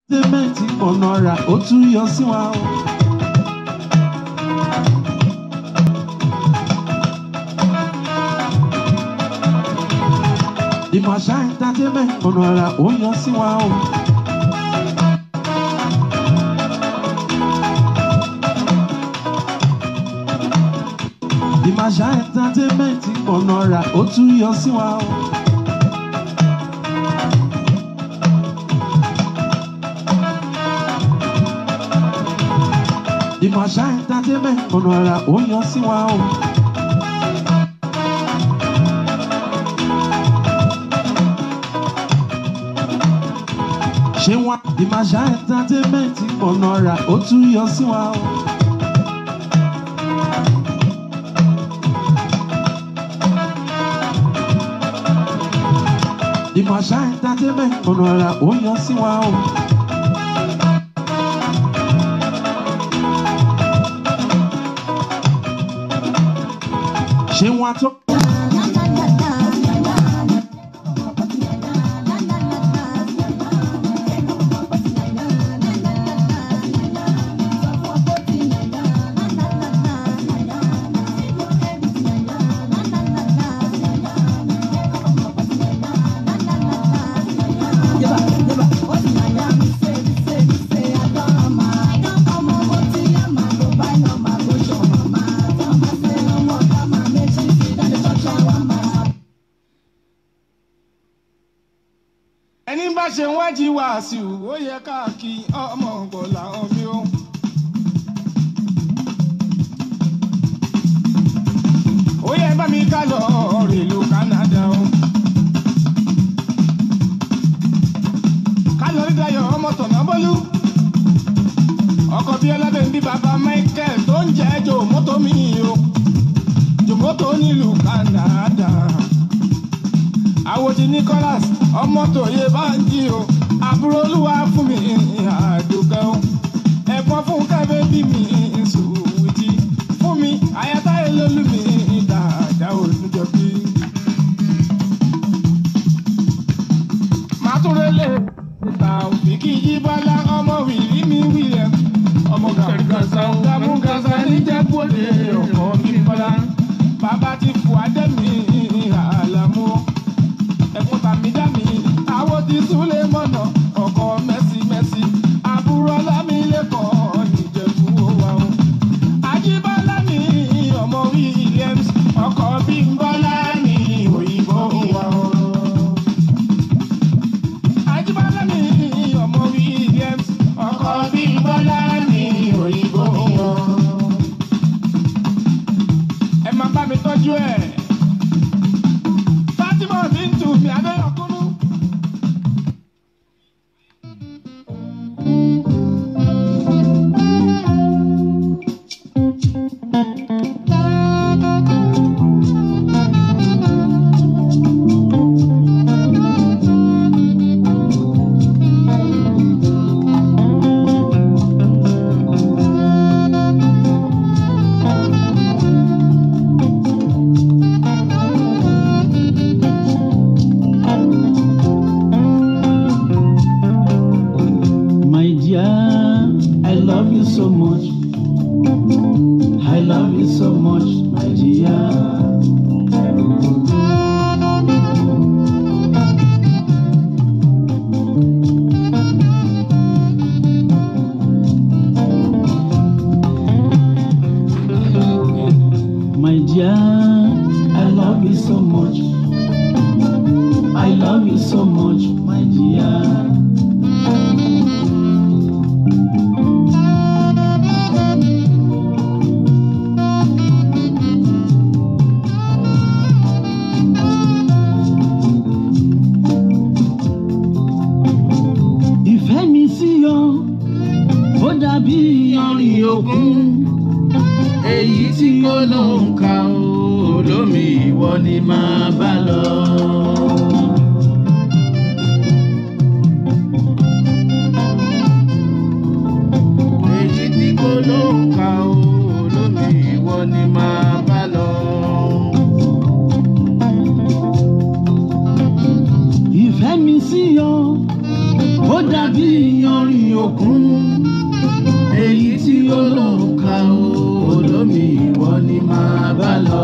tẹ́mẹ̀tì ọ̀nà rà ó tún yọ sí wa o. ìmọ̀ṣá entertainment ọ̀nà rà ó yọ sí wa o. ìmọ̀ṣá entertainment ọ̀nà rà ó tún yọ sí wa o. ìmọ̀ṣá entertainment ọ̀nà rà ó yọ sí wa o. ṣé wọn ìmọ̀ṣá entertainment ọ̀nà rà ó tún yọ sí wa o. ìmọ̀ṣá entertainment ọ̀nà rà ó yọ sí wa o. ṣé wọn tó. ẹni bá ṣe ń wájú wàásù ó yẹ káàkiri ọmọ ọgbọ̀n làwọn mi ó. ó yẹ bá mi ká lọ rèlú Canada o. ká lọ rí Dayọ̀ ọmọ tọ̀nà bọ́lú. ọkọ̀ bíi ọlábẹ̀ ń bí bàbá Michael tó ń jẹ́ jòmótò mi o. jòmótò nílùú Canada àwòdì Nicholas ọmọ tòye bá ń jí o àbúrò olúwa fún mi àdùkẹ́ o ẹ̀gbọ́n fún kẹ́fẹ́ bí mi sùwìtì fún mi àyàtáyé lólú mi dáadáa olùjọ bí. màtúrélé ìta òfìkì yí bọ́lá ọmọ wìlí mi William ọmọ gàmúgàsá gàmúgàsá níjẹ́bọ̀dé ọkọ mi bọ́lá bàbá ti fò adẹ́mi àlàmú ẹ̀kún tàmídàmí àwọn ti súlé mọ̀nà ọkọ̀ mẹ́sì mẹ́sì àbúrò ọlámilẹ́kọ̀ọ́ nìjẹ̀bú wa o. àjíbọ́lá mi ọmọ Williams ọkọ̀ bímbọ́lá mi òyìnbó wa o. àjíbọ́lá mi ọmọ Williams ọkọ̀ bímbọ́lá mi òyìnbó wa o. ẹ máa bá mi tọ́jú ẹ̀. Fatima Bintu mi Adéyọkúnú. My dear, I love you so much. I love you so much, my dear. My dear, I love you so much. I love you so much, my dear. ìfẹ́ mi sí ọ ó dàbí iyanrìn òkun èyí tí kò ló ń ka o lómi ìwọ ni máa bá lọ. èyí tí kò ló ń ka o lómi ìwọ ni máa bá lọ. ìfẹ́ mi sí ọ ó dàbí iyanrìn òkun èyí tí ó lòun ka o olómi ìwọ ni máa bá lọ.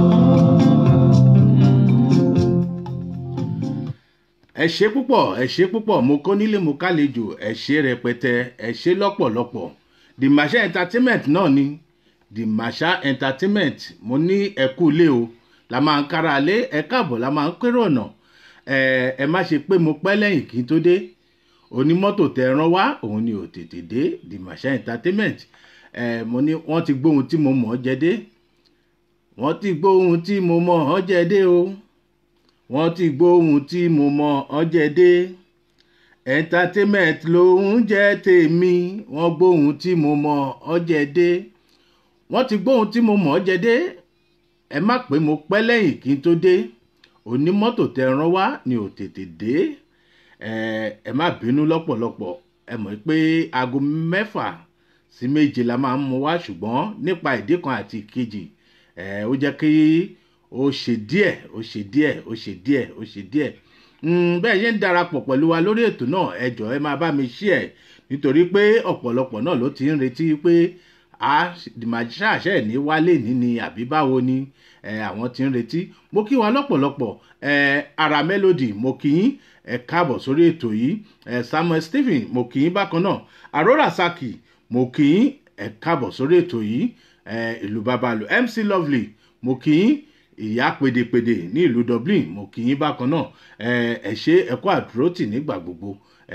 ẹ ṣe púpọ̀ ẹ ṣe púpọ̀ mo kó nílé mo kálejò ẹ ṣe rẹpẹtẹ ẹ ṣe lọ́pọ̀lọpọ̀ the masha entertainment náà ni the masha entertainment mo ní ẹkú ilé o la máa ń kára lé ẹ káàbọ̀ la máa ń kérò ọ̀nà ẹ ẹ má ṣe pé mo pẹ́ lẹ́yìn kí n tó dé onímọ́tò tẹ rán wá òun ni ò tètè dé the masha entertainment ẹ mo ní wọ́n ti gbóhun tí mo mọ̀ ọ́ jẹ dé wọ́n ti gbóhun tí mo mọ̀ ọ́ jẹ dé o wọ́n ti gbóhun tí mo mọ̀ ọ́ jẹ dé entertainment lòun jẹ́ tèmi wọ́n gbóhun tí mo mọ̀ ọ́ jẹ dé wọ́n ti gbóhun tí mo mọ̀ ọ́ jẹ dé ẹ má pé mo pẹ́ lẹ́yìn kí n tó dé onímọ́tò tẹ rán wá ni ò tètè dé ẹ ẹ má bínú lọ́pọ̀lọpọ̀ ẹ mọ̀ pé aago mẹ́fà sí méje la máa ń mú wá ṣùgbọ́n nípa ìdí kan àti ìkejì ẹ ó jẹ́ kí ó ṣe díẹ̀ ó ṣe díẹ̀ ó ṣe díẹ̀ ó ṣe díẹ̀ bẹ́ẹ̀ yẹn ń darapọ̀ pẹ̀lú wa lórí ètò náà ẹ jọ̀ọ́ ẹ máa bá mi ṣí ẹ̀ nítorí pé ọ̀pọ̀lọpọ̀ náà ló ti ń retí pé a ṣàṣẹ ní wálé ní ni àbí báwo ni àwọn ti ń retí mo kí wa lọ́pọ̀lọpọ̀ ara melody mo kí yín ẹ káàbọ̀ sórí ètò yìí samuel stephen mo kí yín bákan náà arora saki mo kí yín ẹ káàbọ̀ sórí ètò yìí ìlú babalu mc lovely mo kí yín ìyá pèdèpèdè ní ìlú dublin mo kì í bákan náà ẹ ṣe ẹkọ àdúrótì nígbà gbogbo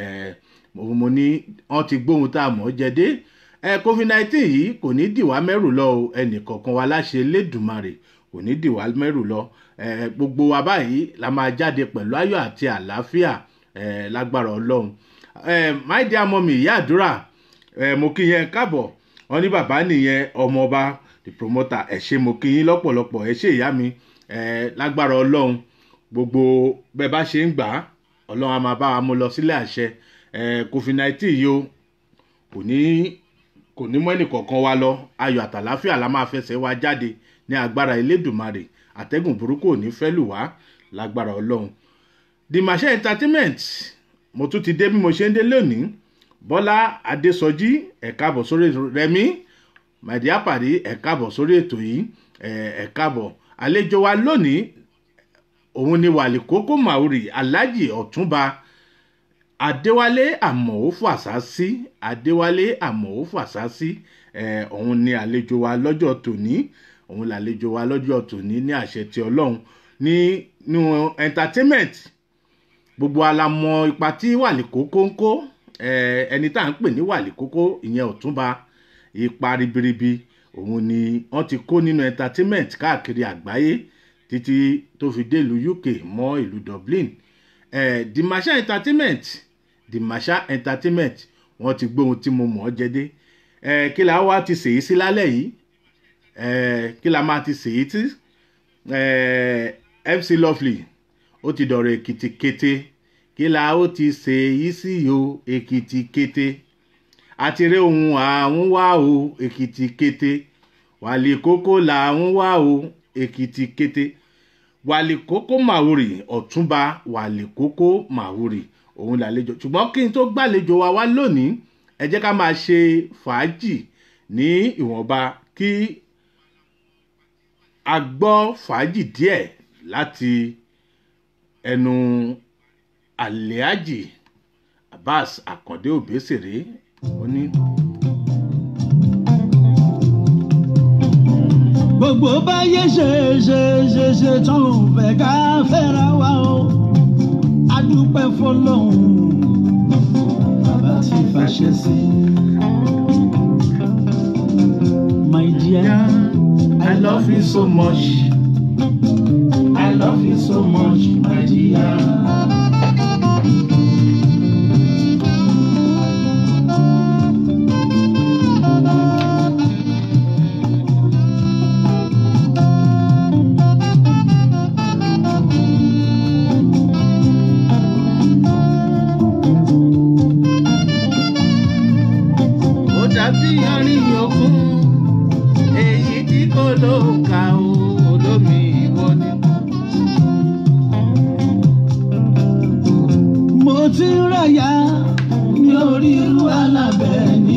mo ní wọn ti gbóhun tá a mọ̀ ọ́ jẹ dé covid nineteen yìí kò ní dìwà mẹ́rù lọ o ẹnì kọ̀ọ̀kan wa láṣẹ lẹ́dùnmarè kò ní dìwà mẹ́rù lọ gbogbo wa báyìí la máa jáde pẹ̀lú ayọ̀ àti àlàáfíà lágbára ọlọ́run my dear mummy ìyá àdúrà mo kí yẹn káàbọ̀ wọn ní bàbá nìyẹn ọmọọba the promoter ẹ ṣe mo kí yín lọ́pọ̀lọpọ̀ ẹ ṣe ìyá mi ẹ lágbára ọlọ́run gbogbo bẹ́ẹ̀ bá ṣe ń gbà á ọlọ́run á máa bá wa mú lọ sílé àṣẹ ẹ covid nineteen yìí o kò ní kò ní mọ́ ẹnìkọ̀ọ̀kan wa lọ ayọ̀ àtàláfíà la máa fẹsẹ̀ wa jáde ní agbára elédùnmarè àtẹ́gùn burúkú ò ní fẹ́ lù wá lágbára ọlọ́run the machine entertainment mo tún ti dé bí mo ṣe ń dé lónìí bọ́lá adésọjí ẹ̀ka àbọ̀ sórí rẹmi màdí àpàdé ẹ káàbọ̀ sórí ètò yìí ẹ káàbọ̀ àlejò wa lónìí òun ni wàlí kókó maori alhaji ọ̀túnba adéwálé àmọ̀ọ́fù àsásí adéwálé àmọ̀ọ́fù àsásí òun ni àlejò wa lọ́jọ́ tòní òun làlejò wa lọ́jọ́ tòní ní àṣẹ ti ọlọ́run nínú entertainment gbogbo alamọ ipa tí wàlí kókó ń kó ẹni tá à ń pè ní wàlí kókó ìyẹn ọ̀túnba ipa ribiribi òun ni wọn ti kó nínú entertainment káàkiri àgbáyé títí tó fi dé ìlú uk mọ ìlú dublin eh, the masha entertainment the masha entertainment wọn ti gbóhun tí mo mọ̀ ọ́ jẹ́dé eh, kí la wá ti sèyí sí lálẹ́ yìí eh, kí la máa ti sèyí tí eh, mc lovely ó ti dọ̀rọ̀ èkìtì kété kí la ó ti sèyí sí o èkìtì kété àti rí ohun àwọn wá o èkìtì kété wàlì kókó làwọn wá o èkìtì kété wàlì kókó màwúrì ọ̀túnba wàlì kókó màwúrì òun làlejò ṣùgbọ́n kí n tó gbàlejò wa wá lónìí ẹ jẹ́ ká máa ṣe fàájì ní ìwọ̀nba kí a gbọ́ fàájì díẹ̀ láti ẹnu àlẹ́àjì abbas àkàndé òbésèré ó ní. gbogbo báyé ṣe ṣe ṣe ṣe tán ò fẹ́ ká fẹ́ra wa o adúpẹ́ fọlọ́hún bàbá ti fàṣẹ sí. my dear I love you so much. I love you so much, my dear. ó dàbí ọrin òkun èyí tí kò ló ń ka o olómi ìwọ ni. mo ti ń rẹ̀yà mi orí irú alábẹ́ ní.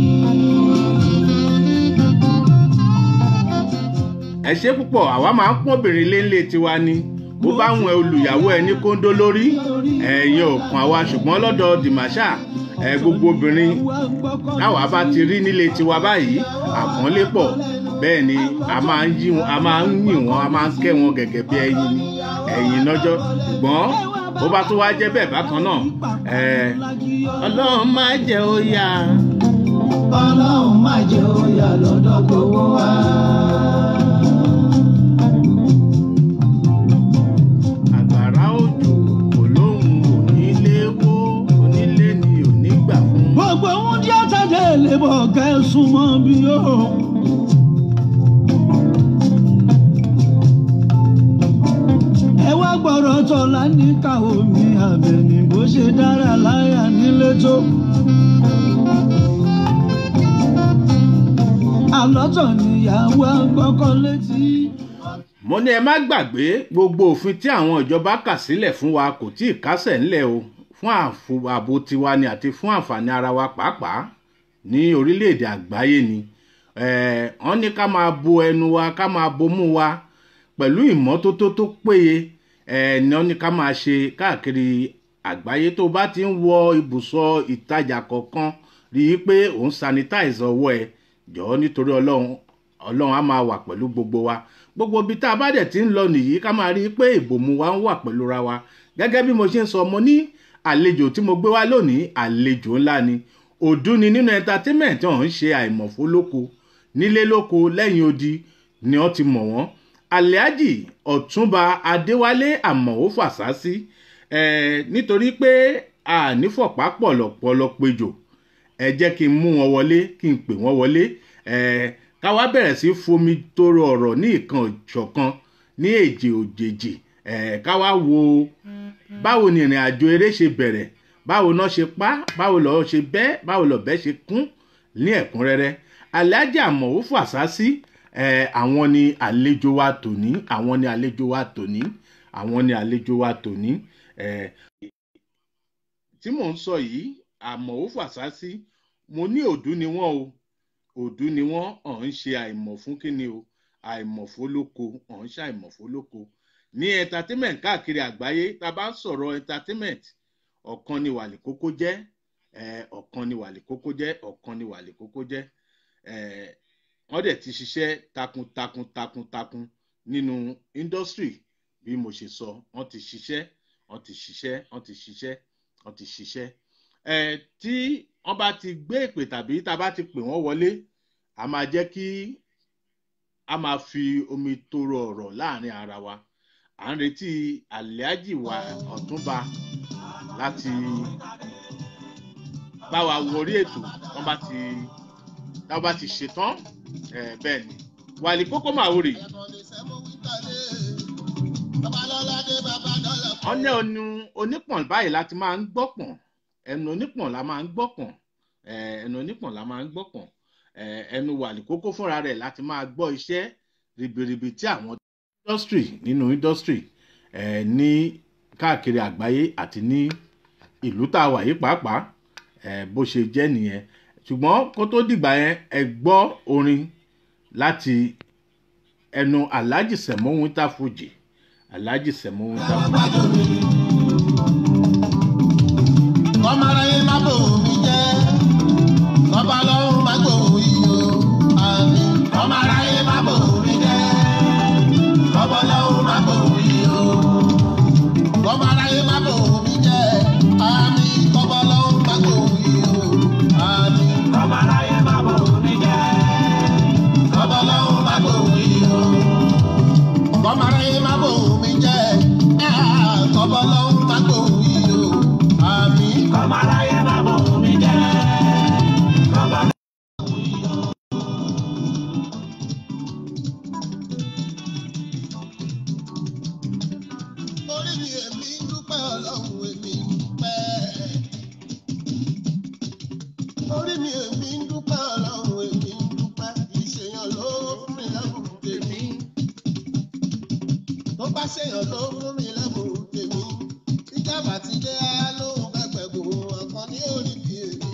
ẹ ṣe púpọ̀ àwa máa ń pọ́n obìnrin léńlé tiwa ni bó bá wọn olùyàwó ẹ ní kóńdó lórí ẹ̀yin ò kàn wá ṣùgbọ́n lọ́dọ̀ dìmáṣà ẹ gbogbo obìnrin táwa bá ti rí nílé tiwa báyìí àpọ́nlé pọ̀ bẹ́ẹ̀ ni a máa ń yí wọn a máa ń yìn wọn a máa ń kẹ́ wọn gẹ́gẹ́ bí ẹyin ni ẹ̀yin lọ́jọ́ ṣùgbọ́n bó bá tún wá jẹ́ bẹ́ẹ̀ bákan náà ẹ ọlọ́run má jẹ́ ó yá ọlọ́run má jẹ́ òyà lọ́dọ̀ gbowó wa. àgbàrá òjò kò lóhùn onílé wó onílé ni ò ní gbà fún. gbogbo ohun tí a tàdé lè bọ̀ kẹ́sùn mọ́ bí ó. ẹ wá gbọ́dọ̀ tọ́lá ní káwọ́ mi àbẹ̀ní bó ṣe dára láyà nílé tó. àlọ́tọ̀ níyàwó gbọ́kọ́ létí. mo ní ẹ má gbàgbé gbogbo òfin tí àwọn ìjọba kà sílẹ̀ fún wa kò tí ì kásẹ̀ ńlẹ̀ o fún àfo- ààbò tiwa ni àti fún àǹfààní ara wa pàápàá ní orílẹ̀-èdè àgbáyé ni Eh, wọ́n ní ká máa bo ẹnu wa ká máa bomú wa pẹ̀lú ìmọ́tótó tó péye eh, ni wọ́n ní ká máa ṣe káàkiri àgbáyé tó bá ti ń wọ ibùsọ̀ ìtajà kọ̀ọ̀kan rí i pé òun sanitize ọwọ́ ẹ jọ̀ọ́ nítorí ọlọ́run ọlọ́run á máa wà pẹ̀lú gbogbo wa gbogbo ibi tá a bá dẹ̀ ti ń lọ nìyí ká máa rí i pé ìbòmú wa ń wà pẹ̀lú ra wa gẹ́gẹ́ bí mo ṣe ń sọ mo ní àlejò tí mo gbé wá lónìí àlejò ńlá ni òdú ni nínú entertainment ọ̀hún ṣe àìmọ̀fó lóko nílé lóko lẹ́yìn odi ni wọ́n ti mọ̀ wọ́n alhaji ọ̀túnba adéwálé àmọ̀ó fàṣásí eh, nítorí pé ànífọ̀pá pọ̀lọ̀pọ̀lọ̀ péjò ẹ jẹ́ kí n mú wọn wọlé kí n pè wọ́n wọlé eh, ká wá bẹ̀rẹ̀ sí fomi toro ọ̀rọ̀ ní ìkan ìṣọ̀kan ní èjì òjèjì eh, ká wá wo báwo ni ìrìn àjò eré ṣe bẹ̀rẹ̀ báwo náà ṣe pa báwo lọ́ọ́ ṣe bẹ́ báwo lọ́ọ́ ṣe kún ní ẹ̀kúnrẹ́rẹ́ alhaji àmọ̀wò fàṣásí eh, àwọn ni àlejò wa tòní àwọn ni àlejò wa tòní àwọn ni àlejò wa tòní eh, tí mò ń sọ yìí àmọ̀wò fàṣásí mo ní òdú ni wọ́n o òdú ni wọ́n ọ̀ ń ṣe àìmọ̀ fún kíni o àìmọ̀ fólóko ọ̀ ń ṣe àìmọ̀ fólóko ní entertainment káàkiri àgbáyé tá a bá ń sọ̀rọ̀ entertainment ọ̀kan ni wàlẹ̀ kókó jẹ́ eh, ọ̀kan ni wàlẹ̀ kókó jẹ́ ọ̀kan ni wàlẹ̀ kókó jẹ́ eh, wọ́n dẹ̀ ti ṣiṣẹ́ takuntakun takuntakun nínú industry bí mo ṣe sọ wọ́n ti ṣiṣẹ́ wọ́n ti ṣiṣẹ́ wọ́n ti ṣiṣẹ́ wọ́n ti ṣiṣẹ́ eh, tí wọ́n bá ti gbé ìpè tàbí tá a bá ti pè wọ́n wọlé a máa jẹ́ kí a máa fi omi toro ọ̀rọ̀ láàrin ara wa à ń retí àlẹ́ájì wa ọ̀túnba láti bá wa wọrí ètò wọ́n bá ti tá a bá ti ṣetán eh, bẹ́ẹ̀ ni wàlí kókó màwòrì ọ̀nẹ́ ọ̀nù onípọ̀n báyìí láti máa ń gbọ́pọ̀n ẹnu onípọ̀n la máa ń gbọ́pọ̀n eh, ẹnu onípọ̀n la máa ń gbọ́pọ̀n eh, ẹnu wàlí kókó fúnra rẹ̀ láti máa gbọ́ iṣẹ́ ribiribi tí àwọn industry nínú industry eh, ní káàkiri àgbáyé àti ní ìlú tá a wà yìí pàápàá eh, bó ṣe jẹ́ nìyẹn ṣùgbọ́n kó tó dìgbà yẹn ẹ gbọ́ orin láti ẹnu alhaji sẹ̀mó winter fuji alhaji sẹ̀mó winter fuji. kọ́mọ aráyé má bò mí jẹ́ kọ́ba lọ́hùn má gbò yìí o àmì. kọ́mọ aráyé má bò mí jẹ́ kọ́ba lọ́hùn má gbò yìí o. kọ́mọ aráyé má bò mí jẹ́ àmì. kọ́ba lọ́hùn má gbò yìí o àmì. kọ́mọ aráyé má bò mí jẹ́ kọ́ba lọ́hùn má gbò yìí o. kọ́mọ aráyé má bò mí jẹ́ ah, kọ́ba lọ́hùn má gbò yìí o àmì. kọ́mọ aráyé má bò mí jẹ́ kọ́ba orí mi èmi ń dúpẹ́ ọlọ́run èmi ń dúpẹ́. orí mi èmi ń dúpẹ́ ọlọ́run èmi ń dúpẹ́. ìṣèyàn ló fún mi lẹ́bùn tèmi. tó bá ṣèyàn ló fún mi lẹ́bùn tèmi. ìjàmbá ti dé á lóhùn pẹ́pẹ́ gùn ọ̀kan ní orí mi èmi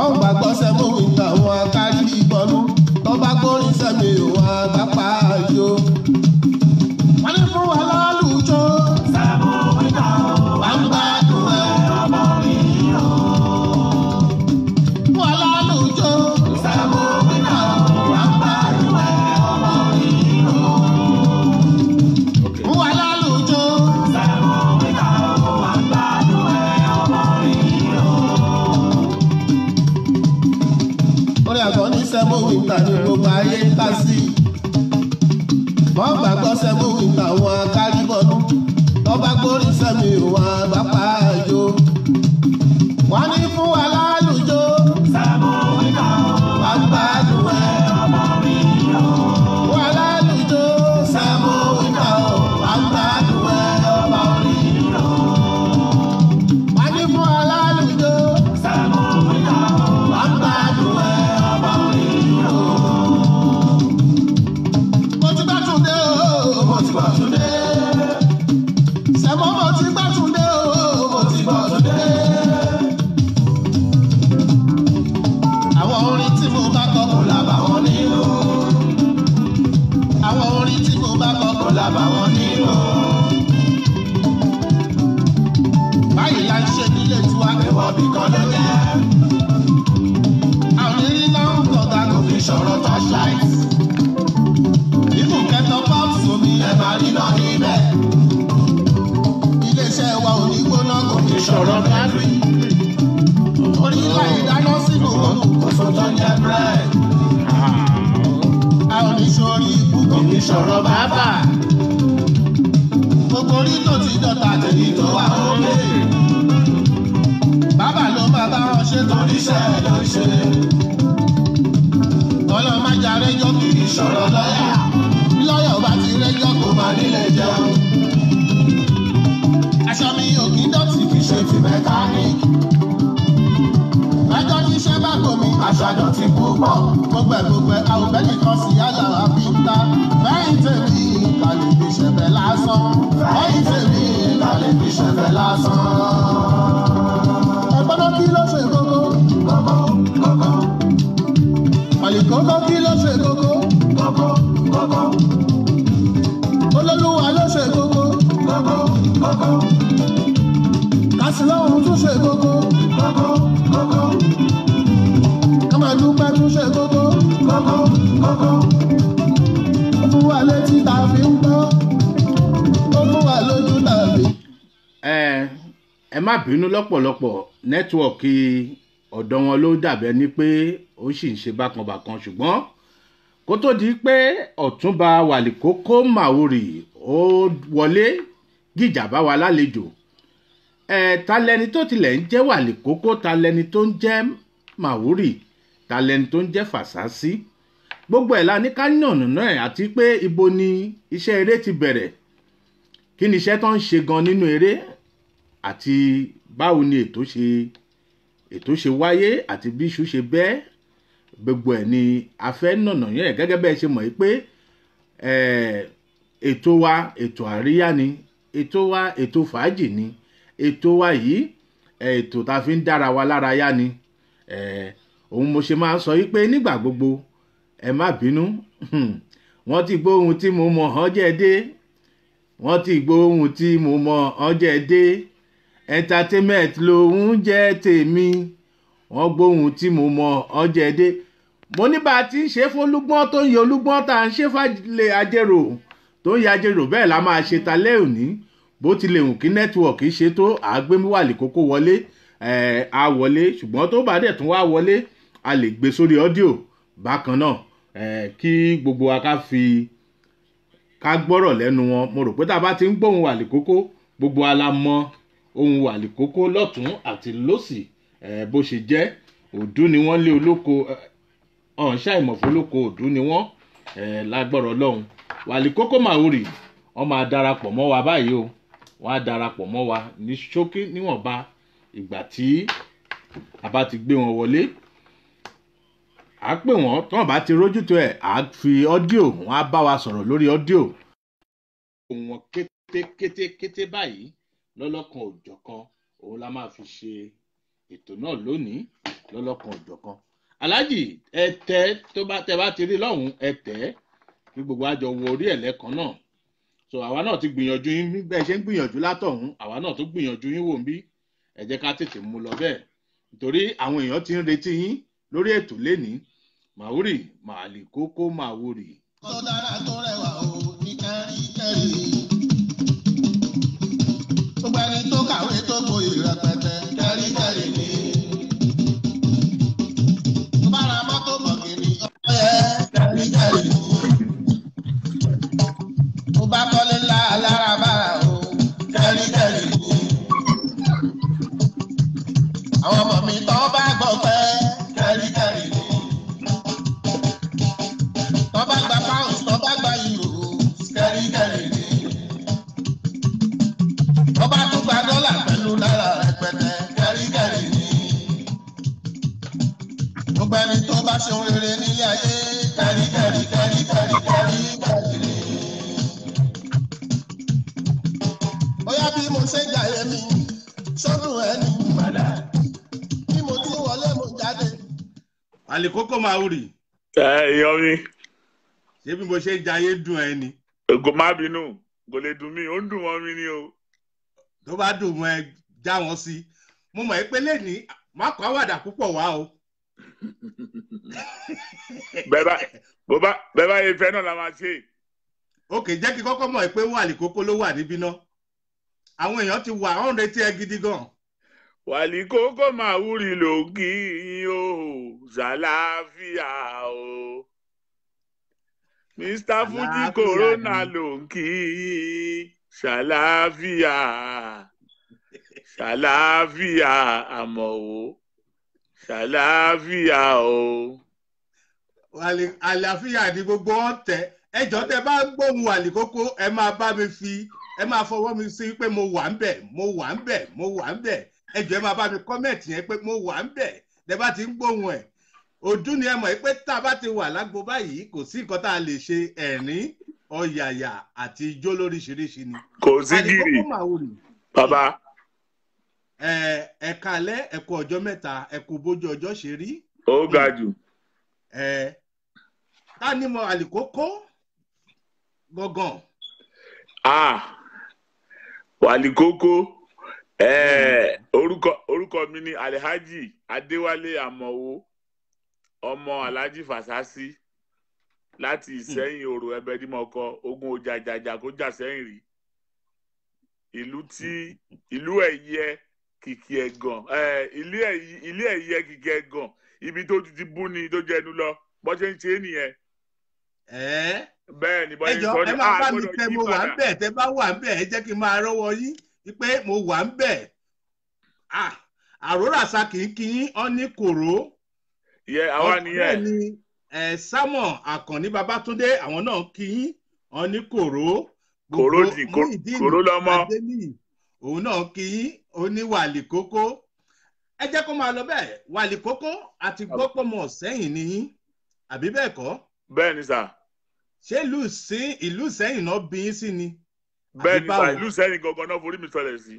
wọ́n gbàgbọ́ sẹ́mu ìgbà wọn akárí ìbọnú tó bá gbórin sẹ́mi òun àgbàpá àjò. wọ́n ní fún wa lálùjọ. sẹ́mu ìgbà wà ń gbádùn ẹ̀ ọmọ mi o. fún wa lálùjọ. sẹ́mu ìgbà wà ń gbádùn ẹ̀ ọmọ mi o. fún wa lálùjọ. sẹ́mu ìgbà wà ń gbádùn ẹ̀ ọmọ mi o orí àgọ́ ní sẹ́mú wíńtà ní gbogbo ayé ń kà sí. wọ́n gbàgbọ́ sẹ́mú wíńtà wọn kárí bọ́dú. wọ́n bá gbórí sẹ́mi wọn àgbàpá àjò. wọ́n ní fún wa lálùjọ. sẹ́mú wíńtà wà gbádùn ẹ̀ ọmọ mi o. wà lálùjọ. sẹ́mú wíńtà wà gbádùn ẹ̀ ọmọ mi o. wọ́n ní fún wa lálùjọ. sẹ́mú wíńtà wà gbádùn ẹ̀ ọmọ mi o. mo ti gbà tún dé o mo ti gbà tún dé. sẹ́mọ́ mo ti gbà tún dé o mo ti gbà tún dé. àwọn orin tí mo bá kọ kò lábà wọn nínú. àwọn orin tí mo bá kọ kò lábà wọn nínú. báyìí la ń ṣe nílé tiwa ẹ̀wọ̀n bìkan ló jẹ́. àwọn eré náà ń kọ̀ọ̀gá kò fi sọ̀rọ̀ torchlight. nínú kẹtọ pọ́ọ̀sì omi ẹ̀ máa rí náà níbẹ̀. iléeṣẹ́ wa ò ní gbóná kò fi sọ̀rọ̀ bátìrì. orí ìlà ìdáná sínú kòsó tó ń jẹ búrẹ́dì. a ò ní sórí ikú kò fi sọ̀rọ̀ bàbà. gbogbo orí tó ti dọ̀tà tèmi tó wà ókè. bàbá ló máa bá wọn ṣe torí iṣẹ́ ló ń ṣe. ọlọ́mọjà rẹ́jọ́ kì í sọ̀rọ̀ lọ́yà. lọ́yà ò bá ti rẹ́jọ́ kò máa nílé jẹun. aṣọ mi ò kí dọ̀tí fi ṣe ti mẹkáníìkì. ẹjọ́ tí iṣẹ́ bá gòmí aṣọ àdọ̀tí púpọ̀. gbogbo ẹ̀ gbogbo ẹ̀ àwọn bẹ́ẹ̀ nìkan sì yálà àbí ń ta. fẹ́yìn tèmi kàlẹ́ fi ṣẹ̀fẹ̀ lásán. fẹ́yìn tèmi kàlẹ́ fi ṣẹ̀fẹ̀ lásán. ẹ̀gbọ́n náà kí ló ṣe kókó? kókó kókó. Àlìkókó kí ló ṣe kókó? Kókó kókó. Olólùwà ló ṣe kókó? Kókó kókó. Kásìlọ́hún tún ṣe kókó? Kókó kókó. Kámàdúpẹ́ tún ṣe kókó? Kókó kókó. Ó fún wa létí tá a fi ń gbọ́. Ó fún wa lójú tá a fi. ẹ ẹ má bínú lọ́pọ̀lọpọ̀ nẹ́tíwọ̀kì ọ̀dọ̀ wọn ló dàbẹ́ ní pé ó sì ń ṣe bákanbàkan ṣùgbọ́n kó tó di pé ọ̀túnba wàlíkókó màwúrì ó wọlé gìjà bá wa lálejò ẹ ta lẹni tó tilẹ̀ ń jẹ́ wàlíkókó ta lẹni tó ń jẹ́ màwúrì ta lẹni tó ń jẹ́ fàṣásí gbogbo ẹ̀ la ní ká yànnà náà àti pé ibo ni iṣẹ́ eré ti bẹ̀rẹ̀ kí ni iṣẹ́ tó ń ṣe gan nínú eré àti báwo ni ètò ṣe ètò ṣe wáyé àti bí iṣu ṣe bẹ́ gbogbo ẹ̀ ni a fẹ́ nànà yẹn gẹ́gẹ́ bẹ́ẹ̀ ṣe mọ̀ yìí pé eh, ètò wa ètò àríyá ni ètò wa ètò fàájì ni ètò wa yìí eh, ètò tá a fi ń dára wa lára yá ni eh, òun mo ṣe máa ń sọ yìí pé nígbà gbogbo ẹ má bínú wọ́n ti gbóhun tí mo mọ̀ ọ́n jẹ́ dé wọ́n ti gbóhun tí mo mọ̀ ọ́n jẹ́ dé entertainment lòun jẹ́ tèmi wọ́n gbóhun tí mo mọ̀ ọ́n jẹ́ dé mo ní bá a ti ń ṣe fún olúgbọ́n tó ń yẹ olúgbọ́n tá à ń ṣe fàlẹ̀ ajérò tó ń yẹ ajérò bẹ́ẹ̀ la máa ṣe ta lẹ́ òní bó tilẹ̀ hùn kí nẹ́tíwọ̀kì ṣe tó àgbémúwàlì kókó wọlé ẹ̀ á wọlé ṣùgbọ́n tó bá dẹ̀ tún wá wọlé a lè gbé sórí ọ́díò bákan náà ẹ̀ kí gbogbo wa ká fi ká gbọ́rọ̀ lẹ́nu wọn mo rò pé tá a bá ti ń gbóhùn wàlíkókó gbogbo wa la mọ ohun wàlíkókó lọ́tún àti lọ́sì ẹ̀ bó ṣe jẹ́ òdú ni wọ́n lé olóko ọ̀hún ṣàìmọ̀fó olóko òdú ni wọ́n ẹ̀ lágbọ́rọ̀ lọ́hùn wàlíkókó màwúrì wọ́n máa darapọ̀ mọ́ wa báyìí o wọ́n á darapọ̀ mọ́ wa ní ṣókí níwọ̀nba ìgbà tí a bá ti gbé wọn wọlé à á pè wọ́n tí wọ́n bá ti rójútó ẹ̀ à á fi ọ́díò wọ́n á bá wa sọ̀rọ̀ lórí ọ́díò. ohun wọn kété kété kété báyìí lọ́lọ́kan òjọ̀kan òun la máa fi ṣe ètò náà lónìí lọ́lọ́kan òjọ̀kan aláàjì ẹ tẹ tó bá tẹ bá ti rí lọ́hùn ẹ tẹ kí gbogbo àjọ wo orí ẹ̀ lẹ́kan náà so àwa náà ti gbìyànjú yín bí bẹ́ẹ̀ ṣe ń gbìyànjú látọ̀hún àwa náà tó gbìyànjú yín wò ń bí ẹ jẹ́ ká tètè mú lọ bẹ́ẹ̀ nítorí àwọn èèyàn ti ń retí yín lórí ètò lénìí màwúrì màálì kókó màwúrì. tó dára tó rẹwà o ní kẹ́ríkẹ́rí. gbogbo ẹni tó kàwé tó gboyè rẹpẹtẹ kẹ́ríkẹ́rí ni. tó bá ra mọ́tò bọ̀gìnì ọ̀pọ̀ yẹ kẹ́ríkẹ́rí ni. tó bá kọ́lé ńlá alára bára o kẹ́ríkẹ́rí ni. àwọn ọmọ mi tó bá gbọ́ pẹ́ kẹ́ríkẹ́rí ni tọ́ba gba pounds tọ́ba gba euro kẹ́ríkẹ́rí ni. tọ́ba tún gba dọ́là pẹ̀lú náírà rẹpẹtẹ kẹ́ríkẹ́rí ni. gbogbo ẹni tó bá ṣe ohun rere nílé ayé kẹ́ríkẹ́rí kẹ́ríkẹ́rí kẹ́ríkẹ́rí ni. bóyá bí mo ṣe jàyè mi sọ́dún ẹni padà bí mo tún wọlé mo jáde. màálì kókó màwúrì ẹ yan mi ṣé bí mo ṣe ń jayé dùn ẹ ni kò má bínú kò lè dùn mí ó ń dùn mọ́ mi ni o. tó bá dùn mọ́ ẹ já wọn sí mo mọ̀ ẹ́ pé lẹ́ni má kọ́ àwàdà púpọ̀ wá o. bẹ́ẹ̀ bá bó bá bẹ́ẹ̀ bá yẹ fẹ́ náà la máa ṣe. òkè jẹ́ kí kọ́kọ́ mọ̀ ẹ́ pé wàlì kókó ló wà níbí náà àwọn èèyàn ti wà ọ̀n retí ẹ gidi gan. wàlí kókó máa wúri ló ń kí yín o ṣàlàáfíà o. mr fuji Àlàáfíà corona ni. ló ń kí yín ṣàlàáfíà ṣàlàáfíà àmọ́ o ṣàlàáfíà o. wàlì àlàáfíà ni gbogbo wọn tẹ ẹjọ́ tẹ bá gbóhùn wàlì kókó ẹ máa bá mi fi ẹ máa fọwọ́ mi sí pé mo wà ń bẹ̀ mo wà ń bẹ̀ mo wà ń bẹ̀ ẹjọ́ ẹ máa bá mi kọ́mẹ̀tì yẹn pé mo wà ń bẹ̀ tẹ bá ti ń gbóhùn ẹ̀ ojú ni ẹ mọ̀ pé tá a bá ti wà lágbo báyìí kò sí nǹkan tá a lè ṣe ẹ̀rín ọ̀yàyà àti ijó lóríṣiríṣi ni. kò sí wàlì gírì kókó màwùrì bàbá ẹ ẹ kalẹ̀ ẹ kú ọjọ́ mẹ́ta ẹ kú bójú ọjọ́ ṣe rí ó ga jù. ẹ ká ní mo àlìkókó gangan ah wàlí kókó eh, orúkọ orúkọ mi ni alhaji adéwálé àmọwò ọmọ alhaji fasasi láti ìsẹyìn òrò ẹbẹdìmọkọ ogun ojajaja kó jà sẹyìn rí ìlú tí ìlú ẹyẹ kìkì ẹgàn eh, ilé ẹyẹ ilé ẹyẹ kìkì ẹgàn ibi tó ti ti bú ni tó jẹnu lọ bó ṣe ń ṣe é nìyẹn ẹ bẹ́ẹ̀ ni bó ṣe ń ẹjọ sọ ẹ ni máa a bá mi gbọ́dọ̀ tẹ yí mo wà ń padà. bẹ̀ tẹ bá wà ń bẹ̀ ẹ jẹ́ kí n máa rọ́wọ́ yín pé mo wà ń bẹ̀ Ah, àrórà sa kì í kí yín ọ ní kòró yẹ àwa bẹ́ẹ̀ nìyẹn ni ẹ sámọ̀ àkànní babátúndé àwọn náà kí yín ọ ní kòró Kòró di- kò- Muyideen kòró lọmọ. Adéníyì, òun náà kí yín ó ní wàlì kókó ẹ jẹ́ kó máa lọ bẹ́ẹ̀ wàlì kókó àti gbọ́pọ̀mọ̀ sẹ́yìn ni yín àbí bẹ́ẹ̀ kọ́ bẹ́ẹ̀ ni sà ṣé ìlú sí ìlú sẹ́yìn náà bí yín sí ni bẹ́ẹ̀ ni sà báwo? ìlú sẹ́yìn gangan náà forí mi sọlẹ̀ sí.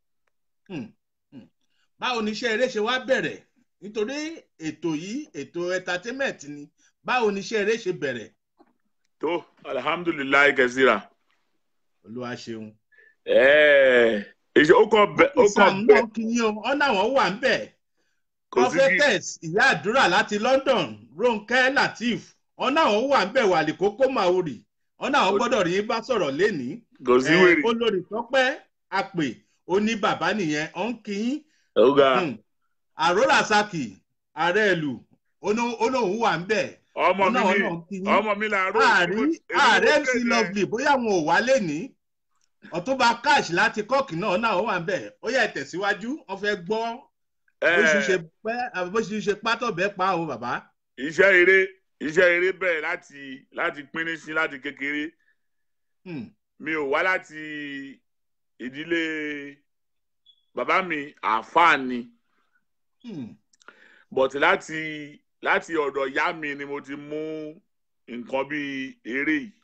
báwo ni iṣẹ́ eré ṣe wá bẹ̀rẹ̀ nítorí ètò yìí ètò entertainment ni báwo ni iṣẹ́ eré ṣe bẹ̀rẹ̀ tó alihamudulilayi kẹsíra. olúwa ṣeun. ẹ̀ẹ́ ìṣe ó kàn bẹ ó sam kàn bẹ náà kí yín o ọ̀nà àwọn wà ń bẹ̀ kò sí kí prophetess ìyá àdúrà láti london ronke lateef ọ̀nà àwọn wà ń bẹ̀ wàlì kókó maori ọ̀nà àwọn gbọ́dọ̀ rí yín bá sọ̀rọ̀ lénìí kò sí Eh, wèrè olórí tọ́pẹ́ àpè ó ní bàbá nìyẹn ọ̀ ń kí yín ó ga Hmm. àrórà saki ààrẹ ìlú olóhùn wà ń bẹ̀ ọmọ mi ọ̀nà ni náà kí yín ọmọ mi là ń rò ààrí ààrẹ mc lovely bóyá àwọn ò wá lẹ́ni ọ̀túnba cash láti kọ́ọ̀kì náà náà wà ń bẹ̀ ó yẹ tẹ̀síwájú wọ́n fẹ́ gbọ́ bó ṣe ṣe pẹ́ àbí bó ṣe ṣe pátọ̀ bẹ́ẹ̀ pa o bàbá. iṣẹ́ eré iṣẹ́ eré bẹ̀rẹ̀ láti láti pínrín sí láti kékeré Hmm. mi ò wá láti ìdílé bàbá mi àáfàá ni Hmm. but láti láti ọ̀dọ̀ ìyá mi ni mo ti mú nǹkan bíi eré yìí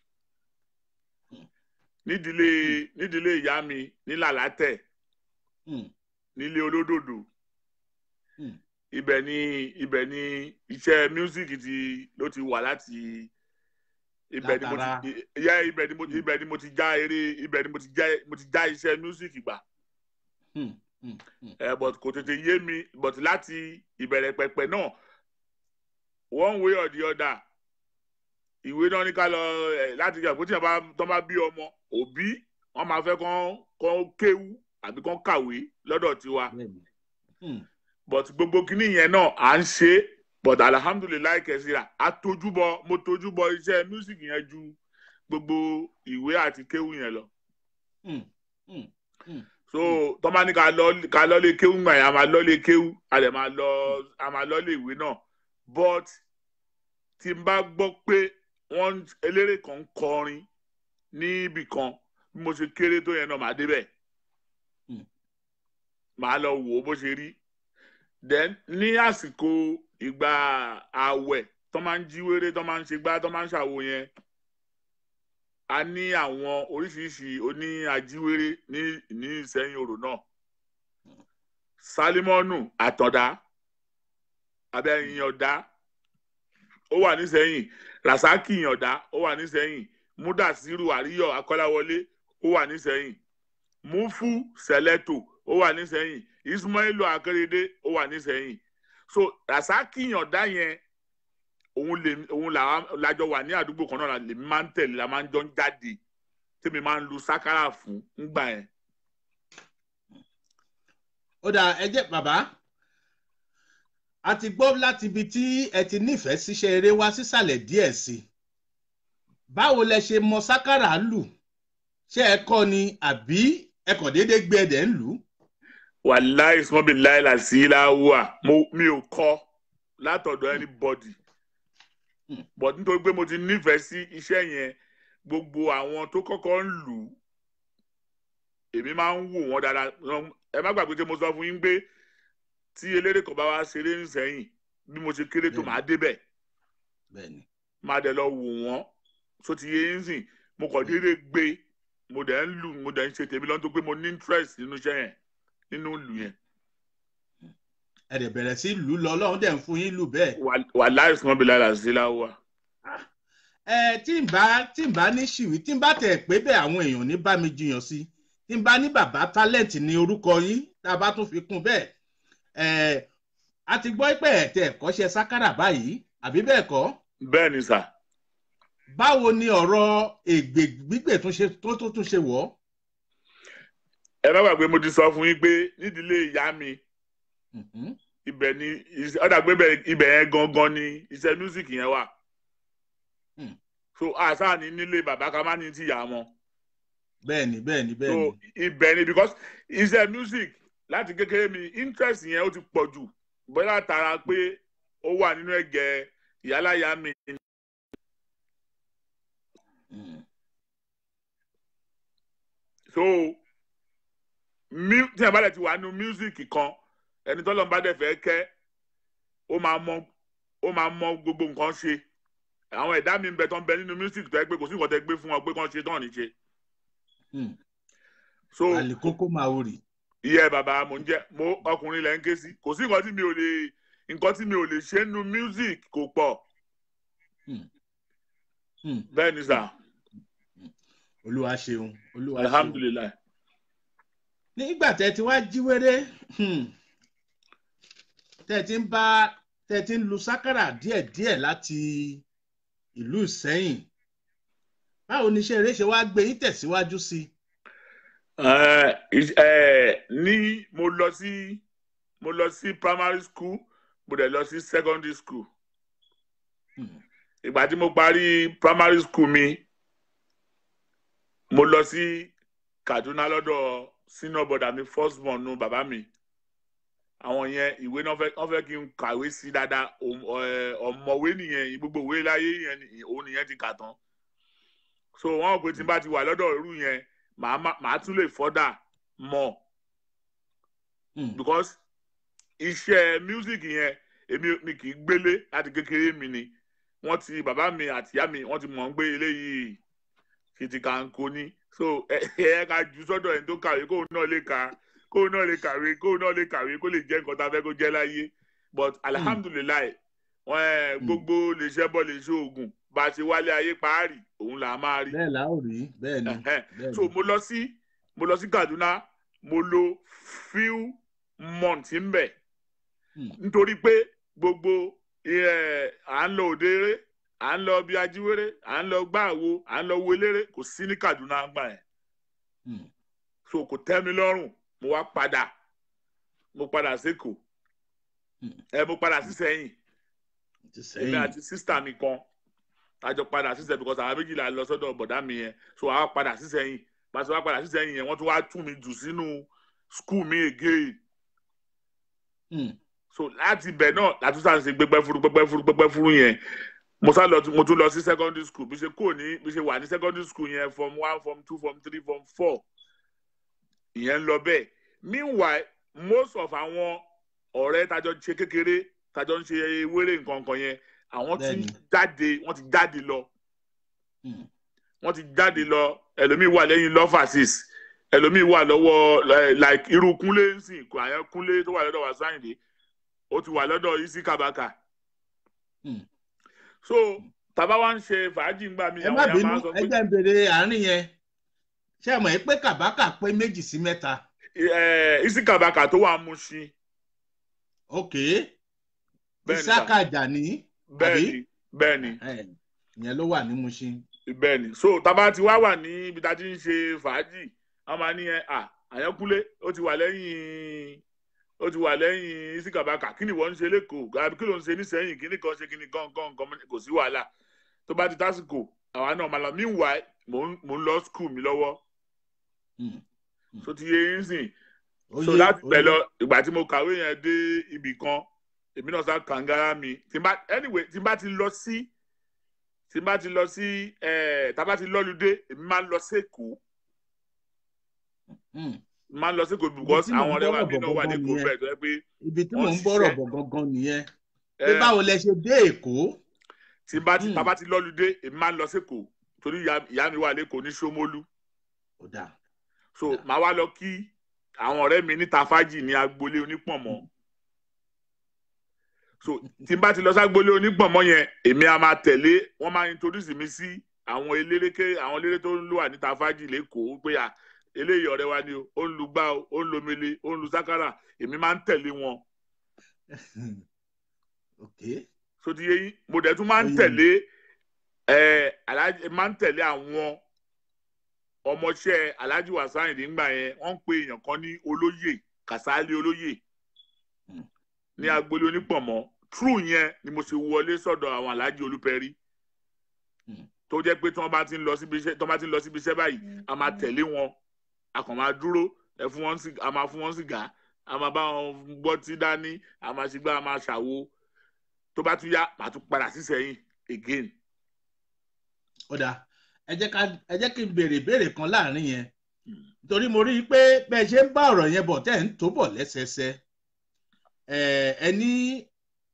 nídìílé nídìílé ìyá mi ní làlátẹ̀ Hmm. nílé olódòdó Hmm. ibẹ̀ ni ibẹ̀ ni iṣẹ́ music ti ló ti wà láti ibẹ̀ ni mo Látara. ti yẹ ibẹ̀ ni mo ibẹ̀ ni mo ti já eré ibẹ̀ ni mo ti já mo ti já iṣẹ́ music gbà Hmm, hmm, hmm. ẹ but kò tètè yé mi but láti ìbẹ̀rẹ̀ pẹ̀pẹ̀ náà one way or the other ìwé náà ní ká lọ ẹ láti jà pé tí wọn bá tọ́ bá bí ọmọ òbí wọn máa fẹ́ kán kán kéwú àbí kán kàwé lọ́dọ̀ tiwa Bẹ́ẹ̀ni. Hmm, but gbogbo kinní yẹn náà à ń ṣe é but alhamdulilayi kẹsìrà a tojúbọ mo tojúbọ iṣẹ́ music yẹn ju gbogbo ìwé àti kéwú yẹn lọ hmm, hmm, hmm. so tọ́ba ní ká lọ ká lọ lé kéwú gbà yẹn a máa lọ lé kéwú a lè máa lọ a máa lọ lé ìwé náà but tí n bá gbọ́ pé wọ́n eléré kan ń kọrin níbì kan bí mo ṣe kéré tó yẹn náà màá débẹ̀ Hmm. màá lọ wò ó bó ṣe rí then ní àsìkò ìgbà ààwẹ̀ tó máa ń jíwèrè tó máa ń ṣe gbá tó máa ń ṣàwo yẹn a ní àwọn oríṣiríṣi oní ajíwèrè ní ní ìsẹ́yìn òrò náà salimonu àtọ̀dá abẹ́yìn ọ̀dá ó wà nísẹ́yìn rasaki ọ̀dá ó wà nísẹ́yìn mudasiru àríyọ̀ akọ́láwọlé ó wà nísẹ́yìn mufu sẹlẹtò ó wà nísẹ́yìn ismailu akérèdé ó wà nísẹ́yìn so rasaki ọ̀dá yẹn òun lè òun làwa- làjọ wà ní àdúgbò kan náà la- lèmi máa ń tẹ̀lé la máa ń jọ ń jáde tèmi máa ń lu sákàrà fún ńgbà yẹn. ó dà ẹ jẹ́ bàbá a ti gbọ́ láti ibi tí ẹ ti nífẹ̀ẹ́ síṣẹ́ eré wá sísàlẹ̀ díẹ̀ sí i báwo lẹ ṣe mọ sákàrà lù ṣé ẹ kọ́ ni àbí ẹ kàn déédéé gbé ẹdẹ ń lù ú. wàláì sọ́bì láìla sí láwùá mi ò kọ́ látọ̀dọ̀ anybody Hmm. but nítorí pé mo ti nífẹ̀ẹ́ sí iṣẹ́ yẹn gbogbo àwọn tó kọ́kọ́ ń lù ú èmi máa ń wò wọ́n dáadáa Wọ́n- ẹ má gbàgbé tí mo sọ fún yín pé tí eléré kan bá wá ṣeré nísẹ̀yìn bí mo ṣe kéré tó Bẹ́ẹ̀ni. máa débẹ̀ bẹ́ẹ̀ni máa dẹ̀ lọ wò wọ́n tó ti yé yín sìn mo kàn déédéé gbé mo dẹ̀ ń lù mo dẹ̀ ń ṣe tèmi lọ́n tó pé mo ní interest nínú iṣẹ́ yẹn nínú ìlù yẹn ẹ dẹ̀ bẹ̀rẹ̀ sí lù ú lọ ọlọ́run dẹ̀ ń fún yín lù bẹ́ẹ̀. wà láìsí wọn bí lára sí láwùá. ẹ tí n bá tí n bá ní ṣìwí tí n bá tẹ̀ pé bẹ́ẹ̀ àwọn èèyàn ní bá mi jiyàn sí tí n bá ní bàbá talent ní orúkọ yín tá a bá tún fi kún bẹ́ẹ̀ ẹ a ti gbọ́ pé ẹ̀tẹ̀ ẹ̀kọ́ṣẹ́ sákàrà báyìí àbí bẹ́ẹ̀ kọ́ bẹ́ẹ̀ ni sà báwo ni ọ̀rọ̀ ègbè gbígbè tún ṣe tó tó tún ṣe wọ̀ ọ́. ẹ má gbàgbé mo ti sọ fún yín pé nídìílé ìyá mi Mhm. ibẹ̀ ni iṣẹ́- ó dàgbé ibẹ̀- ibẹ̀ yẹn gangan ni iṣẹ́ music yẹn wà. Hmm. so àṣà ni nílé bàbá ká má ní ti yà wọn. bẹ́ẹ̀ni bẹ́ẹ̀ni so bẹ́ẹ̀ni ibẹ̀ ni because iṣẹ́ music láti kékeré mi interest yẹn ó ti pọ̀ jù bóyá tara pé ó wà nínú ẹ̀gẹ́ ìyáláyà mi Mm. so mu tí ẹ bá dẹ̀ ti wà nínú music kan ẹni tọ́lọ́ bá dẹ̀ fẹ́ kẹ́ ó máa mọ ó máa mọ gbogbo nǹkan ṣe àwọn ẹ̀dá mi ń bẹ tó ń bẹ nínú music tó yẹ pé kò sí nǹkan tẹ́ gbé fún wọn pé kàn ṣe tán ní ṣe Mm. so àlìkókó máa wò rì. iye bàbá mo ń jẹ mo ọkùnrin lẹ́ ń ké sí kò sí nǹkan tí mi ò lè nǹkan tí mi ò lè ṣe nínú music kò pọ̀ Mm. bẹ́ẹ̀ ni sà olúwa ṣeun olúwa ṣeun. alhamdulilayi nígbà tẹ ti wá jíwèrè tẹ ti ń bá tẹ ti ń lu sákàrà díẹ̀díẹ̀ láti ìlú Ìsẹ́yìn báwo ni iṣẹ́ eré ṣe wá gbé yín tẹ̀síwájú sí i. ẹ ẹ ní mo lọ sí mo lọ sí primary school mo dẹ̀ lọ sí secondary school Hmm. ìgbà tí mo parí primary school mi mo lọ sí Kaduna lọ́dọ̀ senior brother mi first born nu bàbá mi àwọn yẹn ìwé náà fẹ́ wọ́n fẹ́ kí n kàwé sí dáadáa Òm- ẹ, ọ̀mọ̀wé nìyẹn gbogbo ìwé láyé yẹn ni- òun nìyẹn ti kà tán so wọ́n rò pé tí n bá ti wà lọ́dọ̀ irú yẹn màá má- màá tún lè fọ́dà mọ̀ Hmm. because iṣẹ́ music yẹn èmi mi kì í gbélé láti kékeré mi ni wọ́n ti bàbá mi àti ìyá mi wọ́n ti mọ̀ ń gbé eléyìí kìtìkàǹkò ni so ẹ ẹ ká jù sọ́dọ̀ ẹni tó kàwé kóun náà lè ka kóun náà lè kàwé kóun náà lè kàwé kó lè jẹ́ nǹkan tá a fẹ́ kó jẹ́ láyé but alihamudulilayi wọn ẹ gbogbo lè ṣe bọ lè ṣe oògùn bá a ṣe wálé ayé paárì òun là á máa rí bẹ́ẹ̀ la ó rí bẹ́ẹ̀ ni Ẹhẹ́n. bẹ́ẹ̀ so ni. mo lọ sí mo lọ sí kaduna mo lo few months ń bẹ Hmm. nítorí pé gbogbo ẹ, à ń lọ òde eré à ń lọ bí ajíwèrè à ń lọ gbàwo à ń lọ wo eléré kò sí ní kaduna gbà yẹn Hmm. so kò tẹ́ mi lọ́rùn mo wá padà mo padà sékòó Hmm. ẹ mo padà sí sẹ́yìn ti èmi sẹ́yìn àti sísítà mi kan àjọ padà sí sẹ́yìn because àwọn méjìlá lọ sọ́dọ̀ bọ̀dá mi yẹn so àwa padà sí sẹ́yìn pàṣẹ wá padà sí sẹ́yìn yẹn wọ́n tún wá tún mi jù sínú skul mi again Hmm. so láti ibẹ̀ náà látúntà ń ṣe gbẹgbẹ́ furu gbẹgbẹ́ furu gbẹgbẹ́ furu yẹn mo sá lọ mo tún lọ sí secondary school bí ṣe kúrò ní bí ṣe wà ní secondary school yẹn form one form two form three form four ìyẹn ń lọ bẹ́ẹ̀ meanwhile most of àwọn ọ̀rẹ́ tajọ ṣe kékeré tajọ ń ṣe wéré nǹkan kan yẹn àwọn ti Bẹ́ẹ̀ni. jáde wọ́n ti jáde lọ Hmm. wọ́n ti jáde lọ ẹlòmíì wà lẹ́yìn lọ́fàsís ẹlòmíì wà lọ́wọ́ eh, like irú kúnlé ńsìn kò àyẹn kúnlé tó wà lọ́dọ̀ wà sáyìndé ó ti wà lọ́dọ̀ isi kabaka Hmm. so tàbá wa ń ṣe fàájì ńgbà mi ẹ má àwọn bínú èèyàn máa ń sọ ẹ pé jẹ́ ń béèrè àárín yẹn ṣé ẹ mọ̀ ẹ́ pé kàbákà pé méjì sí mẹ́ta eh, isi kabaka tó wà Mushin ok bẹ́ẹ̀ni Ìsákà sà, Àjàní bẹ́ẹ̀ni bẹ́ẹ̀ni ẹ̀, ìyẹn ló wà ní Mushin bẹ́ẹ̀ni so tàbá ti wá wà ní ibi tá a ti ń ṣe fàájì wọ́n máa ní ẹ à àyẹnkúnlé ó ti wà lẹ́yìn ó ti wà lẹ́yìn isi kabaka kí ni wọ́n ń ṣe lẹ́kọ̀ọ́ àbí kí ló ń ṣe nísẹ́yìn kí ni kan ṣe kí ni kan kan kan kò sí wàhálà tó bá ti tásìkò àwa náà máa lọ meanwhile mò ń mò ń lọ school mi lọ́wọ́ Hmm. so ti yé yín sìn Ó so yé, láti ó bẹ̀ yé. lọ ìgbà tí mo kàwé yẹn dé ibì kan èmi náà sá kàngára mi tí n bá anyway tí n bá ti lọ sí tí n bá ti lọ sí ẹ̀ tá a bá ti lọ́lùdé èmi máa ń lọ sékòó Hmm. máa ń lọ sékòó because tí mò ń àwọn ọ̀rẹ́ wa bọ̀rọ̀ mi náà wà bọ̀ ní gangan kò bẹ́ẹ̀ tó yẹ pé ibi tí wọ́n mò ń bọ̀rọ̀ ṣiṣẹ́. bọ̀ gangan nìyẹn pé ẹ̀, báwo lẹ ṣe dé Èkó tí n bá ti Hmm. tá a bá ti lọ́lùdé èmi máa ń lọ sékòó torí ìyá ìyá mi wà lẹ́kọ̀ọ́ ní Ṣómólú ó dáa so Yeah. màá wá lọ kí àwọn ọ̀rẹ́ mi níta fájì ní agboolé onípọ̀nmọ́ so tí n bá ti lọ ságboolé onípọ̀nmọ́ yẹn èmi a máa tẹ̀lé wọ́n máa introduce mi sí àwọn eléréké àwọn eléré tó ń lò wà níta fájì lẹ́kọ̀ọ́ pé à eléyìí ọ̀rẹ́ wa ni o ó ń lu gbá o ó ń lu mele ó ń lu sákàrà èmi máa ń tẹ̀lé wọn ok so ti yé yín mo dẹ̀ tún máa ń Ó yé mi. tẹ̀lé ẹ̀ alájí máa ń tẹ̀lé àwọn ọmọọṣẹ́ alájí wàsáyìndì ńgbà yẹn wọ́n ń pe èèyàn kan ní olóyè kàsálí olóyè Hmm. ní agboolé onípọ̀nmọ́ true yẹn ni mo ṣe wọlé sọ́dọ̀ àwọn alájí olúpẹ̀rí Hmm. tó jẹ́ pé tí wọ́n bá ti ń lọ síbi iṣẹ́ tí wọ́n bá ti ń lọ síbi iṣẹ́ báyìí a máa tẹ̀lé wọn a kàn máa dúró ẹ fún wọn sí- a máa fún wọn sìgá a máa bá wọn gbọ́ tí dání a máa ṣe gbá a máa ṣàwo tó bá tún yá màá tún padà sí sẹ́yìn again. ó dáa ẹ jẹ́ ká ẹ jẹ́ kí n béèrè ìbéèrè kan láàrin yẹn torí mo rí i pé bẹ́ẹ̀ ṣe ń bá ọ̀rọ̀ yẹn bọ̀ tẹ́ ẹ̀ ń tó bọ̀ lẹ́sẹẹsẹ ẹ ẹ ní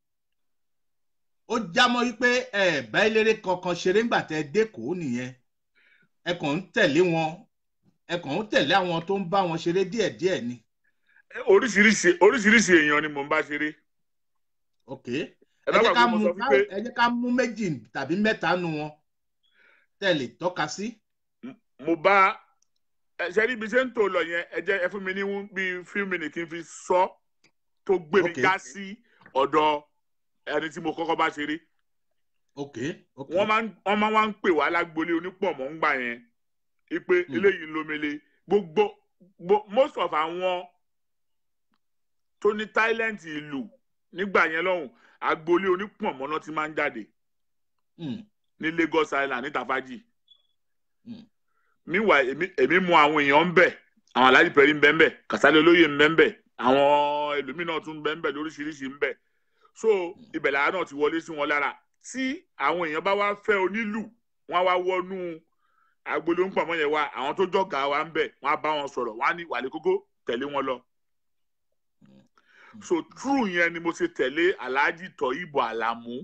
ó jámọ́ wípé ẹ bá eléré kankan ṣeré ńgbà tẹ́ ẹ dẹ́kọ̀ọ́ nìyẹn ẹ kàn ń tẹ̀lé wọn ẹ kàn ń tẹ̀lé àwọn tó ń bá wọn ṣeré díẹ̀díẹ̀ ni oríṣiríṣi oríṣiríṣi èèyàn ni mò ń bá ṣeré ok ẹ ẹ bá jẹ́ ká gbàgbé mo mú sọ fún pé ẹ jẹ́ ká mú méjì tàbí mẹ́ta nu wọn tẹ́ ẹ lè tọ́ka sí. mo bá ẹ ṣe ní ibi ṣe ń tò lọ yẹn ẹ jẹ́ ẹ fún mi ní bíi few minutes kí n fi sọ tó gbé mi Okay. já sí ọ̀dọ̀ ẹni tí mo kọ́kọ́ bá ṣeré ok ok wọ́n máa ń wọ́n máa wá ń pè wá lágbolé onípọ̀mọ́ ń gbà yẹn ipe Hmm. eléyìí ń lomele gbogbo gbo- most of àwọn tó ní talent ìlú nígbà yẹn lọ́hùn agbolé onípọ̀mọ́ náà ti máa ń jáde Hmm. ní Lagos Island ní Tafaji Hmm. meanwhile èmi èmi mọ àwọn èèyàn ń bẹ àwọn aláàjì pẹ̀lú ń bẹ ń bẹ Kàsálẹ̀ olóyè ń bẹ ń bẹ àwọn ẹlòmíràn tún ń bẹ ń bẹ lóríṣiríṣi ń bẹ so ibẹ̀ làwọn náà ti wọlé sí wọn lára tí àwọn èèyàn bá wá fẹ́ onílù wọ́n á wá wọnú agbolé ń pọ̀mọ́ yẹn wá àwọn tó jọ̀gá wa ń bẹ wọ́n á bá wọn sọ̀rọ̀ wọ́n á ní wàlẹ́ kókó tẹ̀lé wọn lọ so true yẹn ni mo ṣe tẹ̀lé aláàjì Tọ́yìbọ̀ Àlàmú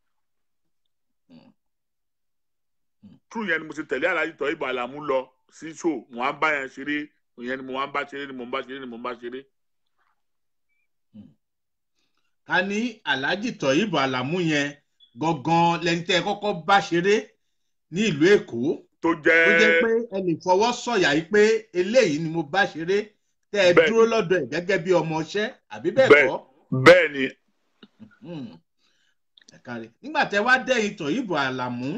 true yẹn ni mo ṣe tẹ̀lé aláàjì Tọ́yìbọ̀ Àlàmú lọ sí show mo á bá yẹn ṣeré ìyẹn ni mo á bá ṣeré ni mo ń bá ṣeré ni mo ń bá ṣeré. ká ní alhaji tọyìnbó àlàmú yẹn gangan lẹni tẹ ẹ kọ́kọ́ bá ṣeré ní ìlú èkó tó ó jẹ́ jẹ́ pé ẹ lè fọwọ́ sọ̀yà yìí pé eléyìí ni mo bá ṣeré tẹ ẹ Bẹ́ẹ̀ni. dúró lọ́dọ̀ ẹ̀ gẹ́gẹ́ bí ọmọọṣẹ́ àbí bẹ́ẹ̀ Bẹ́ẹ̀. kọ́ bẹ́ẹ̀ ni Hmm. Ẹ káre. nígbà tẹ wá dẹ́yìn tọ̀yìnbó àlàmú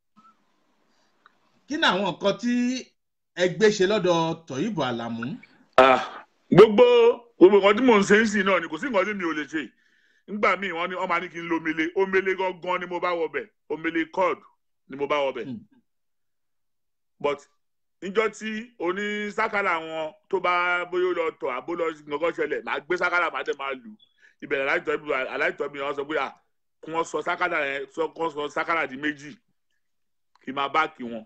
kí ni àwọn nǹkan tí ẹ gbé ṣe lọ́dọ̀ tọ̀yìnbó àlàmú. Ah, gbogbo gbogbo nǹkan tí mò ń ṣe ń sìn náà ni kò sí nǹkan tí mi ò lè ṣe nígbà míì wọ́n ní wọ́n máa ní kí n lo omele omele gangan ni mo bá wọbẹ̀ omele cord ni mo bá wọbẹ̀ Hmm. but níjọ́ tí oní sákàlà wọn tó bá bóyá ó lọ tọ̀ àbó lọ nǹkan ṣẹlẹ̀ màá gbé sákàlà màá dẹ̀ máa lù ìbẹ̀rẹ̀ aláìtọ́ mi wọ́n sọ pé à kí wọ́n sọ sákàlà yẹn sọ kí wọ́n sọ sákàlà di méjì kí n máa bá kí wọn.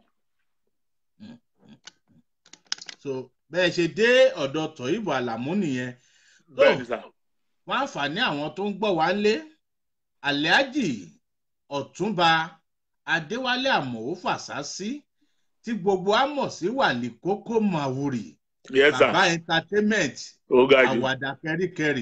so bẹ́ẹ̀ ṣe dé ọ̀dọ̀ tọ̀yìnbó àlàmú nìyẹn tó bẹ́ẹ̀ ni sà wọ́n àǹfààní àwọn tó ń gbọ́ wá lé alhaji ọ̀túnba adéwálé àmọ̀wó fàṣásí tí gbogbo á mọ̀ sí wàlí kókó màwùrì yes sà bàbá entertainment ó ga jù àwàdà kẹríkẹrí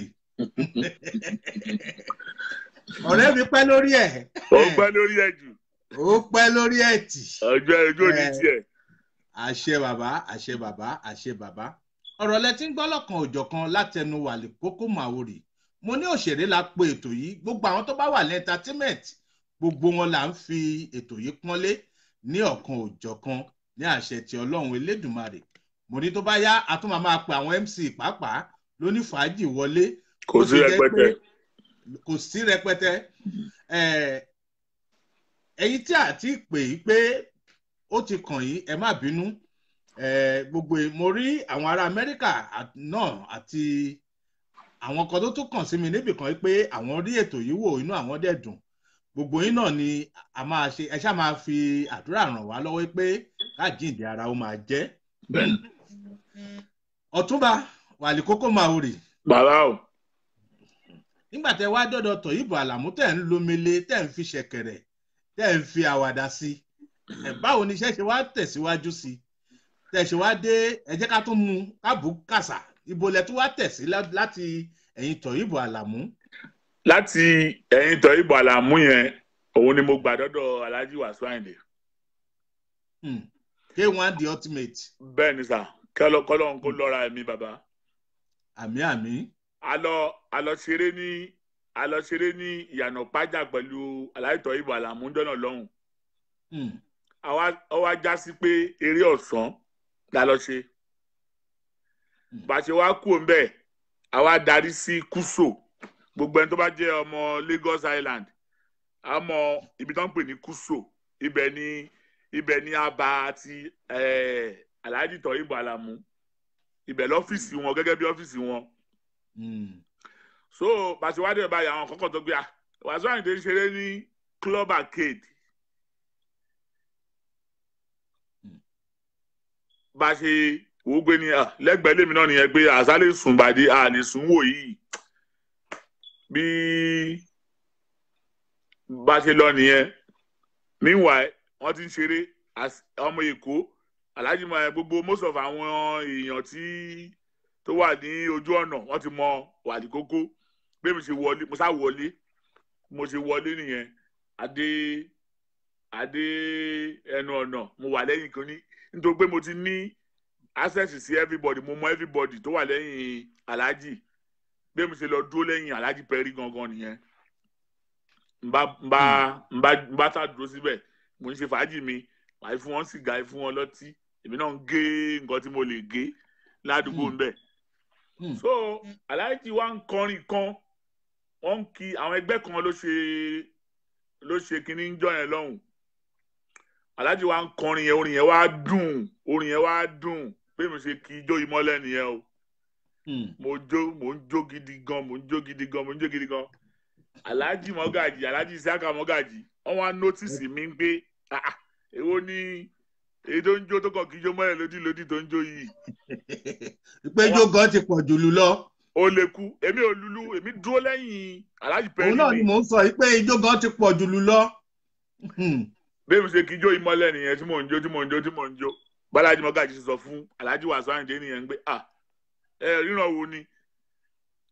ọ̀rẹ́ mi pẹ́ lórí ẹ̀ ó gbẹ́ lórí ẹ̀ jù ó pẹ́ lórí ẹ̀ tì ọjọ́ ẹjọ́ ní Eh. tiẹ̀. àṣẹ bàbá àṣẹ bàbá àṣẹ bàbá ọ̀rọ̀ lẹ ti ń gbọ́ lọ́kan òjọ̀kan látẹnu wàlí kókó màwòrì mo ní òṣèré la pe ètò yìí gbogbo àwọn tó bá wà ní entertainment gbogbo wọn là ń fi ètò yìí pọ́nlé ní ọ̀kan òjọ̀kan ní àṣẹ ti ọlọ́run elédùnmarè mo ní tó bá yá a tún máa máa pe àwọn mc pàápàá lóní fàájì wọlé kò bó sí ṣe jẹ́ rẹpẹtẹ pé kò sí rẹpẹtẹ Eh, ẹ̀yin tí a ti pè yí pé ó ti kàn yín ẹ má bínú Eh, gbogbo ẹ̀- mo rí àwọn ará amẹ́ríkà à- náà àti àwọn kan tó tún kàn sí mi níbì kan yí pé àwọn rí ètò yìí wò inú àwọn dẹ̀ dùn gbogbo yín náà ni a máa ṣe ẹ ṣáà máa fi àdúrà ràn wá lọ́wọ́ pé káàjíǹde ara ó máa jẹ́ bẹ́ẹ̀ ọ̀túnba wàlí kókó máa wò rè bàbá o nígbà tẹ wá dọdọ tọyìnbó àlàmú tẹ ń lomele tẹ ń fi ṣẹ̀kẹ̀rẹ̀ tẹ ń fi àwàdà sí ẹ báwo ni iṣẹ́ ṣe wá tẹ̀síwájú sí tẹ ṣe wá dé ẹ jẹ́ ká tún mú kábù kàṣà ibo lẹ tún wá tẹ̀sí lá- láti ẹ̀yìn tọyìnbó àlàmú. láti ẹ̀yìn tọ́ ìbò àlàmú yẹn òun ni mo gbà dọ́dọ̀ alhaji wàsíù àyìndé Hmm. k1 the ultimate bẹ́ẹ̀ ni sà kọ́lọ́ kọ́lọ́ kó lọ́ra ẹ̀mí bàbá àmì àmì alọ alọ ṣeré ní alọ ṣeré ní ìyànà pájà pẹ̀lú alhaji tọ́ ìbò àlàmú jọ́nà lọ́hùn Hmm. àwa ọwọ́ ajá sí pé eré ọ̀sán la lọ ṣe bá a ṣe wá kú òun bẹ́ẹ̀ àwa darí sí kúso gbogbo ẹni tó bá jẹ́ ọmọ Lagos Island àmọ́ ibi tó ń pè ní kúso ibẹ̀ ni ibẹ̀ ni aba àti eh, alhaji tọ́ ìbò àlàmú ibẹ̀ lọ́fíìsì wọn gẹ́gẹ́ bí ọ́fíìsì wọn Hmm. so bàtí wá dé báyìí àwọn kọ́kọ́ tó gbé à Wasiu Ayinde ń ṣeré ní club arcade bá a ṣe wò ó gbé ní à, lẹ́gbẹ̀ẹ́ lèmi náà nìyẹn pé àṣálẹ̀ sùn bàdé à lè sùn wò yìí bí bá a ṣe lọ nìyẹn meanwhile wọ́n ti ń ṣeré as- ọmọ èkó alhaji mọ gbogbo most of àwọn èèyàn tí tó wà ní ojú ọ̀nà wọ́n ti mọ wàlí kókó bí mi ṣe wọlé mo sá wọlé mo ṣe wọlé nìyẹn adé adé ẹnu ọ̀nà mo wà lẹ́yìn kan ní nítorí pé mo ti ní access sí everybody mo mọ everybody tó wà lẹ́yìn alhaji bí mi ṣe lọ dúró lẹ́yìn alhaji pẹ̀rí gangan nìyẹn n bá n bá n bá n bá tá dúró síbẹ̀ mo ń ṣe fàájì mi màá fún wọn sìgá fún wọn lọ́tí èmi náà ń gé nǹkan tí mo lè gé ládùúgbò ń bẹ̀ Hmm. so alhaji wa ń kọrin kan wọn ń kí àwọn ẹgbẹ́ kan ló ṣe ló ṣe kínní ń jọ yẹn lọ́hùn alhaji wa ń kọrin yẹn orin yẹn wá dùn orin yẹn wá dùn pé mo ṣe kí ijó yìí mọ́lẹ̀ nìyẹn o Hmm. mo jó mo ń jó gidi gan mo ń jó gidi gan mo ń jó gidi gan alhaji mọ́gàjì alhaji isiaka mọ́gàjì wọ́n wá nọ́tìsì mi pé ah ah, èwo ni èyí tó ń jó tó kàn kí ijó mọ́lẹ̀ lódì lódì tó ń jó yìí ìpéjọ gan ti pọ̀ jù lù lọ ó lè kú èmi ò lulu èmi dúró lẹ́yìn alhaji pẹ̀lú òun náà ni mi mò ń sọ yìí pé ijó gan ti pọ̀ jù lù lọ. Hmm. bí mo ṣe kí ijó ìmọ́lẹ̀ nìyẹn tí mò ń jó tí mò ń jó tí mò ń jó bálájí mọ́gàjì ṣe sọ fún alhaji wàsó àyìndé nìyẹn pé ah ẹ ríran wo ni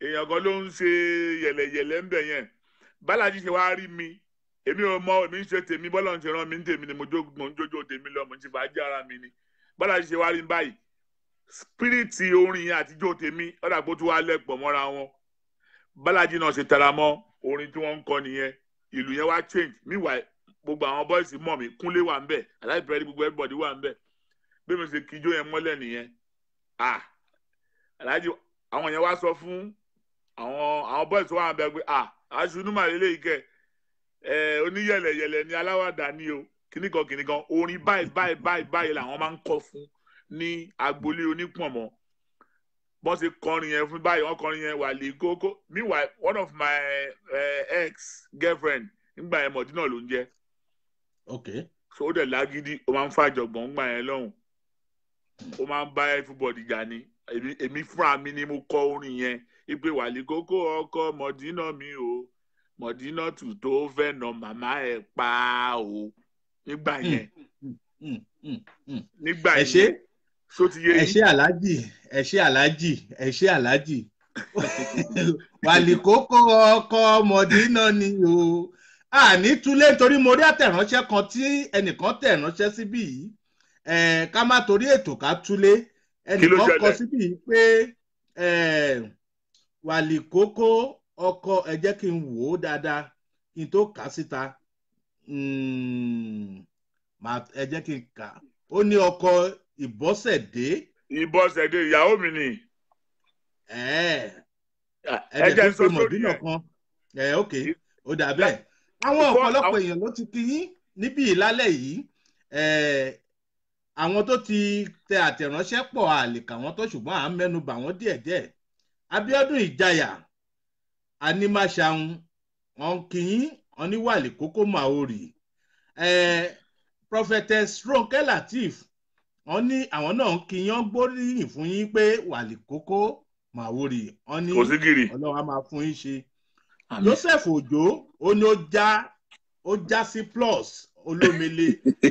èèyàn kan ló ń ṣe yẹ̀lẹ̀yẹ̀lẹ̀ ń bẹ̀ yẹn bálájí ṣe wá rí mi èmi ò mọ èmi ń ṣe tèmi bọ́lá ń ṣe rán mi ní tèmi ni mo jó- mo ń jójó tèmi lọ mo ń ṣe fàájì ara mi ni bálájí ṣe wá rí mi báyìí spiriti orin yẹn àtijọ́ tèmi ọ̀dà pé ó tún wá lẹ́pọ̀ mọ́ra wọn bálájí náà ṣe tara mọ́ orin tí wọ́n ń kọ nìyẹn ìlú yẹn wá change meanwhile gbogbo àwọn bọ́ìsì mọ̀ mí kúnlé wà ń bẹ̀ aláìpẹ́ gbogbo everybody wà ń bẹ̀ bí mi ṣe kíjó yẹn mọ́lẹ̀ nìyẹn ah aláàjì àwọn yẹn wá sọ fún àwọn àwọn bọ́ìsì wà ń bẹ̀ pé ah aṣunú màlélẹ́ yìí kẹ́ ẹ oníyẹ̀lẹ̀yẹ̀lẹ̀ ni aláwàdà ni o kìnnìkan kìnnìkan orin báyìí báyìí báyìí báyìí làwọn máa ń kọ fún ní agboolé onípọ̀nmọ́ bọ́n ṣe kọrin yẹn fún báyìí wọ́n kọrin yẹn wà lè kókó meanwhile one of my uh, ex girlfriend nígbà yẹn mọ̀dínà ló ń jẹ́ ok so ó dẹ̀ lágídí ó máa ń fàjọgbọ̀n ńgbà yẹn lọ́hùn ó máa ń bá everybody jà ní èmi- èmi fúnra mi ni mo kọ orin yẹn ipe wà lè kókó ọkọ mọ̀dínà mi o mọ̀dínà tù tó fẹ́ nà màmá ẹ̀ pa o nígbà yẹn Mm, mm, mm. nígbà ẹ ṣe yẹn so ti yé ẹ yín ṣe aláàjì ẹ ṣe aláàjì ẹ ṣe aláàjì wàlíkókó ọkọ mọdínà ni o àní túlé nítorí mo rí àtẹ̀ránṣẹ́ kan tí ẹnìkan tẹ̀ ránṣẹ́ síbí yìí Eh, ká má torí ètò ká túlé Kí ló ẹnìkan kọ ṣẹlẹ̀? síbí yìí pé eh, wàlíkókó ọkọ ẹ jẹ́ kí n wò ó dáadáa kí n tó kà á síta Mm, màá- ẹ jẹ́ kí n kà á ó ní ọkọ ìbọ́sẹ̀dé ìbọ̀sẹ̀dé ìyàwó mi ni ẹ ẹ jẹ́ tó n sọ pe sórí mọ̀dínà yẹn kan ẹ ok ó dà bẹ́ẹ̀ àwọn Before- ọ̀pọ̀lọpọ̀ àwọn- èèyàn ló ti kí yín níbí ìlálẹ̀ yìí ẹ àwọn tó ti tẹ àtẹ̀ránṣẹ́ pọ̀ àlèkà wọn tó ṣùgbọ́n à ń mẹ́nu bà wọ́n díẹ̀díẹ̀ Abíọ́dún Ìjayà Animashaun wọn kí yín wọn ní wàlẹ̀ kókó Maori ẹ Prophetess Ronke Lateef wọn ní àwọn náà ń kí yín wọn gbóríyìn fún yín pé wàlẹ̀ kókó Maori wọn ní kò sí gírì ọlọ́run á máa fún yín ṣe joseph ojo ó ní ó já ó já sí plus olómele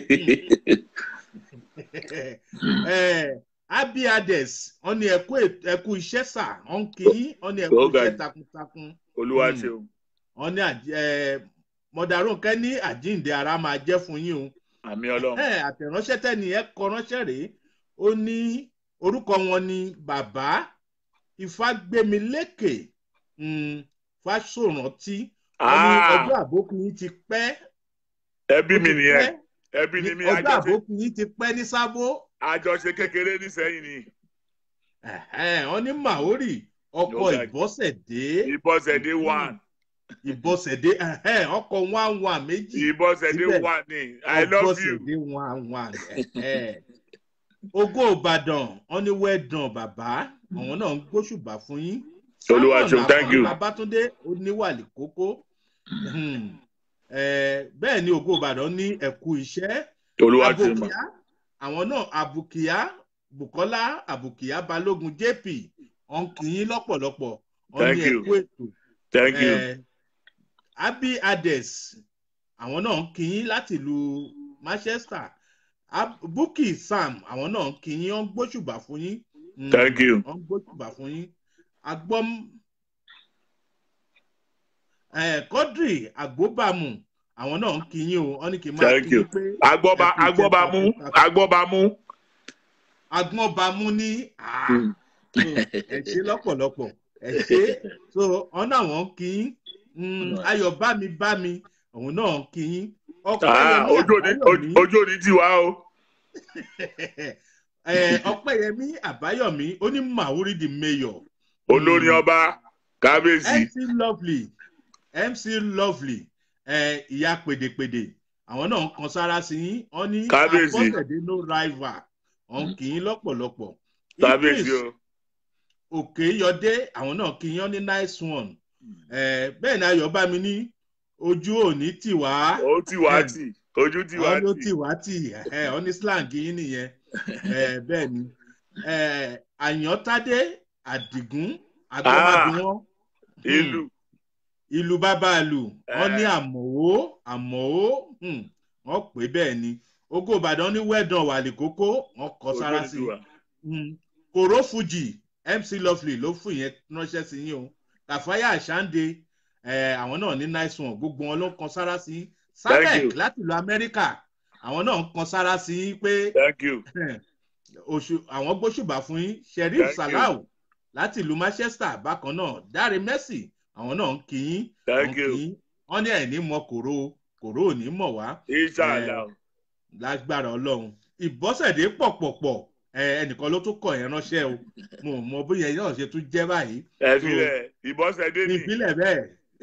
Eh, abi ades wọn ní ẹkú èt- ẹkú iṣẹ́ sà wọn kì í wọn ní ẹkú Ó ga iṣẹ́ jù. takuntakun olúwa Mm. ṣeun wọn ní àj- eh, mọdàrúnkẹ ní àjíǹde ara máa jẹ́ fún yín o àmì ọlọ́run ẹ àtẹ̀ránṣẹ́ tẹ́ni ẹ kọ ránṣẹ́ rèé ó ní orúkọ wọn ní bàbá ìfàgbémilékè um, fásórántí wọn ní Ah, ọjọ́ àbókù yín ti pẹ́ ẹbí ó mi ti nìyẹn pẹ́, ẹbí ni mi ọjọ́ àjọṣe àbókù yín ti pẹ́ ní sábó àjọṣe kékeré nísẹyìn ni Ẹ̀hẹ́n, wọn ní maori ọkọ Ó ga jù. ìbọ́sẹ̀dé ìbọ̀sẹ̀dé one ìbọ́sẹ̀dé ẹ̀hẹ́n, ọkọ one one méjì ìbọ̀sẹ̀dé Síbẹ̀, one ni i love you ọbọ̀sẹ̀dé one one ẹ̀hẹ́n. ogó ìbàdàn wọn ní wẹ́ẹ̀dàn bàbá àwọn náà ń gbóṣùbà fún yín Olúwa Simon ṣeun, thank you. babatunde oníwàlì kókó Hmm. Eh, bẹ́ẹ̀ ni ògo ìbàdàn ní ẹ̀kú iṣẹ́ olúwa ṣeun ma abùkíá àwọn náà abùkíá bukola abùkíá balógun jp wọn kì í lọ́pọ̀lọpọ̀ wọn Thank ní you. ẹ̀kú ètò thank you Eh, abi ades àwọn náà ń kí yín láti ìlú manchester Ab- bukki sam àwọn náà ń kí yín wọn ń gbóṣùbà fún yín Mm, Thank you. wọn ń gbóṣùbà fún yín agbọ́m eh, quadri agbóbàmù àwọn náà ń kí yín o wọn ní kí n máa Thank kí you. yín pé agbọ́ba ẹ kú iṣẹ́ agbọ́bamú takuntakun. agbọ́bamú agbọ́nbamú ní ah, Mm. so, ẹ ṣe lọ́pọ̀lọpọ̀ ẹ ṣe so wọn náà wọ́n kí yín Mm, ayọ̀ bá mi bá mi òun náà kí yín ọpẹ́ Ah, yẹmí ojú òní àbáyọ̀mí ojú òní tiwa o Eh, ọpẹ́ yẹmí àbáyọ̀mí ó ní màwúrí di mayor olórin ọba kábíyèsí mc lovely mc lovely eh, ìyá pèdèpèdè àwọn náà ń kan sára sí yín wọn ní Kábíyèsí. abọ́sẹ̀dé no rival wọn kì í lọ́pọ̀lọpọ̀ kábíyèsí Idris o òkè yọdé àwọn náà kì í yan ní nice one Eh, bẹ́ẹ̀ ni ayọ̀ bá mi ní ojú òní tì wá ó tiwa tì ojú tiwa àwọn ló tì tì wá tì ẹ ọ ní slang yín nìyẹn Eh, bẹ́ẹ̀ ni Eh, àyàntádé àdìgún agbọ́mábíwọ́n ìlú ìlú bàbá ìlú wọn ní Eh. àmọ̀wó àmọ̀wó hmm, wọn pè bẹ́ẹ̀ ni ogó ìbàdàn ní wẹ́dàn wàlì kókó wọn kọ ojú sára òní sí tiwa i kòró fuji mc lovely ló fún yẹn ránṣẹ́ sí yín o kàfáyà àṣàǹde eh, àwọn náà ní nice one gbogbo wọn ló ń kan sára sí Thank sabec you. láti ìlú amẹ́ríkà àwọn náà ń kan sára sí pé thank you oṣù àwọn gbóṣùbà fún yín sheriff Thank you. salau láti ìlú manchester bákan náà dáre mercy àwọn náà ń kí yín thank wọ́n you kí yín wọ́n ní ẹ̀ ní mọ kòró kòró ò ní mọ̀ wá inshallah lágbára ọlọ́run ìbọ́sẹ̀dé pọ̀pọ̀pọ̀ ẹnìkan ló tún kọ̀ yẹn ránṣẹ́ o mo ò mọ bóyá ẹ̀yìn náà ṣe tún jẹ́ báyìí ẹ filẹ̀ ìbọ̀sẹ̀dé ní ni ìbílẹ̀ bẹ́ẹ̀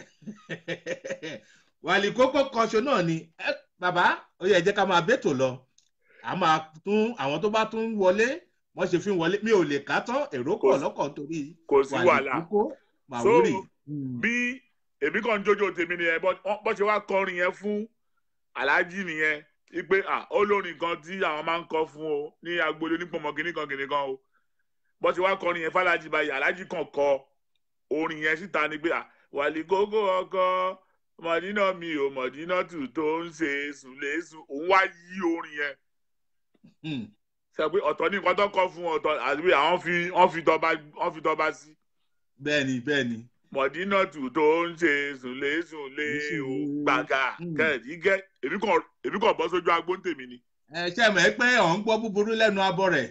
wàlí kókó kanṣo náà ni ẹ, bàbá ó yẹ jẹ́ ká máa bẹ́tò lọ a máa tún àwọn tó bá tún wọlé wọ́n ṣe fi ń wọlé mi ò lè ká tán èrò pọ̀ Kò sí- lọ́kàn torí kò sí wàhálà kókó màwúrì. So, bí èmi kàn ń jójó tèmi nìyẹn bọ́ bọ́ ṣe wá kọrin yẹn fún aláàjì nìyẹn wípé ah olórin kan tí àwọn máa ń kọ fún o ní agboolé onípọ̀mọ́ kìnnì kan kìnnì kan o bọ́ ṣe wá kọrin yẹn fàlájì báyìí aláàjì kan kọ orin yẹn síta ni pé ah wàlí gógó ọkọ mọ̀dínà mi ò mọ̀dínà tù tó ń ṣe sùlẹ̀sù òun wá yí orin yẹn Hmm. sọ pé ọ̀tọ̀ ní nǹkan tó kọ fún ọ̀tọ̀ àti pé àwọn fi wọ́n fi tọba wọ́n fi tọba sí bẹ́ẹ̀ni bẹ́ẹ̀ni mọ̀dínàtù tó ń ṣe sùnlé-sùnlé o gbàgà Mm. kẹ́ẹ̀dí gẹ́ èmi kàn èmi kàn bọ́ sójú agbó ń tèmi ni. ẹ ṣe mọ̀ ẹ́ pé ọ̀ ń gbọ́ búburú lẹ́nu abọ́ rẹ̀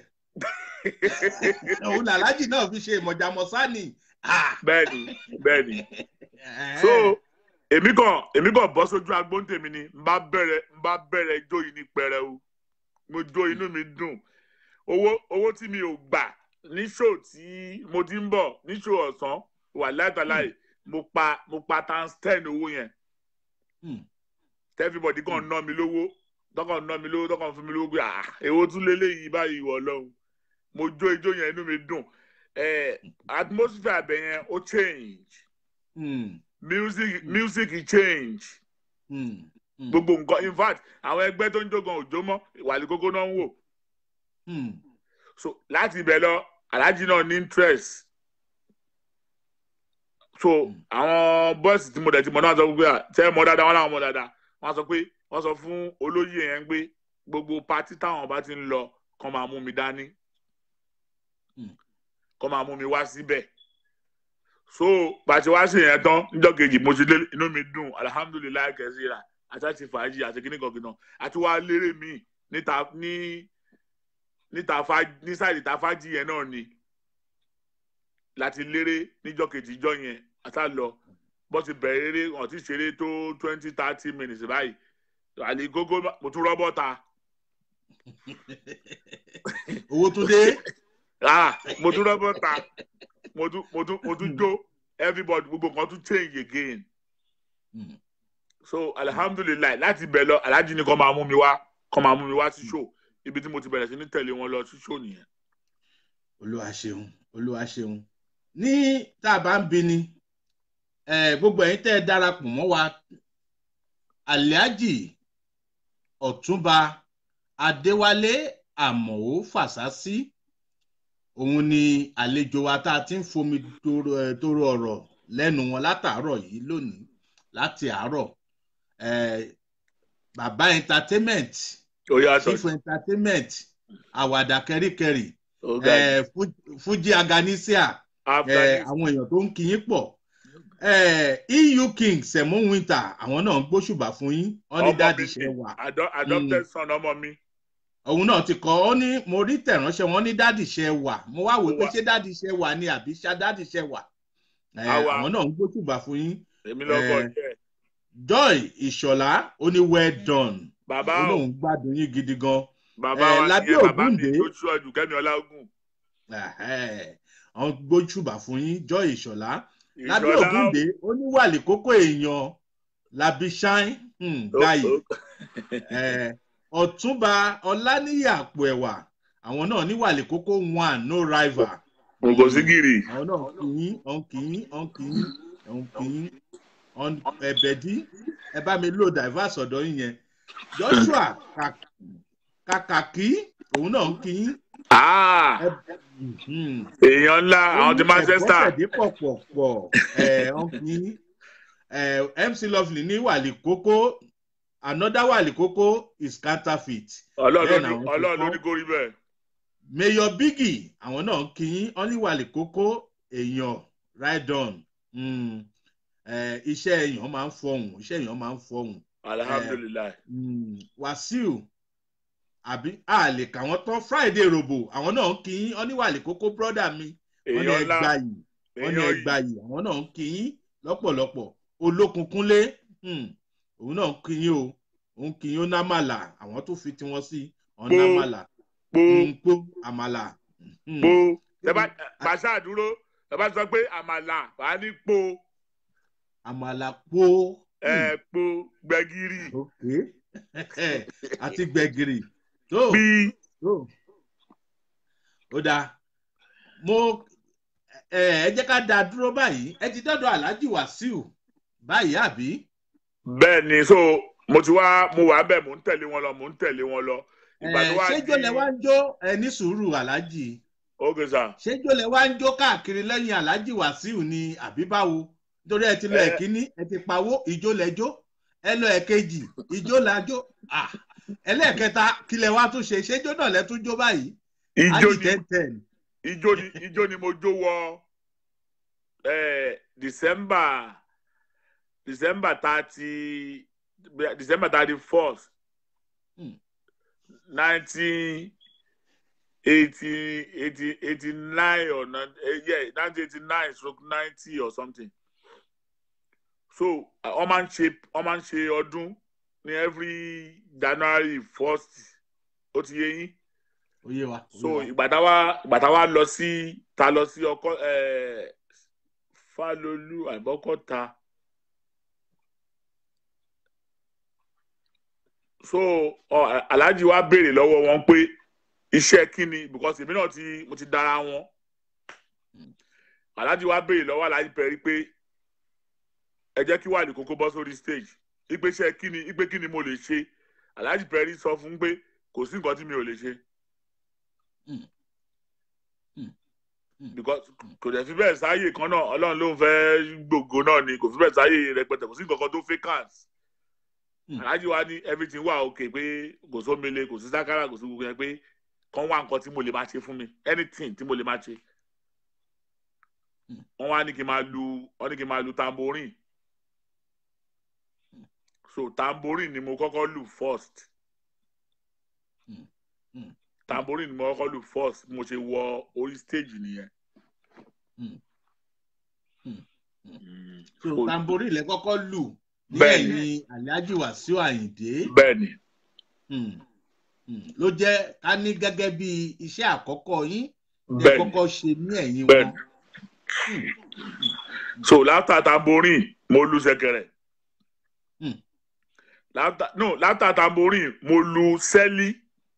òun làlájì náà fi ṣe ìmọ̀jàmọ̀sánì. bẹ́ẹ̀ni bẹ́ẹ̀ni so èmi kàn èmi kàn bọ́ sójú agbó ń tèmi ni n bá bẹ̀rẹ̀ n bá bẹ̀rẹ̀ ijó yìí ní pẹrẹu mo jó inú mi dùn owó owó tí mi ò gbà ní ṣò tí mo ti ń bọ̀ ní ṣò ọ̀sán wà látàláì mo pa mo pa times ten owó yẹn Hmm. everybody kàn ná mi lówó tọkàn ná mi lówó tọkàn fún mi lówó pé ah èwo tún léléyìí báyìí wọ lọ́hùn mo jó ijó yẹn inú mi dùn eh, atmosphere abẹ yẹn ó change Hmm. music music change Hmm. Hmm. gbogbo nǹkan in fact àwọn ẹgbẹ́ tó ń jó gan òjò mọ́ ìwàlẹ̀ kókó náà ń wò Hmm. so láti ibẹ̀ lọ aláàjì náà ní interest so àwọn bọ́ọ̀sì tí mo dẹ̀ ti mọ̀ náà sọ pé à, tẹ́ ẹ mọ̀ dáadáa wọn làwọn mọ̀ dáadáa wọ́n sọ pé wọ́n sọ fún olóyè yẹn pé gbogbo patí táwọn bá ti ń lọ kàn máa mú mi dání Hmm. kàn máa mú mi wá síbẹ̀ so pàṣẹ wá sí yẹn tán níjọ́ kejì mo ti lé inú mi dùn alihamudulilayi kẹsíra àti àti fàájì àti kíní kan kìnnà àti wá lérè míì níta ní níta fa ní sáìdì ta fájì yẹn náà ni láti lérè níjọ́ kejì ìjọ yẹn àtà lọ bó ti bẹ̀rẹ̀ eré wọn ti ṣeré tó twenty thirty minutes báyìí àlè gógó mo tún rọ́bọ̀ ta owó tún dé. ah mo tún rọ́bọ̀ ta mo tún mo tún mo tún jó everybody gbogbo nǹkan tún change again Hmm. so alihamudulilayi láti bẹ̀ lọ alájí ni kò máa mú mi wá kò máa mú mi wá sí show ibi tí mo ti bẹ̀rẹ̀ sí ní tẹ̀lé wọn lọ sí show nìyẹn. olúwa ṣeun olúwa ṣeun ní tá a bá ń bi ni eh, gbogbo ẹ̀yin tẹ́ ẹ darapọ̀ mọ́ wa alhaji ọ̀túnba adéwálé àmọ̀ó fàṣásí òun ni àlejò wa tá a ti ń fomi toro eh, toro ọ̀rọ̀ lẹ́nu wọn látàárọ̀ yìí lónìí láti àárọ̀ eh, bàbá entertainment ó yàtọ̀ chief entertainment àwàdà kẹríkẹrí ó ga jù. eh, Fu- fuji aganisia after eh, this àwọn èèyàn tó ń kí yín pọ̀ eh, eu king sẹ̀mú winter àwọn náà ń gbóṣùbà fún yín wọ́n ní ọmọ dáàdi mi ṣe wà ado- adopted son ọmọ mi òun náà ti kọ́ ó ní mo rí tẹ̀ránṣẹ́ wọn ní dáàdi ṣe wà mo wá wò pé Wà. ṣé dáàdi ṣe wà ni àbí ṣá dáàdi ṣe wà Eh, Àwa. àwọn náà ń gbóṣùbà fún yín èmi lọkọ Eh, jẹ joy ìṣọ̀lá ó ní well done bàbá ó o lóun gbádùn yín gidi gan bàbá eh, wa Lábí nìyẹn bàbá mi Ògúndé. tó ṣú ọjù kẹmi ọlágùn Ẹhẹ́, àwọn gbóṣùbà fún yín joy ìṣọ̀lá lábí Ìṣọ̀lá ògúndé oníwàlì kókó èèyàn labi shine um, ó- gbayì ó- Eh, ọ̀túnba ọláníyì àpò ẹ̀wà àwọn náà níwàlì kókó one no rival kò sí gírì àwọn náà kìín ọ̀n kìín ọ̀n kìín ọ̀n kìín ọ̀n ẹ̀bẹ̀dí ẹ bá mi lò diverse ọ̀dọ́ yín yẹn joshua Kak- kàkàkí òun náà ń kìín Ah, Mhm èèyàn ńlá àwọn ti manchester ẹ̀bọ́sẹ̀dé pọ̀pọ̀pọ̀ ẹ̀ ọ̀gbìn mc lovely ní wàlì kókó another wàlì kókó is counterfeit ọlọ́run bẹ́ẹ̀ ló làwọn ní- ti ọlọ́run ló kọ́. ní kórí bẹ́ẹ̀ mayor biggie àwọn náà ń kíyín ọ́n ní wàlì kókó èèyàn right on Mm. Eh, iṣẹ́ èèyàn máa ń fọhùn iṣẹ́ èèyàn máa ń fọhùn alihamudulilayi Mm, wàsíù àbí a lè kà wọ́n tán friday robo àwọn náà ń kí yín oníwàlẹ̀ kókó brọ́dà mi wọ́n ní èèyàn ńlá ẹgbà yìí wọ́n ní èèyàn ẹgbà yìí àwọn náà ń kí yín lọ́pọ̀lọpọ̀ olókun kúnlé mm, òun náà ń kí yín o òun kí yín ó námàlà àwọn tó fi tiwọn sí Pó. ọ̀nàmàlà po pó àmàlà. mm. po tẹ́bá pàṣẹ àdúró tẹ́bá sọ pé àmàlà wà á ní po àmàlà pó. ẹ po gbẹ̀gìrì ok àti gbẹ̀gìrì tó bí tó ó dáa mo ẹ ẹ jẹ́ ká dáa dúró báyìí ẹ ti dọ́dọ̀ aláàjì wàsíù báyìí àbí. bẹ́ẹ̀ ni so mo ti wá mo wà bẹ́ẹ̀ mò ń tẹ̀lé wọn lọ mò ń tẹ̀lé wọn lọ ìgbà tó ẹ wá ṣéjó lẹ wá ń jó ẹ ní sùúrù aláàjì ókè sà ṣéjó lẹ wá ń jó káàkiri lẹ́yìn aláàjì wàsíù ni àbí báwo nítorí ẹ ti lọ Ẹ. ẹ̀kíní ẹ ti pawó ìjó lẹjó ẹ lọ ẹ̀kejì ìjó lajó Ah, ẹlẹ́ẹ̀kẹta kílẹ̀ wá tún ṣe ṣéjó náà lẹ tún jó báyìí ijó ájì ni ten ten ijó ni ijó ni mo jó wọ ẹ december december thirty december thirty first Hmm. nineteen eighty eighty eighty nine or nine yeah nineteen eighty nine stroke ninety or something so wọ́n máa ń ṣe wọ́n máa ń ṣe ọdún ní every january first ó ti yé yín oyè wa. so oyè wa. ìgbà tá wa ìgbà tá wa lọ sí ta lọ sí ọkọ ẹ falolu àbọkọta so ọ alhaji wa béèrè lọ́wọ́ wọn pé iṣẹ́ kíni because èmi náà ti mo ti dára wọn alhaji wa béèrè lọ́wọ́ alhaji pẹ̀rí pé ẹ jẹ́ kí wà ní kókó bọ́ sórí stage ipe iṣẹ́ kíni ipe kíni mo lè ṣe alhaji pẹ̀rí sọ fún pé kò sí nǹkan tí mi ò lè ṣe because kò dẹ̀ fi bẹ́ẹ̀ sáyè kan náà ọlọ́run ló ń fẹ́ gbògo náà ni kò fi bẹ́ẹ̀ sáyè rẹpẹtẹ kò sí nǹkan kan tó vacant Mm. aláàjì wa ní everything wà okay pé kò sómele kò sí sákàrà kò sí gbogbo yẹn pé kàn wá nǹkan tí mo lè máa ṣe fún mi anything tí mo lè máa ṣe Mm. wọ́n wá ní kí n máa lu wọ́n ní kí n máa lu tambourine so tambourine ni mo kọ́kọ́ lù first Mm. Mm. tambourine ni mo kọ́kọ́ lù first bí mo ṣe wọ orí stage nìyẹn. Mm. Mm. Mm. so So- tambori lẹ kọ́kọ́ lù ní Bẹ́ẹ̀ni. ẹ̀yìn alhaji wasiu ayinde bẹ́ẹ̀ni Mm. Mm. ló jẹ́ ká ní gẹ́gẹ́ bí iṣẹ́ àkọ́kọ́ yín lẹ bẹ́ẹ̀ni kọ́kọ́ ṣe ní ẹ̀yìn Bẹ́ẹ̀ni. wọn. so láfta tambourine mo lu ṣẹ̀kẹ̀rẹ̀ Mm. láfta no láfta tambourine mo lu sẹ́lí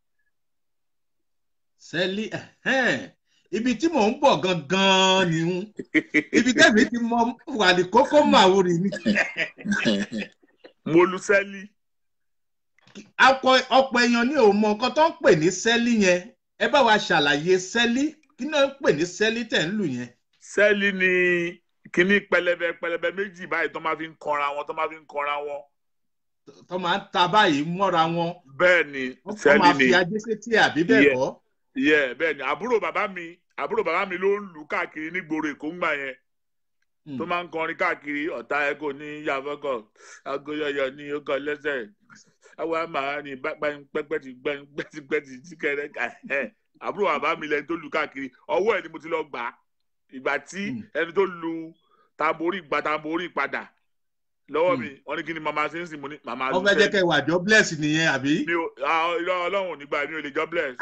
sẹ́lí ẹ̀hẹ́n. ibi tí mò ń bọ̀ gangan ni ń ibi tẹ́mi ti mọ wàlí kókó màwúrì ni mo lu sẹ́lí Akọ- ọ̀pọ̀ èèyàn ní òun mọ nǹkan tó ń pè ní sẹ́lí yẹn ẹ bá wa ṣàlàyé sẹ́lí kí náà ń pè ní sẹ́lí tẹ̀ ń lù yẹn. sẹ́lí ni kíní pẹlẹbẹ pẹlẹbẹ méjì báyìí tó máa fi ń kanra wọn tó máa fi ń kanra wọn tó máa ń ta báyìí mọ́ra wọn bẹ́ẹ̀ ni wọ́n kọ́ sẹ́lí máa ni fi ajé sétí àbí bẹ́ẹ̀ Yeah. kọ́. yẹ bẹ́ẹ̀ ni àbúrò bàbá mi àbúrò bàbá mi ló ń lù káàkiri nígboro èkó ńgbà yẹn Mm. tó máa ń kọrin káàkiri ọ̀tá ẹ kò ní yàfọ́kọ̀ agoyọyọ ní ọkọ̀ lẹ́sẹ̀ àwọn àmà ní pẹ́pẹ́tì pẹ́tipẹ́tì tíkẹ́rẹ́ ẹ̀ àbúrò bàbá mi lẹni tó lu káàkiri ọwọ́ ẹ̀ ni mo ti lọ gbà á ìgbà tí Mm. ẹni tó lu tamborí gba tamborí padà lọ́wọ́ Mm. mi wọ́n ní kí ni màmá ṣe ń sìn mo ní màmá wọ́n fẹ́ jẹ́ kẹ́ wà jọ bless nìyẹn àbí. mi ò ah, irọ́ ọlọ́run ò ní gbà mí ò lè jọ bless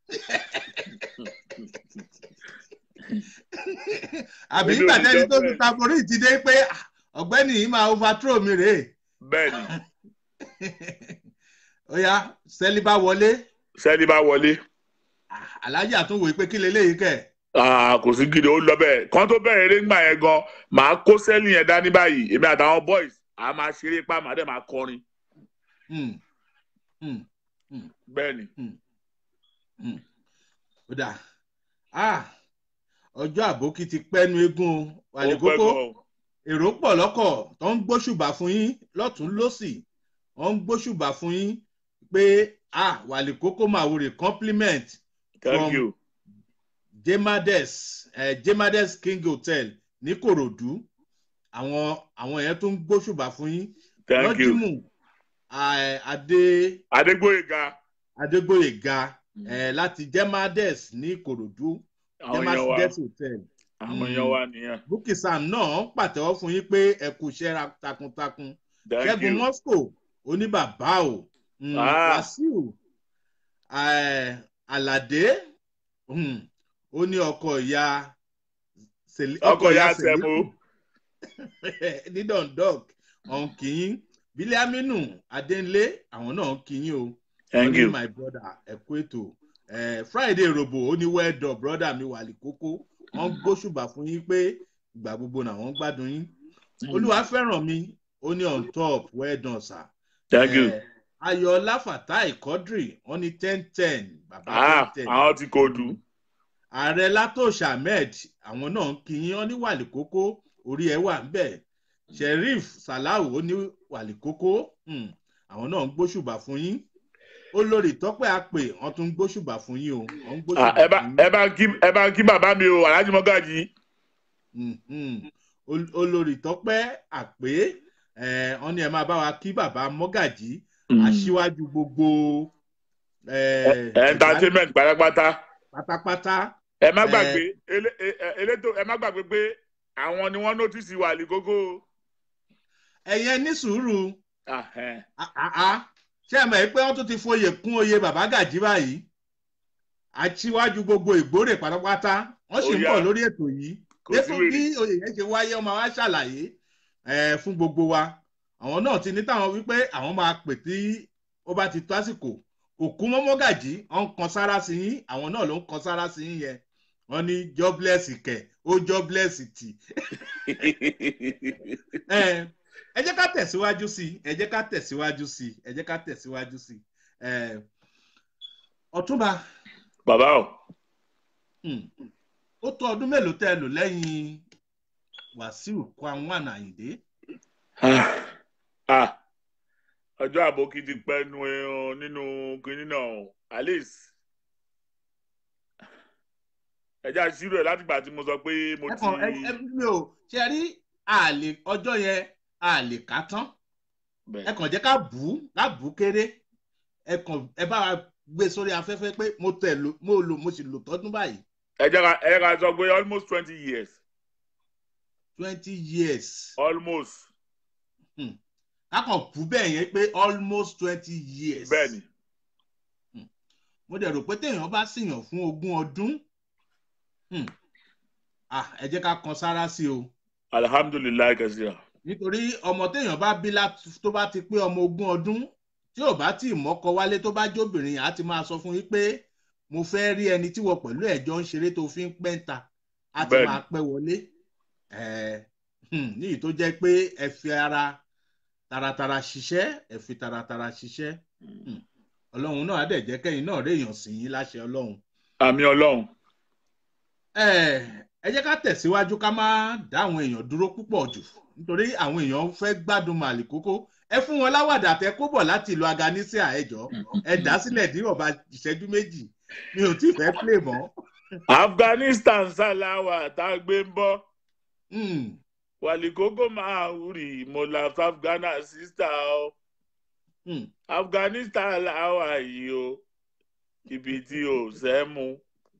àbí Èmi ò nígbà lè tẹ́ni jọ tó lu bẹ́ẹ̀. tamborí ti dé pé "Ah, ọ̀gbẹ́ni yìí máa overthrow mi rèé. bẹ́ẹ̀ ni ó yá sẹ́lí bá wọlé sẹ́ni bá wọlé. Ah, aláàjì àtúnwò pé kí leléyìí kẹ̀. Ah, kò sí gidi ó lọ bẹ́ẹ̀ kan tó bẹ̀rẹ̀ eré ńgbà yẹn gan màá kó sẹ́ẹ̀lì yẹn dání báyìí èmi àtàwọn boys a máa ṣeré pa màá dẹ̀ máa kọrin Mm. Mm. bẹ́ẹ̀ ni ó dà Ah, ọjọ́ àbókí ti pẹ́nu eégún o. ó wàlẹ̀ pẹ́ kókó gan o. èrò pọ̀ lọ́kọ̀ tó ń gbóṣùbà fún yín lọ́tún lọ́sì wọ́n ń gbóṣùbà fún yín pé ah wàlẹ̀ kókó màwúrè compliment thank from- you jemades eh, jemades king hotel ní korodu àwọn àwọn yẹn tó ń gbóṣùbà fún yín thank you lọ́jìmù à- adé adégbòyega adégbòyega eh, láti jemades ní ìkòròdú àwọn èèyàn wa jemades hotel àwọn èèyàn wa nìyẹn bukki sam náà ń pàtẹ́wọ́ fún yín pé ẹ kú iṣẹ́ ra- takuntakun thank ṣẹ́gun you moscow oníbàbá o mm, Ah. wàsíù eh, aládé mm, ó ní ọkọ ìyá Seli- ọkọ ya Seliu tẹmu ní dundalk ọ̀hún kìín bílíàmínú adéńlé àwọn náà ń kìín o thank Wọ́n ní you my brother ẹ kú ètò Eh, friday robo ó ní well done brother mi wà ní kókó wọ́n gbóṣùbà fún yín pé ìgbà gbogbo náà wọ́n gbádùn yín olúwa fẹ́ràn mi ó ní on top well done sir. thank you Eh, ayọ̀ọ́lá fatai quadri wọ́n ní ten ten bàbá ah ten ten àwọn ti kò dùn ààrẹ látòṣà ahmed àwọn náà ń kíyìn ọ́ ní wàlíkókó orí ẹ̀ wà ńbẹ̀ sheriff salau ó ní wàlíkókó hmm, àwọn náà ń gbóṣùbà fún yín olórí tọ́pẹ́ àpè wọ́n tún ń gbóṣùbà fún yín o wọ́n ń Ah, gbóṣùbà ẹ bá fún ẹ bá ń kí ẹ bá ń kí bàbá mi o alhaji mọgàjì yín Mhm. Ol- olórí tọ́pẹ́ àpè eh, wọ́n ní ẹ máa bá wa kí bàbá mọ́gàjì aṣíwájú gbogbo eh, entertainment pátápátá pátápátá ẹ má Eh. gbàgbé elé- ẹ- ẹ- elétò ẹ má gbàgbé pé àwọn ni wọn nọtìsì wà ní gógó ẹ̀yẹn ní sùúrù Ah, eh. Ah, ah, ah. ṣé ẹ mọ̀ ẹ́ pé wọ́n tún ti foyè kún oyè bàbá gàjí báyìí aṣíwájú gbogbo ìgbórè pátápátá wọ́n sì ń Ó yá. bọ̀ lórí ètò yìí kò sí dépò wèrè bí oyè yẹn ṣe wáyé ọmọ wa ṣàlàyé eh, fún gbogbo wa àwọn náà ti ní táwọn wípé àwọn máa pè tí ó bá ti tó àsìkò òkú mọ́mọ́gàjí wọ́n ń kan sára sí yín àwọn náà ló ń kan sára sí yín yẹn wọ́n ní jobless kẹ̀ ó jobless tì ẹ ẹ jẹ́ ká tẹ̀síwájú sí i ẹ jẹ́ ká tẹ̀síwájú sí i ẹ jẹ́ ká tẹ̀síwájú sí i ẹ ọ̀túnba bàbá o hmm, ó tó ọdún mélòó tẹ́ ẹ lò lẹ́yìn wàsíù kwan àyìndé Ah, ah. ọjọ́ àbókí ti pẹ́ nu ẹran nínú kinní náà o. alice ẹja ṣírò ẹ látìgbà tí mo sọ pé mo ẹ ti kàn ẹ ẹ mi ò ṣe rí àlè ọjọ́ yẹn àlè ká tán ẹ Bẹ́ẹ̀. kàn jẹ́ ká bù ú ká bù ú kéré ẹ kàn ẹ bá wa gbé sórí afẹ́fẹ́ pé mo tẹ̀ lò mo lò mo sì lò tọ́dún báyìí ẹ jẹ́ ká ẹ jẹ́ ká sọ pé almost twenty years twenty years. almost kákan kú bẹ́ẹ̀ yẹn pé almost twenty years. bẹ́ẹ̀ ni mo dẹ̀ rò pé téèyàn bá ṣìyàn fún ogún ọdún hmm, ah, ẹ jẹ́ ká kan sára sí o alihamudulilayi kẹsíra nítorí ọmọ téèyàn bá bí láti- tó bá ti pé ọmọ ogún ọdún tí ò bá tí ì mọ́kọ wálé tó bá jóbìnrin á ti máa sọ fún yín pé mo fẹ́ rí ẹni tí wọ́n pẹ̀lú ẹ̀jọ́ ń ṣeré tó fi ń pẹ́ǹta á ti Bẹ́ẹ̀ni. máa pẹ́ wọlé Eh, hmm, níyì tó jẹ́ pé ẹ fi ara taratara ṣiṣẹ́ ẹ fi taratara ṣiṣẹ́ Hmm. ọlọ́run náà á dẹ̀ jẹ́ kẹ́yìn náà réèyàn sí yín láṣẹ ọlọ́run àmì ọlọ́run ẹ ẹ jẹ́ ká tẹ̀síwájú ká má dá àwọn èèyàn dúró púpọ̀ jù nítorí àwọn èèyàn fẹ́ gbádùn màlì kókó ẹ fún wọn láwàdà tẹ kó bọ̀ láti ìlú aganisia ẹjọ́ ẹ dá sílẹ̀ ní ọba ìṣẹ́jú méjì mi ò tí ì fẹ́ play mọ́. afghanistan sálàwà tá a gbé ń bọ́ Hmm, wàlíkókó máa wúrì mo la afghana sísá o hmm. afghanistan làwà yìí o ibi tí o ṣẹ́ mu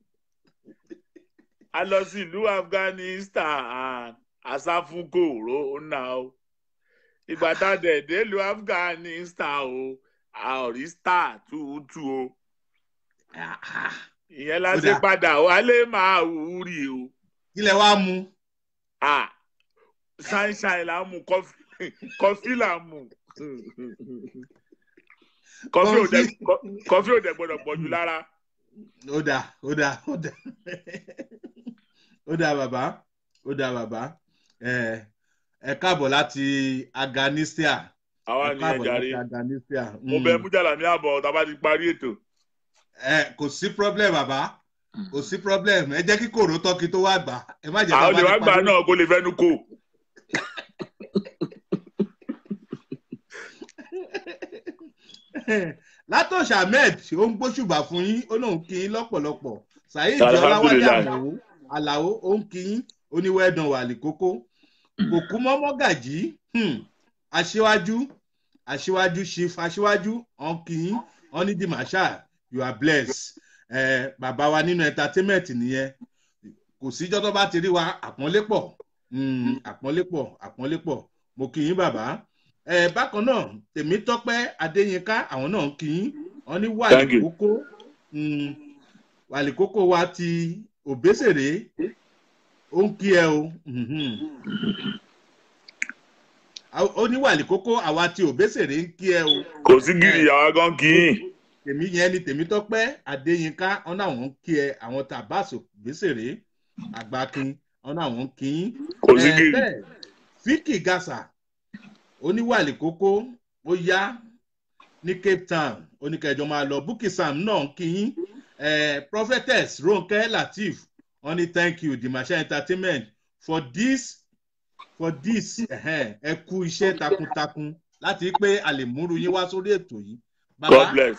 a lọ sí ìlú afghanistan asáfúnkò rona o ìgbà tá a dẹ̀ dé ìlú afghanistan o a ò rí star túùtù o Ah, ah. ìyẹn la Ó ṣe dáa. padà wálé máa wúrì o kí lẹ wá mu ah sunshine la mu kọfí kọfí la mu kọfí ò dẹ kọ- kọfí ò dẹ gbọdọ pọjù lára ó dáa ó dáa ó dáa ó dáa bàbá ó dáa bàbá ẹ ẹ káàbọ̀ láti aganisia àwa ẹ ni ẹ káàbọ̀ jàre láti aganisia. mo bẹ mújàlá ní àbọ tá a bá ti parí ètò ẹ kò sí problem bàbá kò sí problem ẹ jẹ́ kí kòró tọ́kì tó wá gbà ẹ má jẹ́ àwọn olè wá gbà náà kó lè fẹnu kò látọ̀ṣà ahmed ó ń gbóṣùbà fún yín ó lóun kí yín lọ́pọ̀lọpọ̀ saheed Alhamdulillah. ọláwálé àmọ́ àlàó ó ń kí yín oníwẹ̀dàn wà ní kókó òkú mọ́mọ́gàjì hmm, aṣíwájú aṣíwájú chief aṣíwájú ọ̀nkìn ọ̀nídìí marshal you are blessed eh, bàbá wa nínú entertainment nìyẹn kò síjọ́ tó bá ti rí wa àpọ́nlé pọ̀ hmm, àpọ́nlé pọ̀ àpọ́nlé pọ̀ mo kì í bàbá eh, bákan náà tèmítọ́pẹ́ adéyínká àwọn náà ń kì í wọ́n ní Thank you. wàlíkókó hmm, wàlíkókó wa ti òbésèré ó ń kí ẹ o mhm. A- ó ní wàlíkókó àwa ti òbésèré ń kí ẹ o kò sí gírì ìyàwó gan kì í tèmi yẹn ni tèmítọ́pẹ́ adéyínká wọn náà wọn ń kí ẹ àwọn tabas òbésèré àgbàkin wọn náà wọn ń kí yín kò sí Eh, gírì bẹ́ẹ̀ fíkì gàṣà oníwàlì kókó ó yá ní cape town oníkẹjọ máa lọ bukky sam náà ń kí yín Eh, prophetess ronke lateef wọn ní thank you dimasha entertainment for this for this ẹhẹ́n, ẹ kú iṣẹ́ takuntakun láti rí pé a lè múru yín wá sórí ètò yìí god bless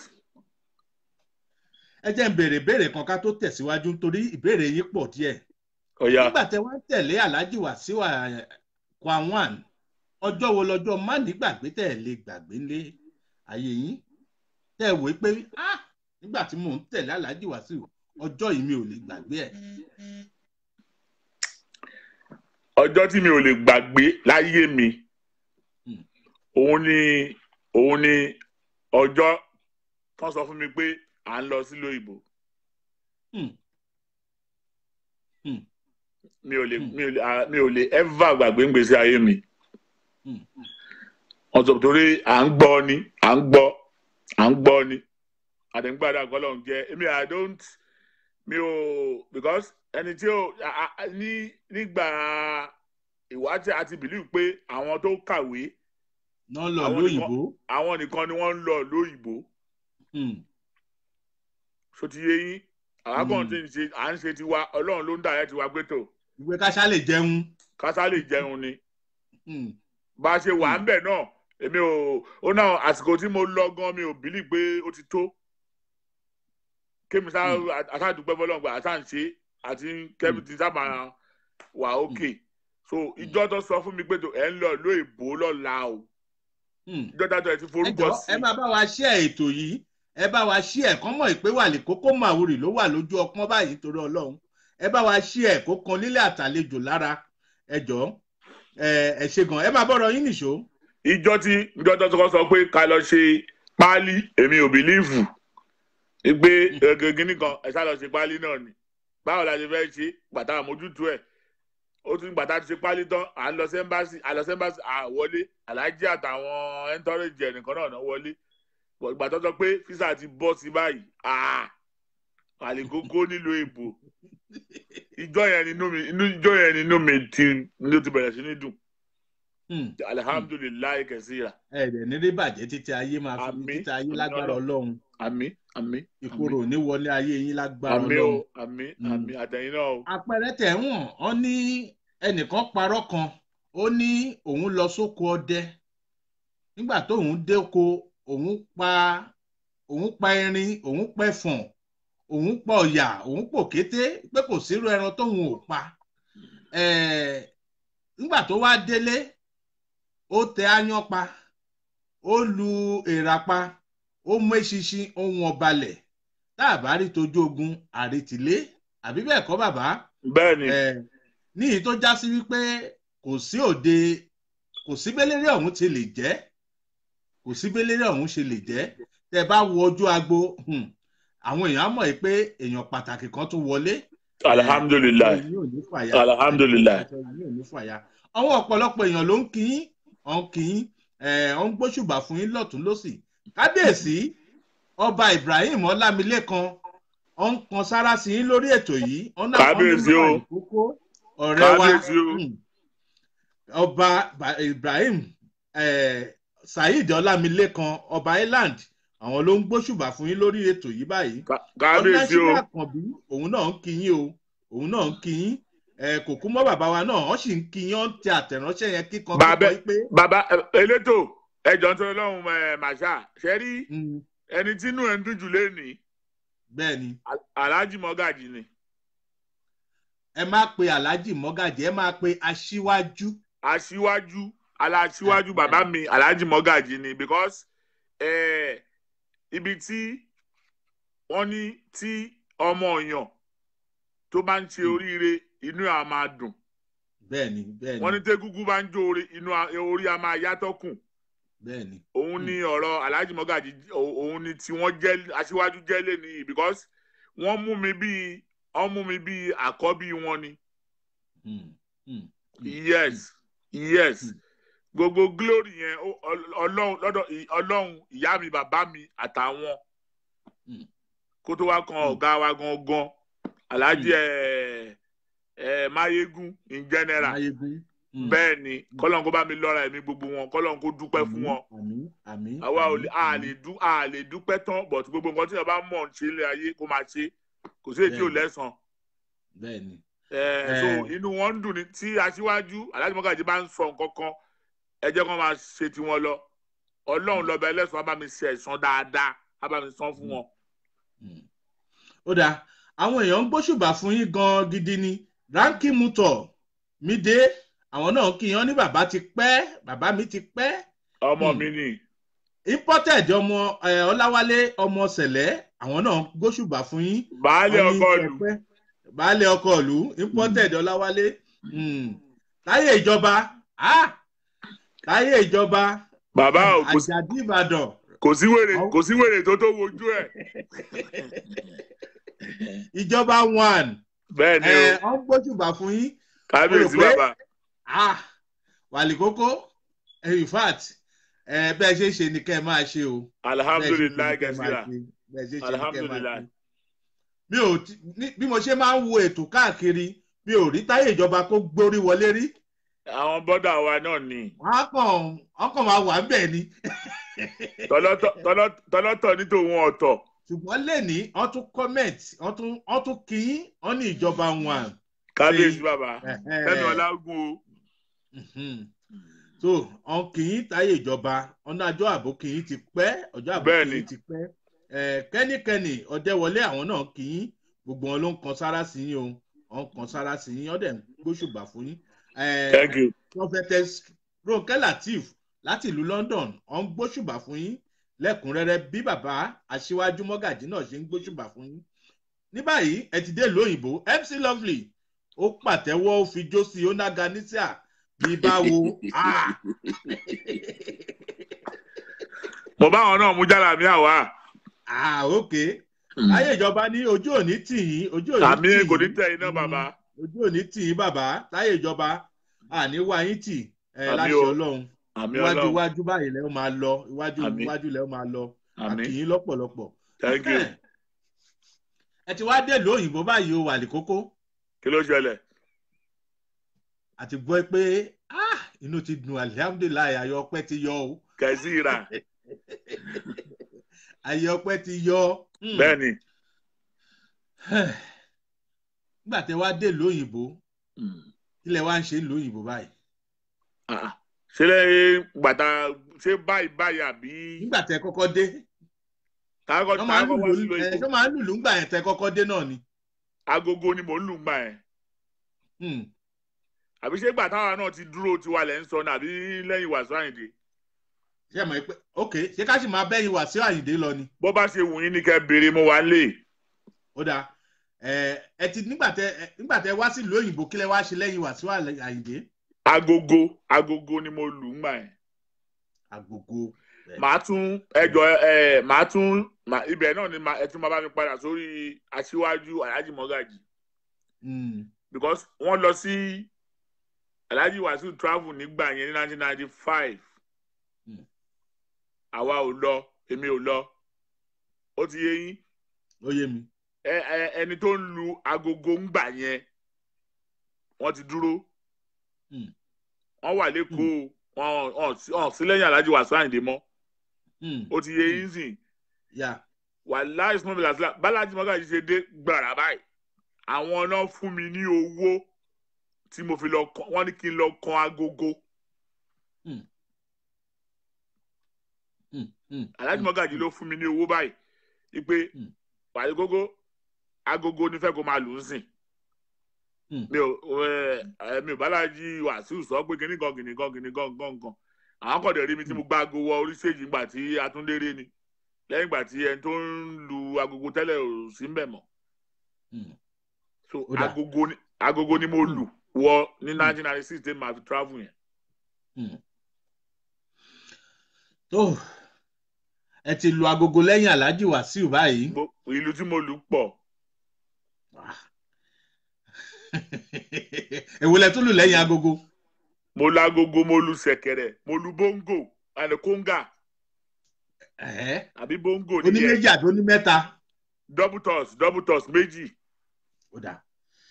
ẹ jẹ́ ń béèrè béèrè kan ká tó tẹ̀síwájú nítorí ìbéèrè yín pọ̀ díẹ̀ ọ̀ya nígbà tẹ wá ń tẹ̀lé alhaji wàsíù kwanwan ọjọ́ wo lọ́jọ́ má nígbàgbé tẹ̀ lè gbàgbé lé ayé yín tẹ̀ wò ó pé "Ah, nígbà tí mò ń tẹ̀lé alhaji wàsíù ọjọ́ yìí mi ò lè gbàgbé ẹ̀ ọjọ́ tí mi ò lè gbàgbé láyé mi Hmm. òun ni òun ni ọjọ́ tó sọ fún mi pé à ń lọ sílùú òyìnbó Hmm. Hmm. mi ò lè Hmm. mi ò lè ah, mi ò lè ever gbàgbé ngbèsè ayé mi Hmm. wọ́n sọ torí à ń gbọ́ ni à ń gbọ́ à ń gbọ́ ni àdéǹgbàdà kọ́lọ́n jẹ́ èmi i don't mi ò because ẹni tí ó a- a- ní nígbà ìwádìí àti believe pé àwọn tó kàwé náà lọ Àwọn lóyìnbó àwọn nìkan ni wọ́n ń lọ lóyìnbó Hmm. so ti yé yín àwọn kan Hmm. tí ń ṣe à ń ṣe tiwa ọlọ́run ló ń dà ẹ́ tiwa pé tó ìwé káṣá lè jẹun kásá lè jẹun ni Hmm. bá a ṣe wà ń bẹ̀ náà èmi ò ó náà àsìkò tí mo lọ gan mi ò bìlì pé ó ti tó kémi sá Hmm. àtàdúpẹ́ fọlọ́ngbà àtà ń ṣe àti kẹ́mi ti sábà wà ókè so ìjọ tó sọ fún mi pé tó ẹ̀ ń lọ lóyìnbó lọ́la o Hmm. ìjọ tó ẹ̀ ti ẹ forúkọ jọ sí ẹ máa bá wa ṣí ẹ ètò yìí ẹ bá wa ṣí ẹ kán mọ̀ pé wàlẹ kókó màwúrì ló wà lójú ọpọ́n báyìí torí Ọlọ́run ẹ bá wa ṣí ẹ kó kan lílé àtàlejò lára ẹ jọ ẹ ẹ ṣe gan ẹ máa bọ̀rọ̀ yín nìṣó. ìjọ tí ìjọ tó sọ sọ pé ká lọ ṣe páálí èmi ò bìlíìfù pé gẹ́gẹ́ kan ẹ sá lọ ṣe páálí náà ni báwo la ṣe fẹ́ ṣe gbàtà àmójútó ẹ̀ ó tún gbàtà ti ṣe páálí tán à ń lọ sẹ́ńbàṣì à lọ sẹ́ńbàṣì à wọlé aláàjì àtàwọn ẹ̀ńtọ́rẹ́jì ẹnìkan náà náà wọlé ìgbà tó sọ pé físà ti bọ́ sí báyìí àlèkókó nílò èbò ìjọ yẹn nínú mi inú ìjọ yẹn nínú mi ti ló ti bẹ̀rẹ̀ sí ní dùn Hmm. alihamudulilayi kẹsíra ẹ dẹ̀ ní rí bàjẹ́ títí ayé máa fi Àmín. títí ayé Àmín lágbára Ọlọ́run. Ọlọ́run àmì àmì ìkorò ò ní wọlé ayé yín lágbára àmì Ọlọ́run. o àmì Mm. àmì àtẹ̀yìn náà o. àpẹẹrẹ tẹ̀ ń wọ̀n ọ́ ní ẹnìkan parọ́ kan ó ní òun lọ sóko ọdẹ nígbà tóun dẹ́ko òun pa òun pa erin òun pẹ̀fọ̀n òun pa ọ̀yà òun pò kété pé kò sírú ẹran tóun ò pa Eh, nígbà tó wá délé ó tẹ áyán pa ó lu èèrà pa ó mú eṣinṣin ohun ọbalẹ̀ tá a bá rí tojú ogun àrètìlé àbí bẹ́ẹ̀ kọ́ bàbá bẹ́ẹ̀ ni ẹ ní èyí tó já sí wípé kò sí òde kò sí béléré ọ̀hún ti lè jẹ́ kò sí béléré ọ̀hún ṣe lè jẹ́ tẹ́ bá wo ojú agbo hmm, àwọn èèyàn á mọ̀ yìí pé èèyàn pàtàkì kan tún wọlé alihamudulilayi ẹ̀yin ò ní fàyà alihamudulilayi ẹ̀yin ò ní fàyà àwọn ọ̀pọ̀lọpọ̀ èèyàn ló ń kí yín ọ̀ ń kí yín ẹ̀ ọ̀ ń gbóṣùbà fún yín lọ́tún lọ́sì kábíyèsí ọba Ibrahim Ọlámilékan ọ̀ ń kan sára sí yín lórí ètò yìí ọ̀ náà Kábíyèsí o. ìkókó ọ̀rẹ́ wa Kábíyèsí o. hmm, ọba Ba- Ibrahim eh, Saheed Ọlámilékan ọba Island àwọn ló ń gbóṣùbà fún yín lórí ètò yìí báyìí Ká- kábíyèsí o ọ̀nàṣílẹ̀ àkànbí òun náà ń kí yín o òun náà ń kí yín ẹ kò kú mọ́ bàbá wa náà wọ́n sì ń kí yín ọ́n tẹ àtẹ̀ránṣẹ́ yẹn kíkan Bàbá- kíkan pé bàbá ẹ- elétò ẹjọ ń tọrọ lọhùnún ẹ màṣá ṣe rí mm, ẹni tínú ẹ ń dùn jù lẹni bẹ́ẹ̀ ni alhaji mọgàjì ni ẹ má pe alhaji mọ́gàjì ẹ má pe aṣíwájú aṣíwájú aláṣíwájú bàbá mi alhaji mọ́gàjì ni because eh, ibi tí wọ́n ní tí ọmọ èèyàn tó bá ń ṣe oríire inú ẹ̀ á máa dùn bẹ́ẹ̀ni bẹ́ẹ̀ni wọ́n ní tẹ́gúgú bá ń jó orí inú a- orí á máa yàtọ̀ kùn bẹ́ẹ̀ni òun ni ọ̀rọ̀ alhaji mọ́gàjì ò- òun ni tí wọ́n jẹ́ aṣíwájú jẹ́ lé ní because wọ́n mú mi bíi wọ́n mú mi bíi àkọ́bí wọn ni Hmm, hmm, yes yes Mm. gbogbo glory yẹn ó- Ọl- ọlọ́run lọ́dọ̀ ì- ọlọ́run ìyá mi bàbá mi àtàwọn Mm. kó tó wá kan Mm. ọ̀gá wa gangan alhaji Mm. ẹ̀ ẹ̀ mayegun in general Máyégún. Hmm. bẹ́ẹ̀ ni kọ́lọ́n kó bá mi lọ́ra ẹ̀mí gbogbo wọn kọ́lọ́n kó dúpẹ́ fún wọn àmín àmín àwa ò lè àmín, a àmín. lè dú a lè dúpẹ́ tán but gbogbo nǹkan tí yẹn bá mọ̀ ń ṣe ilé ayé kó máa ṣe kò sí èyí tí ò Bẹ́ẹ̀ni. lẹ́sàn bẹ́ẹ̀ni ẹ so Eh. inú wọn ń dùn ní tí aṣíwájú aláàjì mọ́gàjì bá ń sọ nǹkan kan ẹ jẹ́ kó máa ṣe tiwọn lọ ọlọ́run lọ́ba ẹlẹ́sùn á bá mi ṣe ẹ̀san dáadáa á bá mi san fún wọn. Hmm. ó dáa àwọn èèyàn ń gbóṣùbà fún yín gan gidi ni ránkì mutọ mi dé àwọn náà kí yan ní bàbá ti pẹ́ bàbá mi ti pẹ́ ọmọ Hmm. mi ni imported ọmọ eh, ọláwálé ọmọ sẹlẹ àwọn náà ń gbóṣùbà fún yín baálé Wọ́n ní ọkọ ìlú ẹ̀pẹ́. baálé ọkọ ìlú imported ọláwálé Hmm. láyé ìjọba ah! láyé ìjọba bàbá ò kò sí- àjàdí ìbàdàn kò sí wèrè Àwọn- kò sí wèrè tó tó wojú ẹ̀ ìjọba one bẹ́ẹ̀ ni ẹ o ọ ń gbóṣùbà fún yín kábíyèsí mo rò pé- bàbá ah wàlì kókó in fact ẹ bẹ́ẹ̀ ṣe ṣe ni kẹ́ ẹ máa ṣe o alihamudulilayi bẹ́ẹ̀ ṣe ṣe ni kẹ́ ẹ máa gẹ̀ẹ́sìrà ṣe. bẹ́ẹ̀ ṣe ṣe ni kẹ́ ẹ máa alihamudulilayi ṣe. mi ò ti- ní- bí mo ṣe máa ń wo ètò káàkiri mi ò rí táyé ìjọba kó gbórí wọlé rí àwọn bọ́dà wa náà ni wọn á kàn wọn kàn máa wà bẹ́ẹ̀ ni tọ́lọ́tọ̀ tọ́lọ́- tọ́lọ́tọ̀ ní tòun ọ̀tọ̀ ṣùgbọ́n lẹ́ni wọ́n tún comment wọ́n tún wọ́n tún kí yín wọ́n ní ìjọba wọn. kábíyèsí Ṣe- bàbá fẹ́mi ọlágún o Mhm. so ọ̀n kì í táyé ìjọba ọ̀nà àjọ ààbò kì í ti pẹ́ ọjọ́ ààbò kì Bẹ́ẹ̀ni. í ti pẹ́ Eh, kẹ́nikẹ́ni ọ̀dẹ́wọlé àwọn náà kì í gbogbo wọn ló ń kan sára sí yín o wọ́n kan sára sí yín ọ̀dẹ̀ ń gbóṣùbà fún yín. Eh, thank you prophetess ronke lateef láti ìlú london wọ́n ń gbóṣùbà fún yín lẹ́kùnrẹ́rẹ́ bí bàbá aṣíwájú mọ́gàjí náà ṣe ń gbóṣùbà fún yín. ní báyìí ẹ ti dé ìlú òyìnbó mc lovely ó pàtẹ́wọ́ ó fi jó sí i ó nága nísà bí báwo. Ah! mo bá àwọn náà mú jára mi àwa ah ok láyé ìjọba ní ojú òní tì yín ojú òní àmì tì kò ní yín tẹ iná bàbá ojú òní tì yín bàbá láyé ìjọba àní wá yín tì ẹ Àmì láṣẹ o. ọlọ́run àmì iwájú ọlọ́run iwájú báyìí lẹ́ ó máa lọ iwájú Àmín. iwájú lẹ́ ó máa lọ àmì àkìyín lọ́pọ̀lọpọ̀. thank you ẹ ti wá dé ìlú òyìnbó báyìí o wà ní kókó kí ló ṣẹlẹ̀ àti gbọ́ pé ah, inú ti dùn alihamudulilayi ayọ̀ ọpẹ́ ti yọ o kẹsí ìrà ayọ̀ ọpẹ́ ti yọ. Hmm. bẹ́ẹ̀ ni nígbà tẹ wá dé ìlú òyìnbó ilẹ̀ wa ń ṣe ìlú òyìnbó báyìí Ah, ṣe lẹ́yìn gbàtà ṣé báyìí báyìí àbí nígbà tẹ kọ́kọ́ dé káàkọ́ wọ́n máa ń káàkọ́ wá lùlù sílò ẹ̀ ìbò ṣọ́ máa ń lùlù ńgbà yẹn tẹ kọ́kọ́ dé náà ni. agogo ni mò ń lù gbà yẹn Hmm. àbí ṣé gbàtà wa náà ti dúró tiwa lẹ́ ń sọ ní àbí lẹ́yìn wàásù àyìndé ṣé ẹ mọ̀ pé ok ṣé ká sì máa bẹ́yìn wá sí àyìndé lọ ni. bó bá ṣe wù yín ní kẹ́ béèrè mo wà lè ó dáa ẹ ẹ ti nígbà tẹ ẹ, nígbà tẹ wá sí ìlú òyìnbó kílẹ̀ wá ṣe lẹ́yìn wá sí àyìndé. agogo agogo ni mo lù gbà yẹn àgògò màá tún ẹjọ ẹ màá tún màá- ibẹ̀ náà ni màá- ẹ tún máa bá mi padà sórí aṣíwájú alhaji mọ́gàjì Hmm. because wọ́n lọ sí alhaji wasiu travel nígbà yẹn ní nineteen ninety five Hmm. àwa ò lọ èmi ò lọ ó ti yé yín ó yé mi. ẹ ẹ ẹni tó ń lu agogo ńgbà yẹn wọ́n ti dúró Hmm. wọ́n wà lẹ́kọ̀ọ́ wọn wọn wọn sí lẹ́yìn alhaji wasiu àyìndé mọ́ Hmm. ó ti yé yín sìn yà wàhálà ìsúnmọ́ làtìlá bálájí mọ́gàjì ṣe dé gbàrà báyìí àwọn náà fún mi ní owó tí mo fi lọ kàn wọ́n ní kí n lọ kan agogo Hmm. Hmm. Hmm. alájí mọ́gàjì ló fún mi ní owó báyìí wípé Hmm. wàlẹ́ gógó agogo nífẹ̀ẹ́ kó máa lù ú sìn Hmm. mi ò ẹ mi ò bálájí wàsíù sọ pé kíní kan kíní kan kíní kan kan kan àwọn kọ̀dẹ̀ rí mi tí mo gbá aago wọ orí stage nígbà tí atúndéré ni lẹ́yìn ìgbà tí ẹni tó ń lu agogo tẹ́lẹ̀ ò sí ń bẹ̀ mọ́ Hmm. so Ó dà. agogo ni agogo ni mo lù wọ ní nineteen ninety six tí màá fi travel yẹn. tó ẹ ti lu agogo lẹ́yìn alhaji wàsíù báyìí Mo- ìlú tí mo lù pọ̀ èwo lẹ tún lù lẹ́yìn agogo mo lu agogo mo lu ṣẹ̀kẹ̀rẹ̀ mo lu bongo àti kóńgà Ẹ̀hẹ́. àbí bongo oní nìyẹn méjì àti oní mẹ́ta double toss double toss méjì ó dà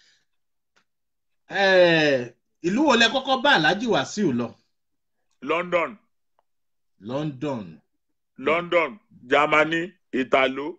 Ẹ̀, ìlú wo lẹ kọ́kọ́ bá alhaji wàsíù lọ london london london germany italo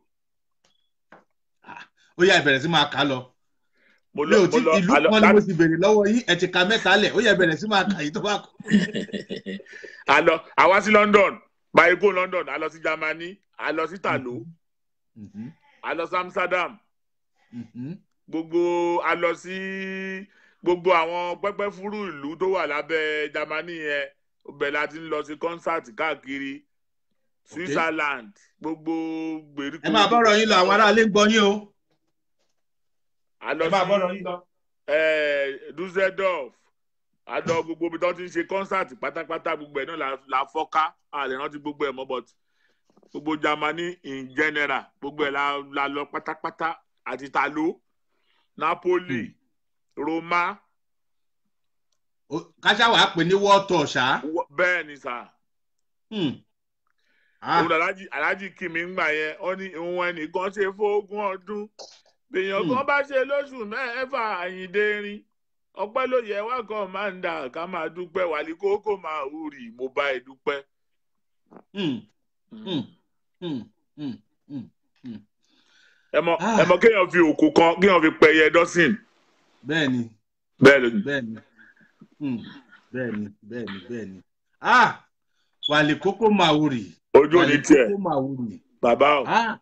ó yá ìbẹ̀rẹ̀ sí máa kà á lọ mo mi lọ ò mo tí lọ ìlú alọ kan ni mo láti ti béèrè lọ́wọ́ yín ẹ ti ka mẹ́ta lẹ̀ ó yá ìbẹ̀rẹ̀ sí máa kà yìí tó bá kù. alọ àwa sí london báyìí kó london alọ sí germany alọ sí italo Mhm, alọ sí amsterdam mhm. gbogbo alọ sí gbogbo àwọn pẹpẹ fúrú ìlú tó wà lábẹ́ germany yẹn bẹ́ẹ̀ láti ń lọ sí concert káàkiri switzerland gbogbo gbèríko ẹ máa bọ́rọ̀ yín lọ àwọn aráalé ń gbọ́ yín o alọ ẹ máa bọ́rọ̀ sí yín lọ. eh, dusseldorf àdọ gbogbo ibi tó ti ń ṣe concert pátápátá gbogbo ẹ̀ náà la- la fọ́ká àlè rántí gbogbo ẹ̀ mọ́ but gbogbo germany in general gbogbo ẹ̀ la la lọ pátápátá àti talo napoli roma Ó- káṣá wàá pè ní wọ́ọ̀tọ̀ ṣá. wọ- bẹ́ẹ̀ ni sà Hmm. Ah, òun alájì alájì kì mí ń gbà yẹn ó ní ìwọ̀n ẹnìkan ṣe fógún ọdún èèyàn kan bá ṣe lóṣù mẹ́fà àyíndé rin ọpẹ́ ló yẹ wá kan máa ń dà ká máa dúpẹ́ wàlí kókó máa hùrì mo bá ẹ dúpẹ́. hmm, hmm, hmm, hmm, hmm. ẹ mọ Ah. ẹ mọ kéèyàn fi òkú kan kéèyàn fi pẹyẹ dọ́sìn bẹ́ẹ̀ ni bẹ́ẹ̀ ló ní. bẹ́ẹ̀ ni Hmm, bẹ́ẹ̀ ni bẹ́ẹ̀ ni bẹ́ẹ̀ ni. Ah, wàlẹ̀ kókó máa wùrì. ojú ò ní wàlẹ̀ tiẹ̀ kókó máa wùrì. bàbá o. Ah.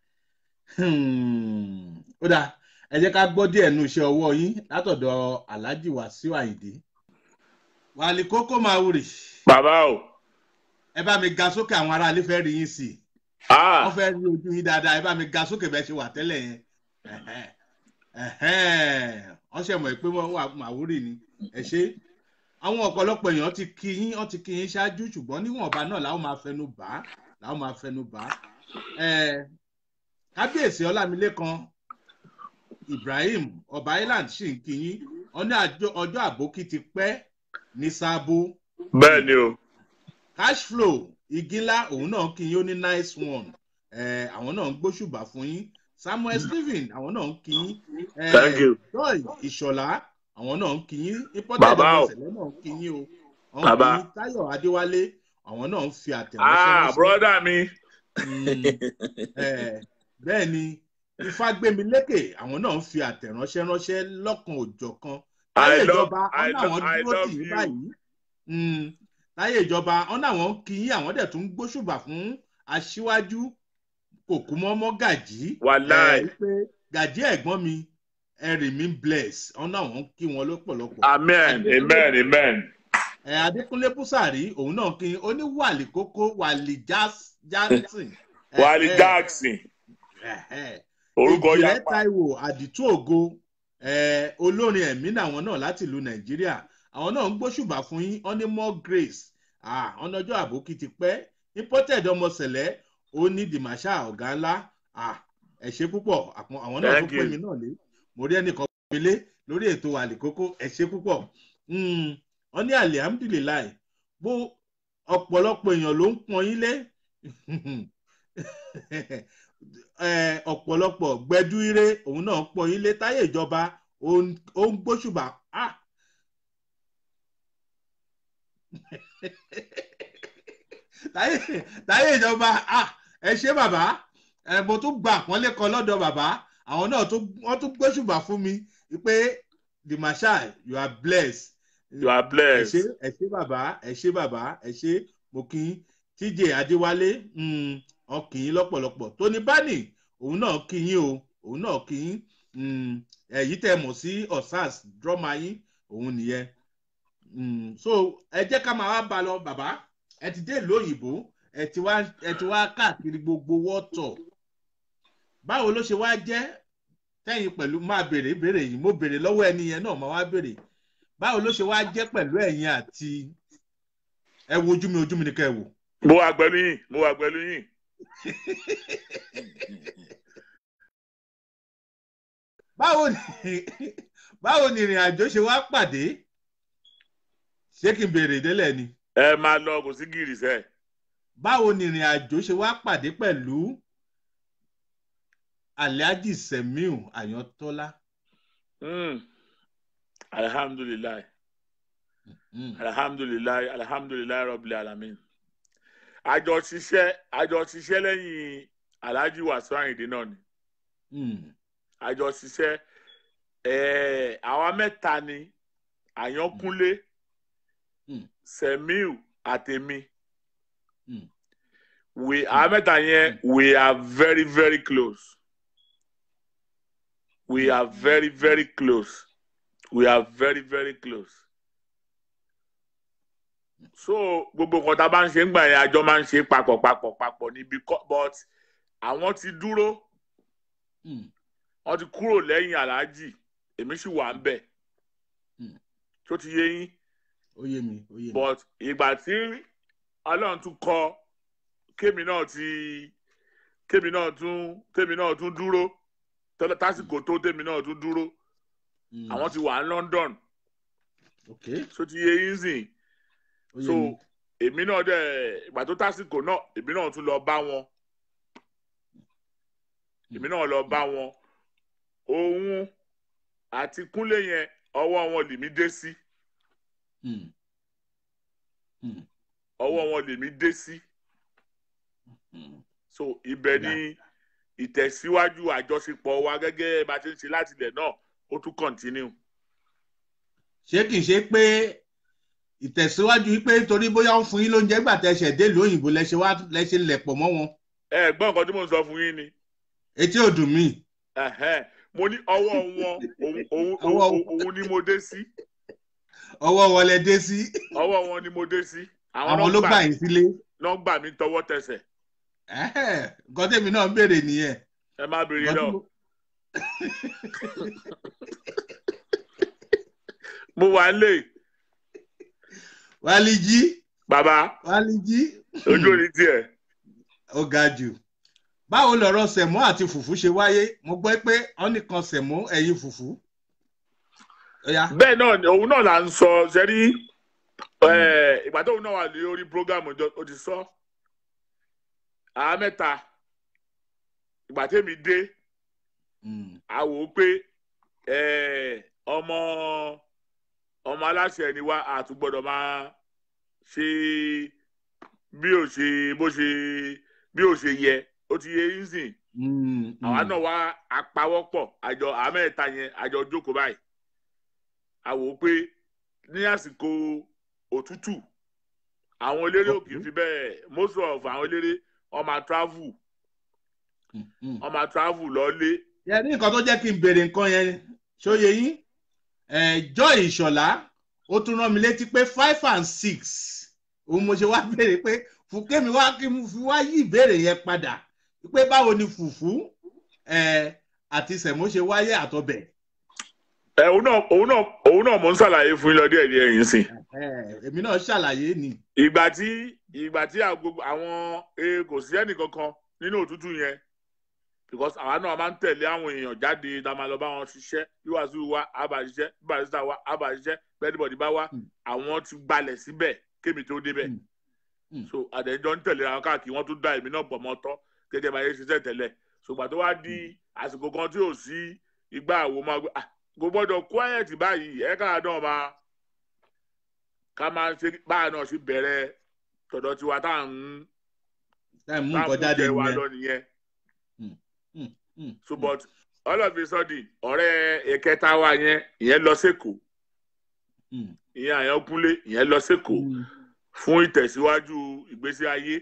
Hmm. ó dáa ẹ jẹ́ ká gbọ́ díẹ̀ nu iṣẹ́ ọwọ́ yín látọ̀dọ̀ alhaji wàsíù àyìndé. wàlẹ̀ kókó máa wùrì. bàbá o. ẹ bá mi ga sókè àwọn aráalé fẹ́ rí yín sí i. Ah, wọ́n fẹ́ rí ojú yín dáadáa ẹ bá mi ga sókè bẹ́ẹ̀ ṣe wà tẹ́lẹ̀ yẹn Ẹ̀hẹ́n. Ẹ̀hẹ́n. wọ́n ṣe mọ̀ pé wọ́n wà màwúrì ni ẹ ṣe àwọn ọ̀pọ̀lọpọ̀ èèyàn ti kí yín wọ́n ti kí yín ṣáájú ṣùgbọ́n níwọ̀nba náà làwọn máa fẹnu bà á làwọn máa fẹnu bà á Ẹ̀, kábíyèsí ọlámilékan ibrahim ọba island ṣì ń kí yín wọ́n ní àjọ- ọjọ́ àbókí ti pẹ́ ní sábó bẹ́ẹ̀ ni o. cash flow igi ńlá òun náà kí yín ó ní nice one Eh, àwọn náà ń gbóṣùbà fún yín samuel stephen àwọn náà ń kí yín Eh, Thank you. joy ìṣọ̀lá àwọn náà ń kí yín important Bàbá o. ọmọọ̀sẹ̀lẹ̀ náà ń kí yín o àwọn Bàbá. kí yín táyọ̀ adéwálé àwọn náà ń fi àtẹ̀ránṣẹ́ ah ránṣẹ́. broda mi. Mm, eh, bẹ́ẹ̀ ni ifágbémilékè àwọn náà ń fi àtẹ̀ránṣẹ́ ránṣẹ́ lọ́kan òjọ̀kan I láyé love- ìjọba I ọ̀nà lo- àwọn I dúró love tì í you. báyìí Mm, láyé ìjọba ọ̀nà àwọn kì í àwọn dẹ̀ tún ń gbóṣùbà fún aṣíwájú kò kú mọ́mọ́ gàjí Wàláì. Eh, pé gàjí ẹ̀gbọ́n mi ẹ̀rì mi bless ọ̀nà àwọn kí wọn lọ́pọ̀lọpọ̀ amen amen amen. ẹ adékúnlé búsàrí òun náà kí ó ní wàlì kókó wàlì Jas- jackson Eh, wàlí eh, jackson eh, eh. orúkọ ìjìnlẹ̀ yapa. taiwo àdìtú ògo eh, olórin ẹ̀mí làwọn náà láti ìlú nàìjíríà àwọn náà ń gbóṣùbà fún yín wọ́n ní more grace ah, ọ̀nà ọjọ́ àbókí ti pẹ́ imported ọmọsẹ̀lẹ̀ ó ní dìmáṣà ọ̀gá ńlá ah, ẹ ṣé púpọ̀ àpọn- àwọn náà Thank tún pè you. mí náà lé mo rí ẹnìkan pélé lórí ètò àlìkókó ẹ ṣé púpọ̀ Mm, wọ́n ní alihamdulilayi bó ọ̀pọ̀lọpọ̀ èèyàn ló ń pọn yín lé Eh, ọ̀pọ̀lọpọ̀ gbẹdú ire òun náà pọ̀ ilé táyé ìjọba ó ń- ó ń gbóṣùbà Ah! táyé táyé ìjọba ah, ẹ ṣé bàbá ẹ mo tún gba àpọ́nlé kan lọ́dọ̀ bàbá àwọn náà tún- wọ́n tún gbóṣùbà fún mi pé the marshal you are blessed you are ẹ ṣé blessed. ẹ ṣé bàbá ẹ ṣé bàbá ẹ ṣé mo kí yín tj adéwálé mm, ọ kí yín lọ́pọ̀lọpọ̀ tóní bánì òun náà kí yín o òun náà kí yín Mm, èyí tẹ́ mọ̀ sí osas drama yín òun nìyẹn Mm, so ẹ jẹ́ ká máa wá ba lọ bàbá ẹ ti dé ìlú òyìnbó ẹ ti wá ẹ ti wá káàkiri gbogbo wọ́tọ̀ báwo ló ṣe wá jẹ́ tẹ́yìn pẹ̀lú máa béèrè béèrè yìí mo béèrè lọ́wọ́ ẹni yẹn náà máa wá béèrè báwo ló ṣe wá jẹ́ pẹ̀lú ẹ̀yin àti ẹ wo ojú mi ojú mi ni kẹ́ ẹ wò. mo wà pẹ̀lú yín mo wà pẹ̀lú yín. báwo ni báwo ni ìrìn àjò ṣe wá pàdé ṣé kí n béèrè délẹ̀ ni ẹ máa lọ kò sí gìrì sẹ́ báwo ni ìrìn àjò ṣe wá pàdé pẹ̀lú alhaji semiu ayọ̀tọ́lá. Mm. alhamdulilayi Mm. alhamdulilayi alhamdulilayi rabbil alamin àjọ ṣiṣẹ́ àjọ ṣiṣẹ́ lẹ́yìn alhaji wasu ayinde náà ni Mm. àjọ ṣiṣẹ́ ẹ̀ẹ́ àwa mẹ́ta ni àyànkúnlé Mm. semiu àtèmi Mm. we àwa mẹ́ta yẹn we are very very close we are very very close we are very very close so gbogbo nǹkan tá a bá ń ṣe ń gbà yẹn àjọ máa ń ṣe papọ̀ papọ̀ papọ̀ ní because but àwọn ti dúró Mm. wọ́n ti kúrò lẹ́yìn aláàjì èmi sì wà ń bẹ̀ Mm. tó ti yé yín ó yé mi ó yé mi. but ìgbà tí ọlọ́run tún kọ kémi náà ti kémi náà tún kémi náà tún dúró tọ́lá tásìkò tó tèmi náà tún dúró Mm. àwọn ti wà ní London ok tó ti yé yín sìn ó yé so mi. èmi náà dẹ̀ ìgbà tó tásìkò náà èmi náà tún lọ bá wọn èmi náà lọ bá wọn òun àti kúnlé yẹn ọwọ́ wọn lèmi dé sí Mm. Mm. ọwọ́ wọn lèmi dé sí Mm. so ibẹ̀ ni ìtẹ̀síwájú àjọṣepọ̀ wa gẹ́gẹ́ bá a ti ń ṣe láti ilẹ̀ náà ó tún continue. ṣé kì í ṣe pé ìtẹ̀síwájú wípé torí bóyá ń fún yín lóúnjẹ gbà tẹ́ ṣẹ̀ dé ìlú òyìnbó lẹ́ṣẹ̀ wá lẹ́ṣẹ̀ lẹ̀pọ̀ mọ́ wọn ẹ gbọ́ nǹkan tí mò ń sọ fún yín ni etí ò dùn mí. Ẹ̀hẹ́n. mo ní ọwọ́ wọn òun- òun- Ọwọ́ òun òun ni mo dé sí ọwọ́ wọlé dé sí ọwọ́ wọn ni mo dé sí àwọn ló gbà yín sílé. náà gbà mí tọwọ́ tẹsẹ̀ Ẹ̀hẹ́, nǹkan tèmi náà ń béèrè nìyẹn. ẹ má béèrè Nǹkan tí lọ mo- mo wà lè wálé jí bàbá wálé jí ojú òní tiẹ̀ ó ga jù. báwo lọ̀rọ̀ sẹ̀mó àti fùfú ṣe wáyé mo gbọ́ pé wọ́n nìkan sẹ̀mó ẹ̀yìn fùfú. Ó yá. bẹ́ẹ̀ náà ni òun náà là ń sọ sẹ́rí ìgbà tóun náà wà ní orí program ọjọ́ ó ti sọ àá mẹ́ta ìgbà tèmi dé Mm. a wò ó pé eh, ọmọ ọmọ aláṣẹ ni wá a tún gbọ́dọ̀ máa ṣe bí ó ṣe bó ṣe bí ó ṣe yẹ ó ti yẹ yín sìn Mm, àwa mm. náà wá apawọ́pọ̀ àjọ àmẹ́ta yẹn àjọ jókòó báyìí a wò ó pé ní àsìkò òtútù àwọn eléré ò kì í fi bẹ́ẹ̀ most of àwọn eléré wọ́n máa travel Mm, mm. wọ́n máa travel lọ́lé yẹ ní nǹkan tó jẹ́ kí n béèrè nǹkan yẹn ṣóye yín Eh, Joy Ìṣọ̀lá ó tún rán mi létí pé five and six òun mo ṣe wá béèrè pé fúnkẹ́mi wá kí n fi wá yí ìbéèrè yẹn padà pé báwo ni fùfú eh, àti sẹ̀mó ṣe wáyé àtọbẹ̀. ẹ òun náà òun náà òun náà mò ń ṣàlàyé fún yín lọ díẹ̀ díẹ̀ yín sìn Eh, èmi náà ṣàlàyé ni. ìgbà tí ìgbà tí àgbo- àwọn e kò sí ẹnì kankan nínú òtútù yẹn because àwa náà máa ń tẹ̀lé àwọn èèyàn jáde tá a máa lọ bá wọn ṣiṣẹ́ bí wàásù wa á bá ṣiṣẹ́ bí barista wa á bá ṣiṣẹ́ bẹ́ẹ̀dìbọ̀dì bá wá Mm. àwọn ti gbalẹ̀ síbẹ̀ kémi tó débẹ̀ Mm. Mm. so àdéjọ́ ń tẹ̀lé àwọn káàkiri wọ́n tún dá èmi náà pọ̀ mọ́ tọ́ gẹ́gẹ́ bá yẹ ṣiṣẹ́ tẹ́lẹ̀ ṣùgbọ́n tó wá di àsìkò kan tí ò sí igbá àwo máa gbé ah kò gbọ́dọ̀ quiet báyìí ẹ̀ káà náà máa ká máa ṣe báà náà ṣe bẹ̀rẹ̀ tọ̀dọ̀ tiwa tá à ń ẹ mú tá à nǹkan ń jáde jẹ wa nìyẹn. lọ nìyẹn Mm, so mm. but all of a sudden ọ̀rẹ́ ìkẹta wa yẹn ìyẹn lọ sẹ́kọ̀ọ́ Mm, ìyẹn àyànkúnlé ìyẹn lọ sẹ́kọ̀ọ́ mm. fún ìtẹ̀síwájú ìgbésí ayé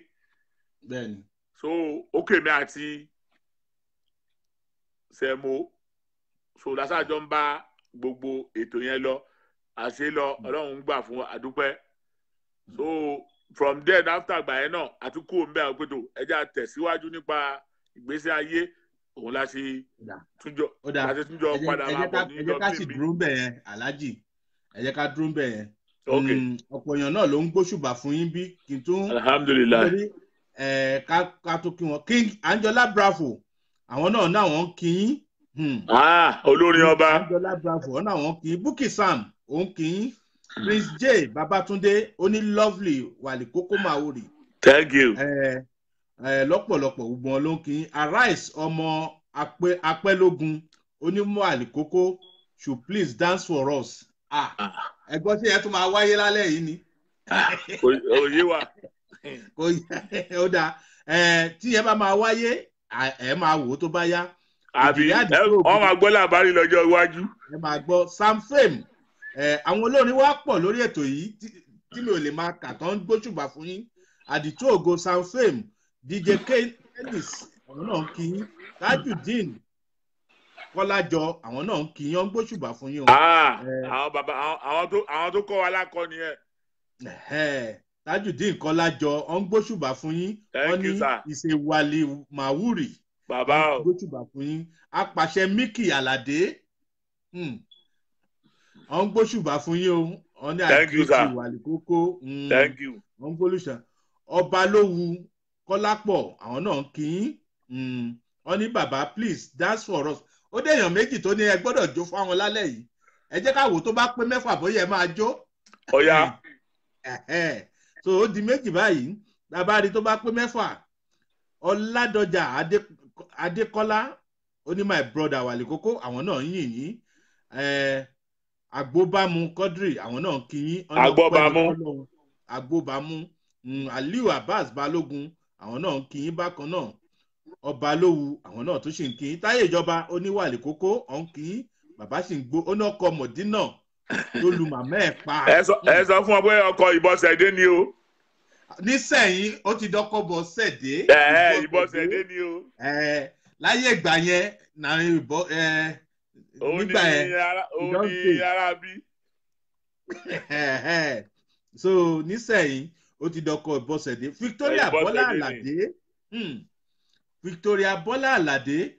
bẹ́ẹ̀ni. so ókèmí àti sẹ̀mó so lásàjọ ń bá gbogbo ètò yẹn lọ àṣẹ lọ ọlọ́run ń gbà fún wa àdúpẹ́ so from there after àgbà yẹn náà àtúkù òun bẹ́ẹ̀ pé tó ẹja tẹ̀síwájú nípa ìgbésí ayé òun la ṣe Ó dà. túnjọ ó dáa la ṣe túnjọ ẹ jẹ́- padà ẹ máa jẹ́ ká- bọ̀ ní ẹ jẹ́ ká sì dublin bí. dúró ń bẹ̀ yẹn aláàjì ẹ jẹ́ ká dúró ń bẹ̀ yẹn ok Mm, ọ̀pọ̀ èèyàn náà ló ń gbóṣùbà fún yín bí kí n tún alhamdulilayi nítorí ẹ̀, ká ká tó kí wọn king angela bravo àwọn náà náà wọ́n ń kí yín Hmm. ah olórin ọba angela bravo wọn náà wọ́n kí yín bukki sam òun kí yín prince j babatunde oní lovely wàlí kókó maori thank you ẹ ẹ lọ́pọ̀lọpọ̀ gbogbo wọn ló ń kí yín arise ọmọ apẹ apẹlógún onímọ̀ àlìkókó should please dance for us ah Ah, ẹgbọ́n tí ẹ tún máa wáyé lálẹ́ yìí ni ò- òye wa kò yẹ ó dáa ẹ tí ẹ bá máa wáyé à- ẹ máa wò ó tó bá yá àbí Ìjìyà ẹ- àdìsó wọn máa gbọ́ làbárí lọ́jọ́ iwájú ẹ máa gbọ́ sam fame ẹ àwọn olórin wa pọ̀ lórí ètò yìí tí- tí mi ò lè máa kà tán gbóṣùbà fún yín àdìtú ògo sam fame dj kennis àwọn náà ń kí yín tajudeen kọ́lájọ àwọn náà ń kí yín ó ń gbóṣùbà fún yín o. Ah, Eh. àwọn bàbá àwọn- àwọn tó àwọn tó kọ́ wa lákọ́ni ẹ̀ Ẹ̀hẹ́, tajudeen kọ́lájọ ó ń gbóṣùbà fún yín Thank wọ́n ní you, sir. ìṣèwàlì màwúrì bàbá o gbóṣùbà fún yín apàṣẹ mickey aládé hmm, ó ń gbóṣùbà fún yín o wọ́n ní Thank you, sir. àdìtú ìwàlì kókó hmm, thank you wọ́n ń gbólùṣà ọba lówù kọ́lápọ̀ àwọn náà ń kí yín hmm, wọ́n ní bàbá please dance for us ó dé èèyàn méjì tó ní ẹ gbọ́dọ̀ jó fáwọn lálẹ́ yìí ẹ jẹ́ ká wò tó bá pé mẹ́fà bóyá ẹ máa jó ọ̀ya ẹ̀hẹ́. so ó di méjì báyìí labari tó bá pé mẹ́fà ọ̀làdọ̀jà Adé- adékọ́lá ó ní my brother wàlẹ̀ kókó àwọn náà ń yìn yín Eh, agbóbámu quadri àwọn náà ń kí yín Ọ̀nà Agbóbámú. pẹ̀lú Ọlọ́run. agbóbámú Mm, aliu abbas balógun àwọn náà ń kí yín bákan náà ọba lówù àwọn náà tó sì ń kí yín táyé ìjọba oníwàlẹ̀ kókó ọ̀ ń kí yín bàbá sì ń gbó ó náà kọ mọ̀dínà tó lu màmá ẹ̀ pa ẹ sọ ẹ sọ fún ọ pé ọkọ ìbọsẹdé ni o nísẹ̀yìn ó ti dọ́kọ́ bọ̀ sẹ̀dé. ẹ ẹ ìbọsẹdé ni o ẹ láyé ìgbà yẹn náà ìbọ ẹ òun ni nígbà yẹn ara òun Don't ni say. ara bí ẹ, so nísẹ̀yìn ó ti dọ́kọ́ bọ̀ sẹ̀dé victoria Ẹ, Ìbọ́sẹ̀dé bọ́lá ni. àlàdé hmm, victoria bọ́lá àlàdé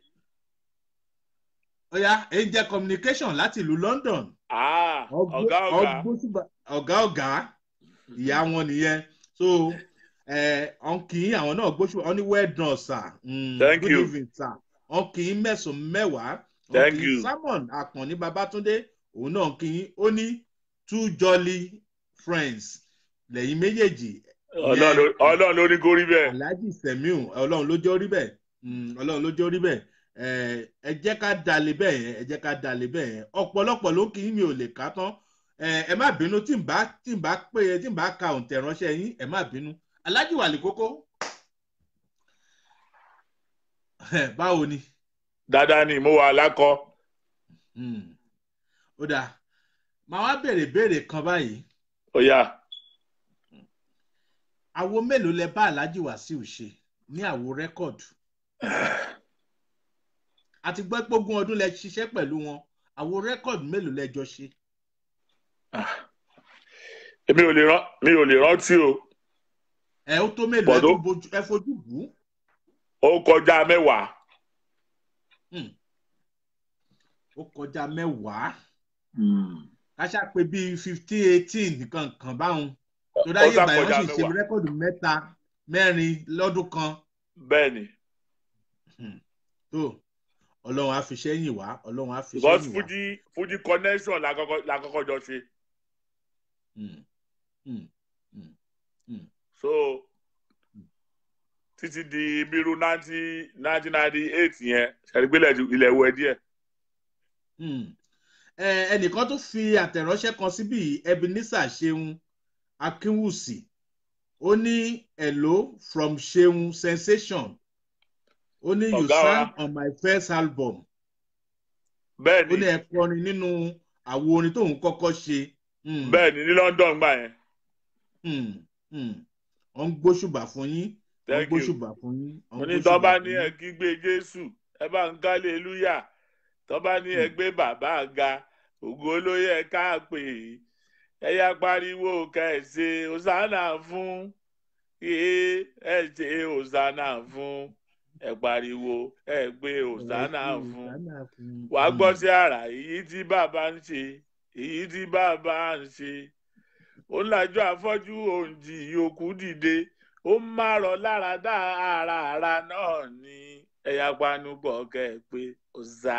oya angel communication láti ìlú london Ah, Ọgbó- ọ̀gá ọ̀gá ọgbóṣùbà- ọ̀gá ọ̀gá ìyá wọn nìyẹn so ọ̀nkì àwọn náà gbóṣù ọ ní well done sir mm, Thank good you. evening sir ọ̀nkì mẹ́sàn-án mẹ́wàá Thank ọ̀nkì you. simon akànní babatunde òun náà kì í ó ní two jolly friends lẹ́yìn méjèèjì Ọlọ́run ló- ọlọ́run ló ní kó rí bẹ́ẹ̀ alhaji semiu ọlọ́run ló jẹ́ orí bẹ́ẹ̀ Mm, ọlọ́run ló jẹ́ orí bẹ́ẹ̀ Eh, ẹ jẹ́ ká dalẹ̀ bẹ́ẹ̀ yẹn ẹ jẹ́ ká dalẹ̀ bẹ́ẹ̀ yẹn ọ̀pọ̀lọpọ̀ ló kì í mi ò lè ká tán Eh, ẹ má bínú tí n bá tí n bá pé tí n bá ka òǹtẹ̀ ránṣẹ́ yín ẹ má bínú alhaji wàlẹ̀ kókó báwo ni dáadáa ni mo wà lákọ Mm. ó dáa màá wá béèrè béèrè kan báyìí ó yá àwo mélòó lẹ bá alhaji wàsíù ṣe ní àwo rẹ́kọ̀dù àti gbọ́ pé ogún ọdún lẹ ṣiṣẹ́ pẹ̀lú wọn àwo rẹ́kọ̀dù mélòó lẹ jọ ṣe. mi ò lè rán mi ò lè rántí o ẹ ó tó mélòó ẹ Bọ̀dọ̀. tún bojú ẹ fojú bù ú ó kọjá mẹ́wàá ó kọjá mẹ́wàá káṣá pé bíi fifteen eighteen nǹkan kan báwọn tó dáyé Ó sá ìgbà yẹn kọjá wọ́n sì ṣe mẹ́wàá. rẹ́kọ̀dù mẹ́ta mẹ́rin lọ́dún kan bẹ́ẹ̀ ni tó ọlọ́run á fi sẹ́yìn wá ọlọ́run á fi because sẹ́yìn wá. fuji fuji connection la kọ́kọ́ la kọ́kọ́ jọ ṣe Mm. Mm. so títí di bírú nineteen nineteen ninety eight yẹn ṣàdígbélẹ̀ ilẹ̀ wẹ̀ díẹ̀ Hmm. Ẹ, ẹnìkan tó fi àtẹ̀ránṣẹ́ kan síbí yìí, ebenezer ṣeun akínwùsì ó ní hello from ṣeun sensation ó ní you Ọ̀gá wa. sang on my first album bẹ́ẹ̀ ó ní ni ẹ kọrin nínú àwo orin tóun kọ́kọ́ ṣe Hmm. bẹ́ẹ̀ ni ní london gbà yẹn Hmm. Hmm. wọ́n ń gbóṣùbà fún yín wọ́n ń thank you gbóṣùbà fún yín wọ́n ń mo ní gbóṣùbà tọ́ bá fún ní yín. ẹ̀ kígbe jésù ẹ bá ń gálé lúyà tó bá ní ẹgbẹ́ bàbá ga ògo ló yẹ ká pè é ẹ̀yà pariwo kẹ̀sẹ̀ hosanna fún ee ẹ ṣe hosanna fún ẹ pariwo ẹ gbé hosanna fún wàá gbọ́ sí ara èyí tí bàbá ń ṣe èyí tí bàbá ń ṣe ó ń lajú afọ́jú òǹjì òkú dìde ó ń márọ̀ lára dá ara ara náà ní ẹ̀yà panupọ̀ kẹ́ ẹ pé ọ̀sà.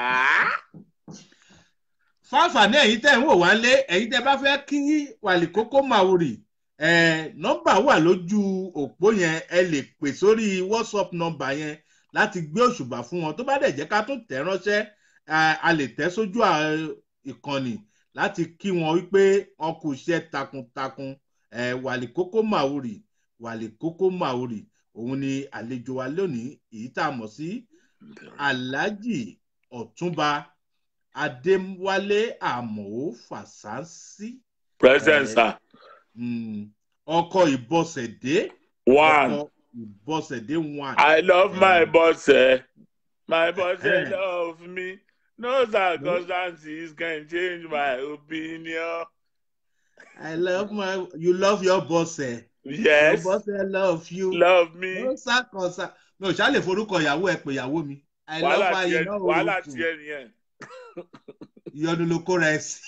fáfàní ẹ̀yin tẹ́ ń wò wá lé ẹ̀yin tẹ́ bá fẹ́ kí wàlì kókó màwùrì ẹ̀ nọ́mbà wà lójú òpó yẹn ẹ lè pè sórí whatsapp nọ́mbà yẹn láti gbé òṣùbà fún wọn tó bá dẹ̀ jẹ́ ká tó tẹ̀ ránṣẹ́ eh, a lè tẹ̀ sójú à- ìkànnì láti kí wọn wípé wọn kò iṣẹ́ takuntakun ẹ̀ wàlì kókó màwùrì wàlì kókó màwùrì òun ni àlejò wa lónìí èyí tá a mọ̀ sí alhaji ọ̀túnba adéwálé àmọ́ fàṣánsì present Eh, sir mm, ọkọ ìbọsẹ̀dé one ọkọ ìbọsẹ̀dé one. i love my Eh. boss eh. my boss eh, Eh. love me no circumstances can change my opinion. I love my you love your boss ẹ. yes Your boss ẹ love you. love me. No circumstance. Mi ò ṣá lè forúkọ ìyàwó ẹ pé ìyàwó mi. I love wàhálà her tiẹ̀ iná wàhálà òòtù. tiẹ̀ nìyẹn. Ìyọnu ló kóra ẹ sí.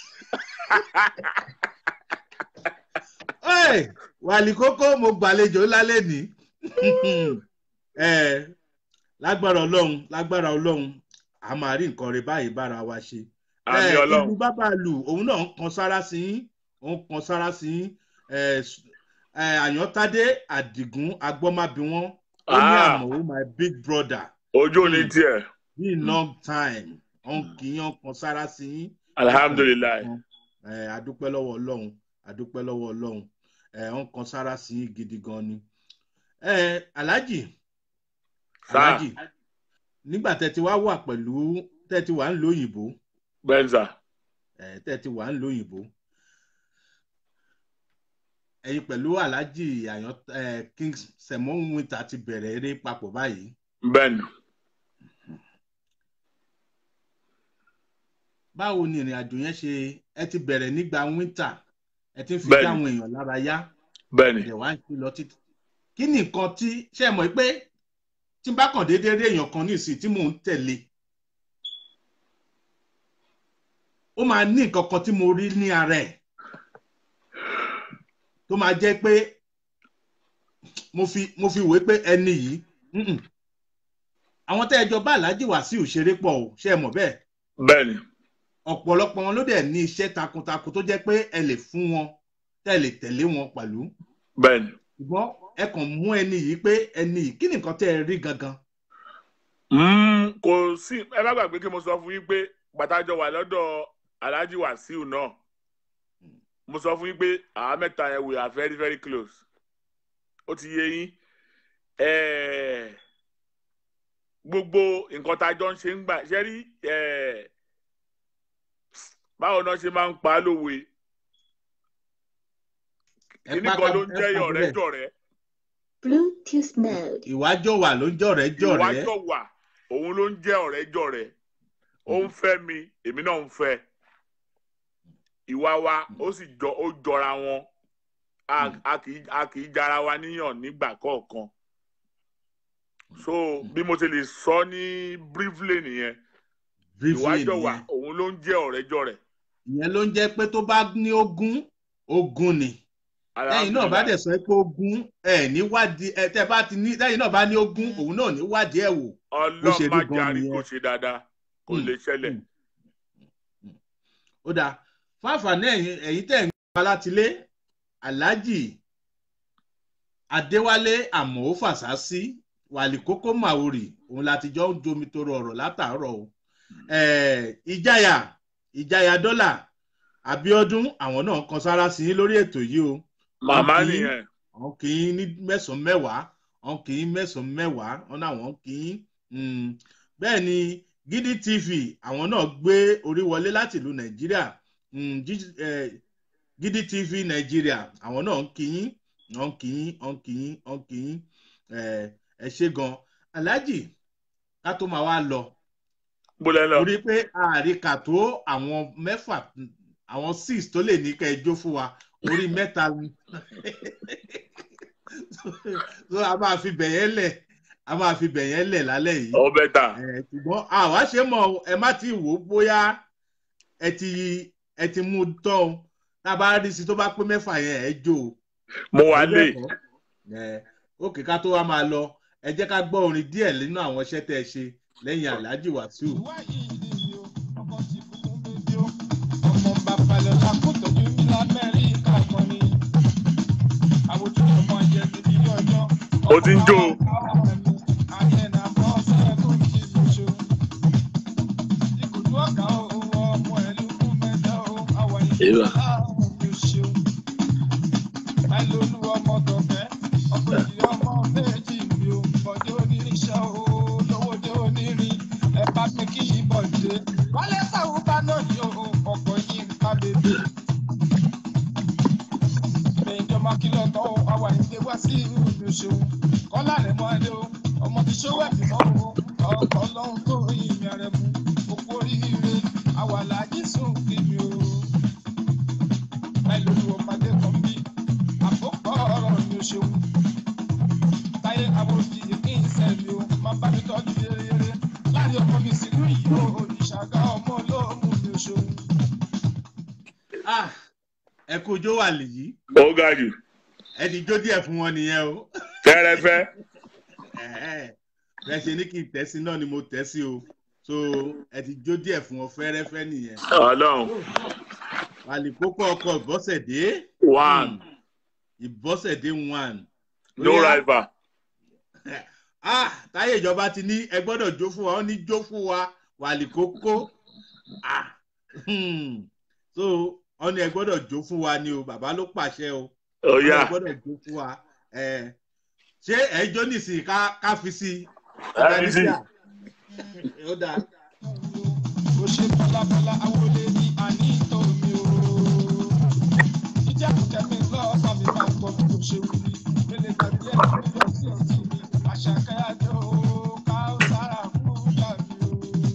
Ẹ wàlí kókó mo gbàlejò lálẹ́ ní. Ẹ lágbára ọlọ́run lágbára ọlọ́run a máa rí nǹkan rẹ báyìí bára wa ṣe. àmì Eh, ọlọ́run ìlú bábà lù òun náà ń kan sára sí yín ó ń kan sára sí yín Eh, s- eh, àyántádé àdìgún agbọ́mábí wọn ó ní Ah. àmọ́ my big brother ojú ò ní Mm. been tiẹ̀ long time ó ń kì í ó ń kan sára sí yín alihamudulilayi Eh, adúpẹ́ lọ́wọ́ ọlọ́run adúpẹ́ lọ́wọ́ ọlọ́run Eh, ó ń kan sára sí yín gidi gan ni. Eh, alhaji Sir. alhaji nígbà tẹ́ ti wá wà pẹ̀lú tẹ́ ti wà ń lo òyìnbó benza eh, tẹ́ ti wà ń lo òyìnbó ẹ̀yin pẹ̀lú alhaji àyàn eh, king semon winter ti bẹ̀rẹ̀ eré papọ̀ báyìí ben báwo ni ìrìn àjò yẹn ṣe ẹ ti bẹ̀rẹ̀ nígbà winter ẹ ti ń fi Bẹ́ẹ̀ni. dáwọn èèyàn lára yá bẹ́ẹ̀ni ẹ̀dẹ̀ wá ń ṣe lọ títí kí ni nǹkan tí ṣe é mọ̀ pé tí n bá kàn déédéé rí èèyàn kan nísìnyí tí mò ń tẹ̀lé ó máa ní nǹkan kan tí mo rí ní ara ẹ̀ tó máa jẹ́ pé mo fi mo fi wé pé ẹni yìí mm-mm. àwọn tẹ́ ẹ jọ bá aláàjì wàsíù ṣeré pọ̀ o ṣe é mọ̀ bẹ́ẹ̀ bẹ́ẹ̀ni ọ̀pọ̀lọpọ̀ wọn ló dẹ̀ ní iṣẹ́ takuntakun tó jẹ́ pé ẹ lè fún wọn tẹ́ ẹ lè tẹ̀lé wọn pẹ̀lú bẹ́ẹ̀ni ṣùgbọ́n ẹ kàn mú ẹni yìí pé ẹni yìí kí ni nǹkan tẹ́ ẹ rí gangan. Mm, kò sí ẹ bá gbàgbé kí mo sọ fún yín pé gbàtàjọ wà lọ́dọ̀ alhaji wasiu náà mo sọ fún yín pé àwa mẹ́ta yẹn we are very very close ó ti yé yín Eh, gbogbo nǹkan tá a jọ ń ṣe ń gbà ṣe rí eh, báwo náà ṣe máa ń pa á lówe Ẹ kíní pa kan ló ká- ń ẹ jẹ́ pa ọ̀rẹ́ bẹ́ẹ̀. jọ̀rẹ́ Bluetooth mode. ìwájọ wà ló ń jọ̀rẹ́ jọ̀rẹ́ ìwájọ wà òun ló ń jẹ́ ọ̀rẹ́ jọ̀rẹ́ ó ń fẹ́ mi èmi náà ń fẹ́ ìwà wa ó sì jọ ó jọra wọn a Mm. a kì í a kì í jara wa níyàn nígbà kọ̀ọ̀kan so bí mo ti lè sọ ní briefly nìyẹn briefly ìwájọ wà nìyẹn òun ló ń jẹ́ ọ̀rẹ́ jọ̀rẹ́ ìyẹn ló ń jẹ́ pé tó bá ní ogún ogún ni lẹ́yìn náà bá dẹ̀ sọ pé ogún ẹ̀ níwádìí ẹ̀ tẹ́ bá ti ní lẹ́yìn náà bá ní ogún òun náà níwádìí ẹ̀ wò bó ṣe rí ọlọ́run má gan jarí nìyẹn. kò ṣe dáadáa kò Mm. lè ṣẹlẹ̀ Mm. ó dáa fún àǹfààní ẹ̀yin ẹ̀yin tẹ̀ ń gbà látilé aláàjì adéwálé àmọ́ fàṣásí wàlì kókó màwòrì òun láti jọ ń jomi toro ọ̀rọ̀ látàárọ̀ o Eh, ìjáyà ìjáyà dọ́là àbíọ́dún àwọn náà kan sára sí i lórí ètò yìí o màmá Wọ́n kì í- nìyẹn àwọn kì í ní mẹ́sàn-án mẹ́wàá àwọn kì í mẹ́sàn-án mẹ́wàá wọn náà wọ́n kì í mm. bẹ́ẹ̀ ni gidi tv àwọn náà gbé orí wọlé láti ìlú nàìjíríà mm, Gidi- eh, gidi tv nàìjíríà àwọn náà ń kì í wọ́n kì í wọ́n kì í wọ́n kì í eh, ẹ ṣe gan aláàjì ká tó máa wá lọ gbọ́dọ̀ lọ. torí pé àríkà tó àwọn mẹ́fà àwọn six tó lè ní kẹ́ ẹ jó fún wa orí mẹ́ta ni so a máa fi bẹ̀yẹn lẹ̀ a máa fi bẹ̀yẹn lẹ̀ lálẹ́ yìí ọ bẹ́tà Eh, ṣùgbọ́n àwa ṣe mọ̀ o, ẹ má ti wò ó bóyá ẹ ti ẹ ti mú un tán o tá a bá rí sí tó bá pé mẹ́fà yẹn ẹ jó o mo wà lé òkè ká tó wá máa lọ ẹ jẹ́ ká gbọ́ orin díẹ̀ nínú àwọn iṣẹ́ tẹ́ ẹ ṣe lẹ́yìn Alhaji Wasiu. ìwà yìí ni o ọkọ ti kúkú bébí o ọmọ bàbá lọ ṣàkótọ́jú ní lamẹ́ríkà kan ni àwòjú ọmọ jẹ ti bí ọjọ́. Ó ti ń jó o. àyẹ̀nà bọ́ sẹ́kù kí ló ṣe o. ìkùdú ọ̀gá o ọmọ ẹ̀lú kú mẹ́ta o àwọn Èèwà. ìṣẹ̀lẹ̀ àwọn mi ò ṣe o. láìlólú ọmọ tọ̀fẹ́ ọkọ̀ ìdí ọmọ méjì mi ò bọ̀dé oníríṣẹ́ o lówódé onírin ẹ bá mi kí yìí bọ̀dé. wálé sàwọn bá náà ní o ọkọ̀ yìí ń ká bèbè. ìjọba kìlọ̀ tán o àwa ìdè wá sí irú mi ṣe o. kọ́lá rẹ̀ mọ́ adé o ọmọ ti ṣó wẹ̀ bímọ o ọkọ̀ ọlọ́run tó yin mi rẹ̀ mu òkú oríire àwa làájì sùn kí mi o. láìlólú ọmọdé kan bí àkókò ọ̀rọ̀ ni o ṣeun. táyé àbòjì kí n sẹ́mi o máa bá mi tọ́jú yéreyére láàrin ọmọ mi sílùú yìí o ìṣàgá ọmọ olóòmù ni o ṣeun. Ah, ẹ kú ojó wà lèyí ó ga jù ẹ ti jó díẹ̀ fún wọn nìyẹn o fẹ́rẹ́fẹ́ Ẹ̀hẹ́. bẹ́ẹ̀ ṣe ní kí n tẹ́ sí náà ni mo tẹ́ sí o so ẹ ti jó díẹ̀ fún wọn fẹ́rẹ́fẹ́ nìyẹn ọlọ́run wàlíkókó ọkọ̀ ìbọ́sẹ̀dé one ìbọ́sẹ̀dé one. no Ó yá. rival ah táyé ìjọba ti ní ẹ gbọ́dọ̀ jó fún wa ó ní jó fún wa wàlíkókó ah hmm. so wọ́n ní ẹ gbọ́dọ̀ jó fún wa ni o bàbá ló pàṣẹ o ó wọ́n ní yá ẹ gbọ́dọ̀ jó fún wa ẹ ṣé ẹ jó nísìnyí ká ká fi sí i. FBC. ó dáa ó ṣe bọ́lábọ́lá awolé ní àní tòmí o. ìjà kẹ̀mí lọ́ọ̀bà mi máa gbọ́ bí kò ṣe wuli. mélòó tàbí ẹ̀ ní lọ sí ọtí mi. àṣàkẹ́ àjọ ká ó sára fún yàrá o.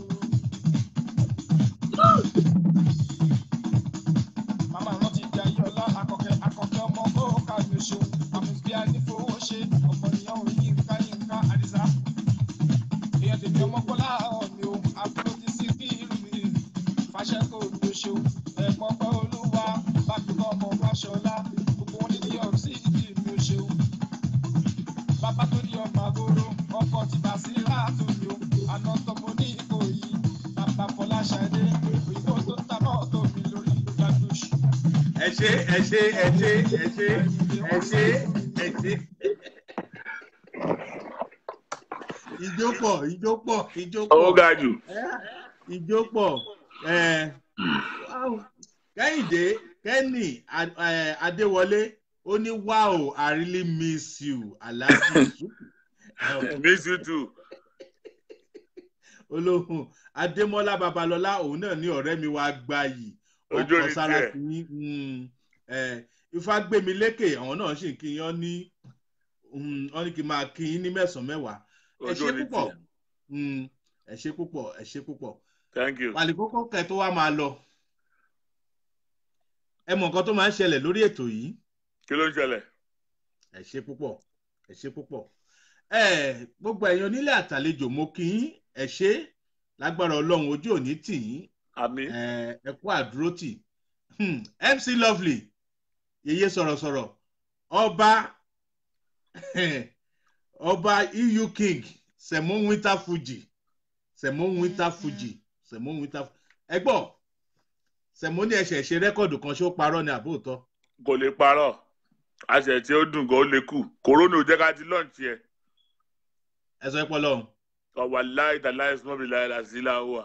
màmá rántí di ayọ́lá akọ̀kẹ́ akọ̀kẹ́ ọmọ kó ká mi ṣeun. àmùsùbí anífowó ṣe ọmọ ìyá òyìn yínká yínká àdìsá èèyàn tèmi ọmọ kọlá ọ̀mì o àbúrò ti sí kí ìlú mi fàṣẹ kò ló ṣe o ẹ̀gbọ́n pẹ́ olúwa bàbá ọmọ fàṣọlá gbogbo wọn ní new york city mi ò ṣe o bàbá tó ní ọmọ àgóró ọkọ ti bà sí láàtò mi o àná tọmọ ní ìkòyí bàbá fọláṣadé òyìnbó tó ta mọ́tò mi lórí gbàgbóṣù. ẹ ṣe ẹ ṣe ẹ ṣe ẹ ṣe ẹ ṣe ẹ ṣe. ijó pọ̀ ijó pọ̀ ijó ó pọ̀ ga jù ijó pọ̀ ẹ̀, kẹ́hìndé kẹ́nì Ad- ẹ̀, adéwọlé ó ní wow i really miss you alhaji Suku." miss you too olóhùn adémọlá babalọlá òun náà ní ọ̀rẹ́ mi wá gbà yìí Ojú ọkọ̀ ni sára tiẹ̀. sí yín mm, ẹ̀, ifá gbémi lékè àwọn náà sì ń kí yán ní mm, wọ́n ní kí n máa kí yín ní mẹ́sàn-án mẹ́wàá ẹ ojú ṣe ni púpọ̀ tiẹ̀ Mm, ẹ ṣe púpọ̀ ẹ ṣe púpọ̀ thank you wàlíkókó kẹ tó wá máa lọ ẹ mọ nǹkan tó máa ń ṣẹlẹ̀ lórí ètò yìí kí ló ń ṣẹlẹ̀ ẹ ṣe púpọ̀ ẹ ṣe púpọ̀ ẹ gbogbo ẹ̀yin onílé àtàlejò mo kí yín ẹ ṣe lágbára ọlọ́run ojú òní tì yín àmì ẹ ẹ kú àdúrótì Hmm, mc lovely yeye sọ̀rọ̀sọ̀rọ̀ ọba ọba eu king sẹ̀mó winter fuji sẹ̀mó winter fuji sẹ̀mó winter ẹ gbọ́ sẹ̀mó ní ẹ̀ṣẹ̀ ṣe rẹ́kọ̀dù kan ṣó parọ́ ni àbóòtọ́ kò lè parọ́ àṣẹ tí ó dùn gan ó lè kù kòrónà ò jẹ́ ká ti lọ́ọ̀tì ẹ̀ ẹ sọ pé ọlọ́run ọ̀wà láì tà láì sọ́mọ́ bí láì láì sí láwùwà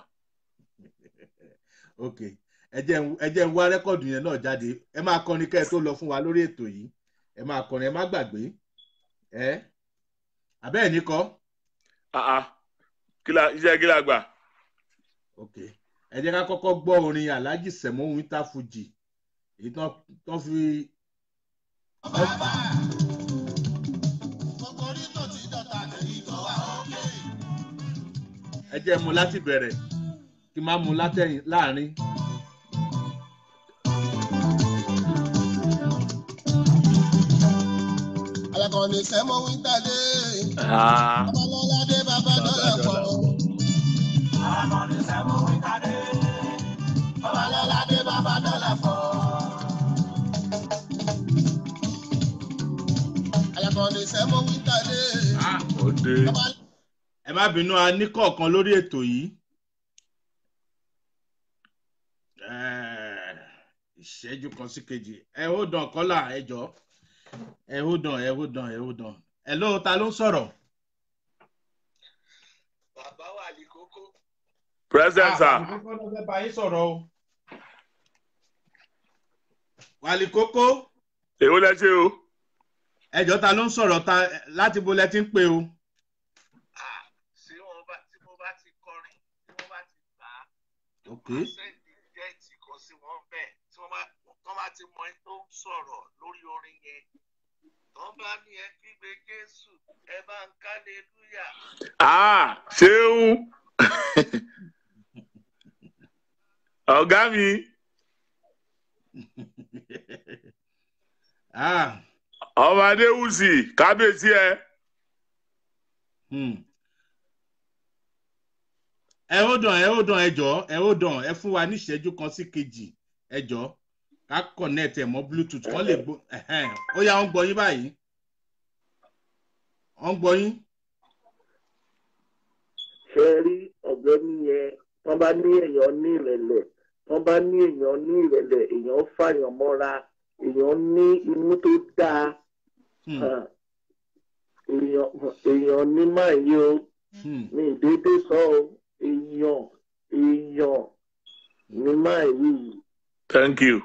ok ẹ jẹ́ n- ẹ jẹ́ ń wá rẹ́kọ̀dù yẹn náà jáde ẹ máa kọrin kẹ́ ẹ tó lọ fún wa lórí ètò yìí ẹ máa kọrin ẹ má gbàgbé ẹ àbẹ́ẹ̀ ní kọ́ àá kí la iṣẹ́ kí la gbà ok ẹ jẹ́ ká kọ́kọ́ gbọ́ orin alhaji sẹ̀mó winter fuji èyí tán tán fi Kòkòrí tó ti dọ̀tà lẹ́yìn tó wà ókè. ẹ jẹ́ mu láti bẹ̀rẹ̀ kí n má mu látẹ̀yìn láàrin. Alákọ̀ọ́ni sẹ́mọ̀ wíńtà dé. Ah, Babalọ́ládé bàbá dọ́là pọ̀. Babalọ́ládé bàbá dọ́là pọ̀. Alákọ̀ọ́ni sẹ́mọ̀ wíńtà dé. Ah, ó dé. Bàbá- ẹ má bínú a ní kọ̀ọ̀kan lórí ètò yìí. Eh, ìṣẹ́jú kan sí kejì ẹ ó dàn kọ́là ẹ jọ ẹ ó dàn ẹ ó dàn ẹ ó dàn ẹ ló ta ló ń sọ̀rọ̀. Bàbá wà ní kókó. present sir. àkókò ló fẹ́ bá yín sọ̀rọ̀ o. wàlí kókó èwo lẹ ṣe o. ẹjọ́ ta ló ń sọ̀rọ̀ ta láti bo lẹ ti ń pè o. Tí wọ́n bá tí mo bá ti kọrin, tí wọ́n bá ti gbà á, ok sẹ́ndì jẹ́ẹ̀tì kan sí wọn bẹ́ẹ̀ tí wọ́n bá wọ́n bá ti mọ ẹni tó ń sọ̀rọ̀ lórí orin yẹn. Tọ́ bá ní ẹ kígbe Jésù, ẹ bá ń kálelúyà. Ah, ṣeun. ọ̀gá mi ah ọmọ adéwùsì kábíyèsí ẹ. hmm. ẹ ó dàn ẹ ó dàn ẹ jọ ẹ ó dàn ẹ fún wa ní ìṣẹ́jú kan sí kejì ẹ jọ ká connect ẹ mọ́ bluetooth kán lè gbọ́ ẹ̀hẹ́n. ó yá wọ́n gbọ́ yín báyìí wọ́n gbọ́ yín. ṣe rí ọ̀gbẹ́ni yẹn wọ́n bá ní èèyàn ní ìrẹ̀lẹ̀ wọ́n bá ní èèyàn ní ìrẹ̀lẹ̀ èèyàn fàyàn mọ́ra èèyàn ní inú tó dáa Hmm. hàn. èèyàn èèyàn ní máa yí o Hmm. mi ì dédé sọ o èèyàn èèyàn ní máa yí thank you.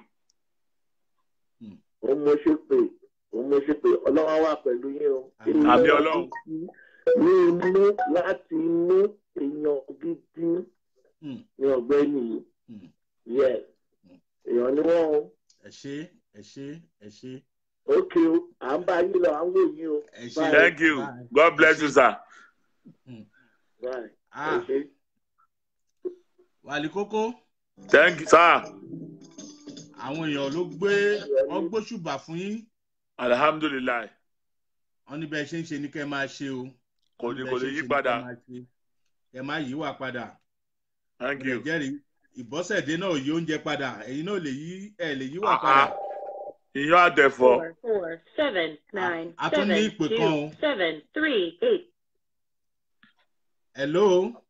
òun mo ṣe pé òun mo ṣe pé ọlọ́wọ́ wà pẹ̀lú yín o. Àmín. Àmín Ọlọ́run. ní inú láti inú èèyàn gidi Hmm. ní ọ̀gbẹ́ni yìí. Hmm. yes èèyàn ni wọ́n o. ẹ ṣe ẹ ṣe ẹ ṣe ókè o à ń bá yín lọ à ń wò yín o. ẹ ṣe. thank you Bye. god bless you sir. Bye. ẹ ah ṣé. wàlí kókó thank you sir. àwọn èèyàn ló gbé wọn gbóṣùbà fún yín alhamdulilayi wọn ní bẹ́ẹ̀ ṣe ń ṣe ní kẹ́ ẹ máa ṣe o. kò Wọ́n ní ní kò bẹ́ẹ̀ ní ṣe ń yí ṣe ní padà kẹ́ ẹ máa ṣe. ẹ má yí wà padà. thank ẹ you. jẹ́rìí ìbọ́sẹ̀dé náà yí oúnjẹ padà ẹ̀yin náà lè yí ẹ̀ lè yí wà Ah, padà. ah. iyán àtẹ̀fọ́ four four seven nine a tún ní seven ìpè kan o. two seven three eight. hello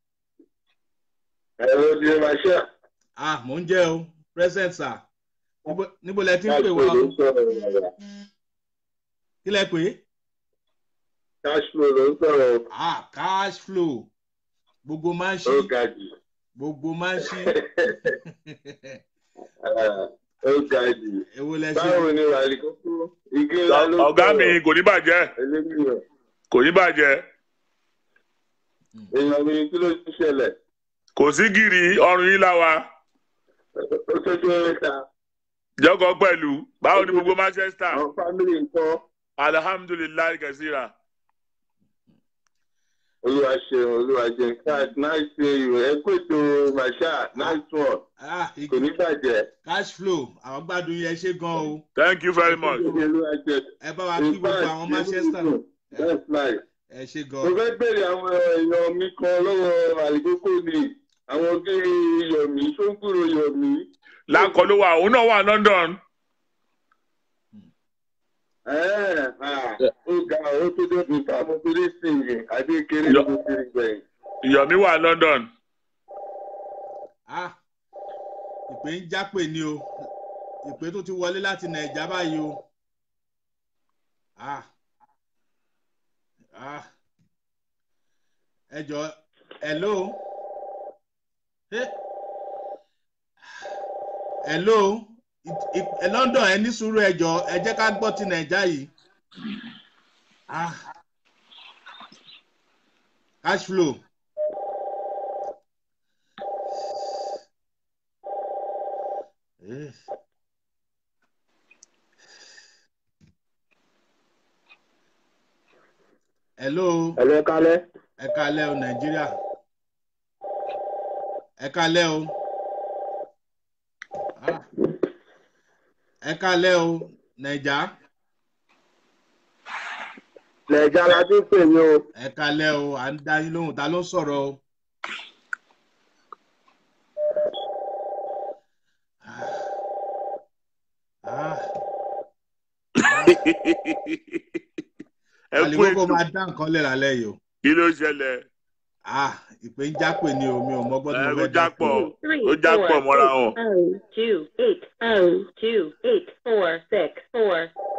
ẹ ló di máa ṣe ah mò ń jẹ́ o present sir níbo níbo lẹ ti ń pè cash wá flow ló o ń sọ̀rọ̀ rẹ̀. kí lẹ pè é cash flow ló ń sọ̀rọ̀ ah cash flow gbogbo máa ń ṣí ó ga jù. gbogbo máa ń ṣí ó ga jù. èwo lẹ ṣe báwo ni wàlí kókó igi ńlá ló ń ọ̀gá mi sọ̀rọ̀ kò ní bàjẹ́ eléyìí kò ní bàjẹ́ èèyàn mi kí ló ti ṣẹlẹ̀ kò sí gìrì ọrùn yín láwa ó tójú mẹ́ta jọkọ pẹ̀lú báwo ni gbogbo manchester àwọn fámìlì nǹkan alhamdulilayi kẹsíra olúwa ṣeun olúwa jẹ cat nice day you ẹ kó ètò masha nice one ah kò igi ní bàjẹ́. cash flow àwọn gbádùn yẹn ṣe gan o thank you very much olúwa jẹ ẹ bá wa kí gbogbo àwọn manchester that's nice. ẹ ṣe mo gan fẹ́ bèrè àwọn èèyàn mi kan lọ́wọ́ àlìkókò ni àwọn kiri yọ̀mí ṣóńkúrò yọ̀mí. lákọ ló wà òun náà wà london Ẹ́ẹ̀, ah, ó ga ó tó débi fáwọn fírísìnì adékeré Yọ- ló fi gbẹ̀yìn. ìyọ̀mí wà london ah ìpè ń jápè ni o ìpè tó ti wọlé láti nàìjà báyìí o ah ah ẹ jọ hello Eh. hello Ì- ì- ẹ london ẹ ní sùúrù ẹ jọ ẹ jẹ́ ká gbọ́ ti nàìjà yìí ah cash flow. Eh. hello ẹ̀lẹ́ kálẹ̀ ẹ káalẹ́ o nàìjíríà ẹ kalẹ́ o Ah. ẹ kalẹ́ o nàìjà nàìjà la ti ń pè mí o ẹ kalẹ́ o à ń dá yín lóhùn ta ló ń sọ̀rọ̀ o. Ah. ẹ kú àlìkókò ètò máa dá nǹkan lẹ̀ lálẹ́ yìí o. kí ló ṣẹlẹ̀ Ah, ìpè ń jápè ni o mi ò mọ́gbọ́n tí ẹ mo kó fẹ́ dá pè. jápọ̀ Three, ó jápọ̀ four, mọ́ra eight, wọn. oh, two, eight, oh, two, eight, four, six, four.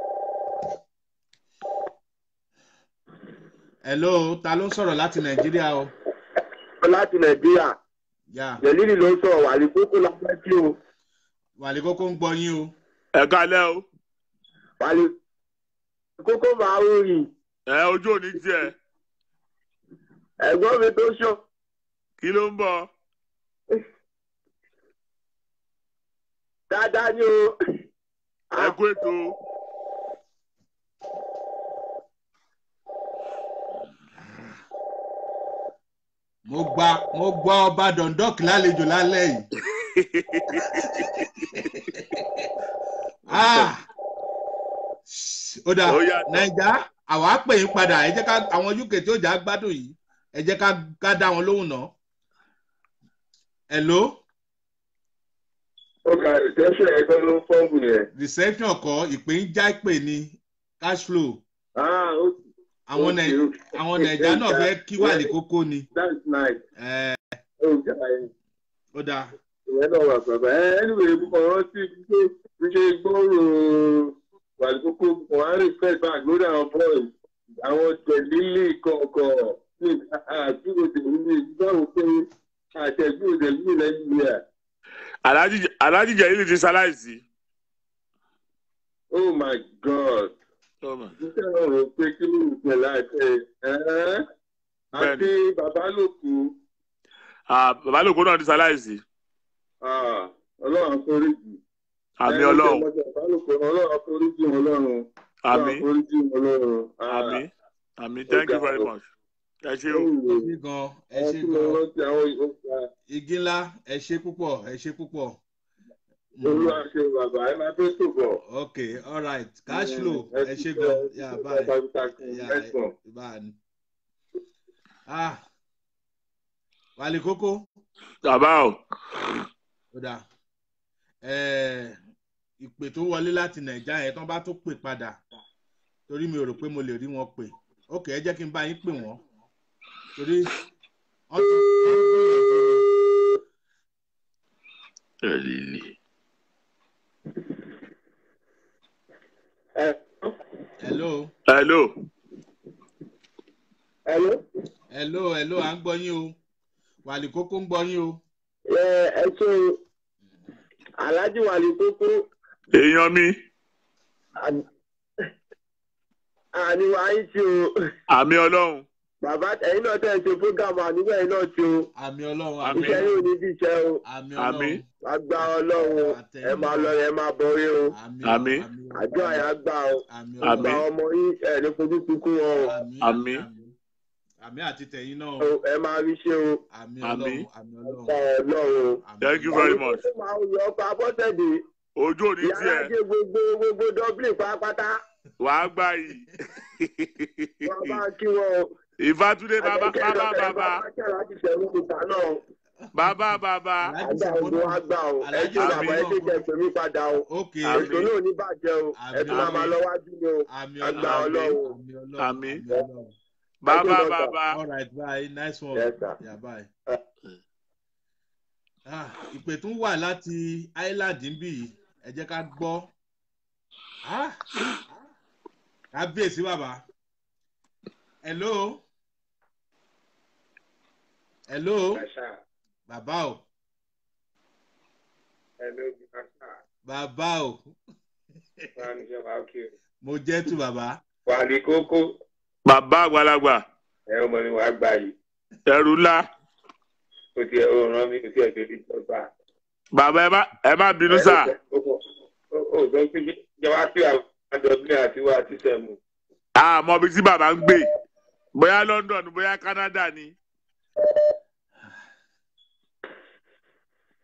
hello ta ló ń sọ̀rọ̀ láti nàìjíríà o. láti nàìjíríà yà jẹ̀lílì ló ń sọ̀rọ̀ wà ní kókó la fẹ́ kí o wàlíkókó ń gbọ́ yín o. ẹ kalẹ́ o wà ní kókó máa ń rìn ẹ ojú òní tiẹ̀ ẹ̀gbọ́n mi tó ṣọ kí ló ń bọ̀ dáadáa ni o ẹ kú ètò mo gba mo gbọ́ ọba dundalk lálejò lálẹ́ yìí. Ah! ó dáa Ó yàtọ̀. naija àwa á pè yín padà ẹ jẹ́ ká àwọn uk tí ó jà á gbádùn yìí ẹ jẹ́ ká ká dá wọn lóhùn náà. hello ó ga ìtẹ́sẹ̀ ẹgbẹ́ ló ń fọ́ọ̀mù yẹn. reception kọ ìpè ń já ìpè ní cash flow àwọn Okay, Nai- okay. àwọn naija náà fẹ́ kí wà ní kókó ni. that's nice. Ẹ, ó ga ẹ̀ ó dáa ìyẹn náà wà bàbá ẹ anyway mo kàn rántí pé bí ṣe gbọ́rò wà ní kókó mo á rí fẹ́ back lórí àwọn boys àwọn jẹ̀lílì kọ̀ọ̀kan ní àdúgbò jẹ̀lílì báwo pé àtẹ̀gbọ́ jẹ̀lílì lẹ́yìn rẹ̀. Alhaji Alhaji Jẹ̀lílì ti ṣaláìsí. oh my god iṣẹ́ náà rò pé kí ló ń pè láìpẹ́ ẹ́ àti bàbá lòkù Ah, bàbá lòkó náà ti ṣaláìsí. ah, ọlọ́run àforíjì. àmì Ẹ, ọlọ́run bàbá lòkù ọlọ́run àforíjì ọlọ́run. àmì Ọlọ́run àforíjì ọlọ́run. Ah, àmì àmì thank you very much. ẹ ṣé o. ẹ ṣe gan ẹ ẹ ṣe tí mo gan rántí àwọn ìhòòhò igi ńlá ẹ ṣe púpọ̀ ẹ ṣe púpọ̀. Mm. olúwa ṣe bàbá ẹ máa fẹ́ sòbọ̀. okay all right cash flow ẹ ṣe gan yà báyìí yà báyìí. ah wàlí kókó bàbá o ó dáa ẹẹ ìpè tó wọlé láti nàìjíríà yẹn tán bá tó pè padà torí mi ò rò pé mo lè rí wọn pè ok ẹ jẹ́ kí n bá yín pè wọ́n torí wọ́n ti wọ́n ti gbìyànjú ni. Jẹ̀lílì. hello hello Hello. hello hello à ń gbọ́ yín o wàlí kókó ń gbọ́ yín o. ẹ ẹ ṣe aláàjì wà ní kókó èèyàn mi àníwá yín tí o àmì ọlọ́run bàbá ẹ̀yin náà tẹ̀ ń ṣe fúgàmù àníwá yín náà tí o àmì ọlọ́run Àmín. iṣẹ́ yóò ní bí iṣẹ́ o àmì Àmín. ọlọ́run àgbà ọlọ́run ẹ máa lọ ẹ máa borí o Àmín. àjọ àyà gbà o àmì àgbà Àmín. ọmọ yín ẹ ní fojú sunkún wọn o àmì Àmín. àmì àti tẹ̀yìn náà O, ẹ máa rí ṣe o àmì Àmín. ọlọ́run àmì ọlọ́run àgbà ọlọ́run o. àmì thank you ọlọ́run. very much Ó máa ń yọ ọkọ̀ abọ́sẹ̀dé ojú òní ìyá tiẹ̀ alájẹ gbogbo gbogbo dublin pátápátá wàá gbà yìí wọn bá kí wọn o. ìfàtúndé bàbá bàbá bàbá láti ṣẹ̀rú kùtà náà bàbá bàbá Aláàjì àgbà Sẹ̀mó ògùn náà. wa gbà o ẹ Aláàjì ṣe Sẹ̀mó bàbá ẹ náà. ṣe jẹ pé mi padà o ok Àmín. ètò náà ò ní bàjẹ́ o ẹ tún máa máa lọ wájú ni o àmì àgbà ọlọ́run ọlọ́run àmì ọlọ́run Àmín. àmì ọlọ́run. bàbá Thank you, bàbá all right bye nice one Yes, sir. yeah bye. Ah, ìpè tún wà láti island níbí yìí ẹ jẹ́ ká gbọ́ Ah, kábíyèsí bàbá hello hello bàbá o bàbá o mo jẹ́ tu bàbá wà ní kókó bàbá àgbàlagbà ẹ ọmọ mi wàá gbà yìí ẹrù ńlá kò tiẹ̀ ó ràn mí kò tiẹ̀ tó di tọ́gbà. bàbá ẹ má ẹ má bínú sà ó sọ pé jẹ́ wá pé àwọn àjọ̀dún àti wá àti sẹ̀mù. àmọ́ ibi tí bàbá ń gbé bóyá London bóyá Canada ni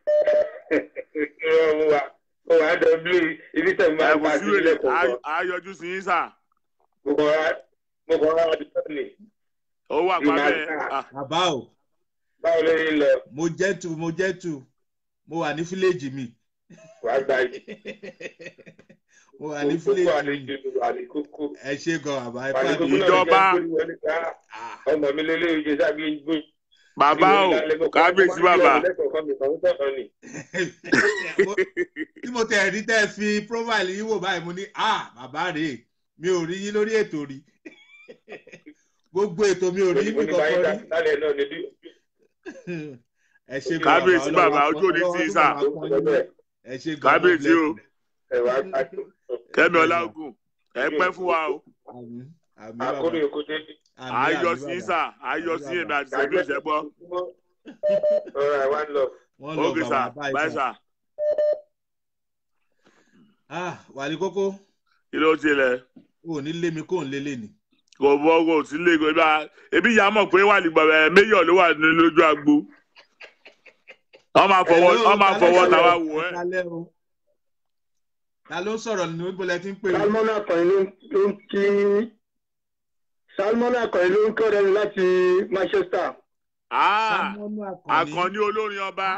Irọ́ mo wà mo wà á dọ̀bí ibi tẹ̀ máa ẹ ń kò pa sí sílẹ̀ wèrè kọ̀ọ̀kan. á yọjú sí yín sà Mo kàn rà mo kàn rà àdúgbò ni. ó wà pa bẹ́ẹ̀ Ah, bàbá o Báwo ló ń lọ? mo jẹ́ tu mo jẹ́ tu mo wà ní fíléèjì mi Wàá gba yìí. mo wà ní Kókó fíléèjì mi àlejò àlékókó. ẹ ṣe gan bàbá ẹ Àlékókó pàdé náà Ìjọba. jẹ́ gbórí wọlé ká. Ah, Ọmọ mi lélẹ́yìn jẹ́ sábì ń gbé. bàbá o kábíyèsí bàbá mo- tí mo tẹ̀ rí tẹ́ ẹ fi profile yín wò báyìí mo ní ah bàbá rèé mi ò rí yín lórí ètò rí gbogbo ètò mi ò rí yín bí kankan rí ẹ ṣe gan Kábíyèsí bàbá, Ọlọ́run ojú ò ní Ọlọ́run tì í tó sà. máa pọ́n yín lé. ẹ ṣe gan kábíyèsí o kẹ́mi Ẹ ọláògùn ẹ pẹ́ fún wa o àmín àmín bàbá Akóni oko dé. àmín àyọ àmín sí yín bàbá. sà àyọ sí èmi àti sẹ́mi òṣèbọ Ọ̀rọ̀ àwa ń lọ. wọ́n lọ ókè sà bàbá báyìí báyìí sà. sà ah wàlí kókó kí ló tilẹ̀ o ò ní lé mi kó ń lé lé ni. kò bọ́ kò sí lè kó ibà ebi ìyá mọ̀ pé wà ní gbọ̀ngàn méyọ̀ ló wà ní lójú agbo wọ́n máa fọwọ́ Hello, wọ́n máa ta ló fọwọ́ sọ̀rọ̀? tàwa wò ẹ́ Ẹ kálẹ́ o. ta ló sọ̀rọ̀ ní ìbọlẹ̀ tí ń pè é. salmon akọrin ló ń- ló ń kí salmon akọrin ló ń kí ọ̀rẹ́ mi láti manchester Ah, Sámúọ́nù àkànní olórin ọba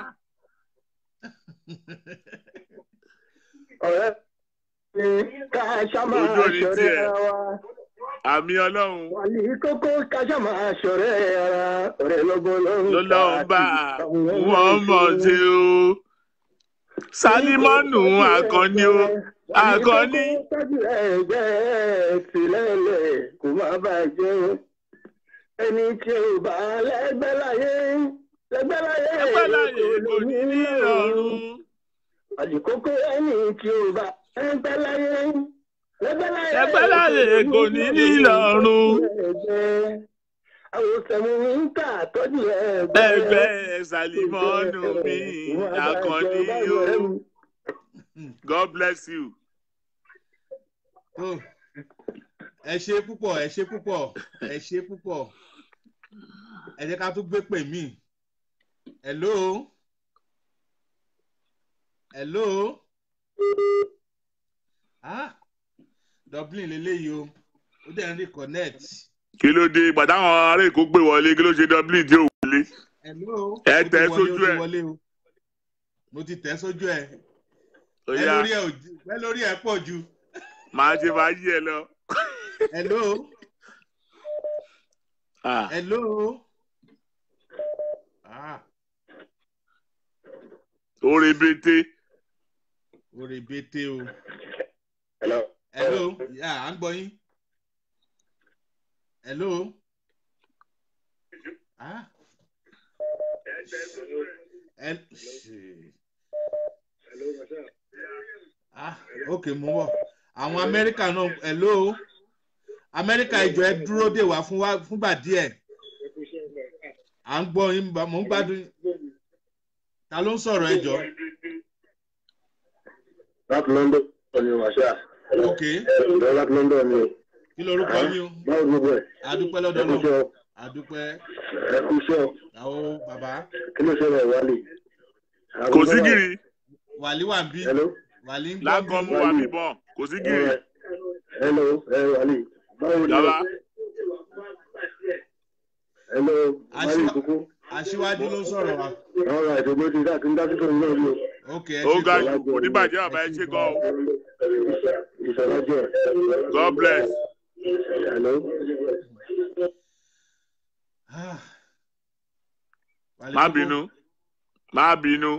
ọ̀rẹ́ mi ká ṣáma Ojú ò ní ṣọ̀rẹ́ tiẹ̀. ara wa àmì ọlọ́run wàlí kókó ká ṣáma ṣọ̀rẹ́ ara ọ̀rẹ́ lọ́gbọ́n lọ́rùn lọ́lọ́run bá wọ́n mọ̀ ṣe o sálímọ́nù àkànní o àkànní tọ́jú ẹgbẹ́ tìlẹ́lẹ̀ kó má bàjẹ́ o ẹni tí ò bá lẹ́gbẹ́ láyé lẹ́gbẹ́ láyé ẹgbẹ́ láyé kò ní ní ọ̀run àdìkókò ẹni tí ò bá lẹ́gbẹ́ láyé lẹ́gbẹ́ láyé ẹgbẹ́ láyé kò ní ní ọ̀run àwọn sẹ̀mú ń kà tọ́jú ẹgbẹ́ ẹgbẹ́ sálímọ́nù mi àkànní o God bless you. tó ẹ ṣe púpọ̀ ẹ ṣe púpọ̀ ẹ ṣe púpọ̀ ẹ jẹ́ ká tún gbé pè mí. hello hello ah dublin leléyìí o ó dẹ̀ ń rí connect. kí ló dé ìgbà táwọn ará èkó gbé wọlé kí ló ṣe dublin tí ò wọlé hello Ẹ ó ti tẹ̀ wọlé, sójú ó ti ẹ̀. wọlé o. mo ti tẹ̀ sójú ẹ̀ ó ẹ yá lórí ẹ̀ ò ju- ẹ lórí ẹ̀ pọ̀ ju. màá ṣe máa yí ẹ lọ. hello Ah, hello. ah oore bété orí bété o. Hello. hello yà á ń gbọ́ yín. hello. ah. El- ah ok mo ń bọ̀ àwọn amẹ́ríkà náà hello amẹ́ríkà ìjọ ẹ dúró dè wá fún wa fúngbà díẹ̀ à ń gbọ́ yín bá- mò ń gbádùn yín. ta ló ń sọ̀rọ̀ ẹ jọ láti london ni wàṣà ok láti london ni kí lorúkọ yín o báwo gbogbo ẹ̀ adúpẹ́ ẹ lọ́dọ̀ kú náà iṣẹ́ adúpẹ́ ẹ kú iṣẹ́ àwọn bàbá kí ló ṣẹlẹ̀ wálé. kò sí gìrì wàlí wà ń bí hello wàlí ń gbọ́ lágàn mú wa bíbọn kò sí gìrì Alright. hello ẹ wálé báwo ni Bàbá. hello wálé Aṣíwá- kúkú aṣíwájú ló ń sọ̀rọ̀ wa ọ̀rọ̀ àìsègbè ti dá kí n dá sí tòun náà ni o. ok ẹ ó ṣe ga gan. jù kò ní bàjẹ́ bàbá ẹ ṣe gan o ìṣọ̀lá jẹ́ God bless. hello. Ah. Wàlí má kókó. bínú má bínú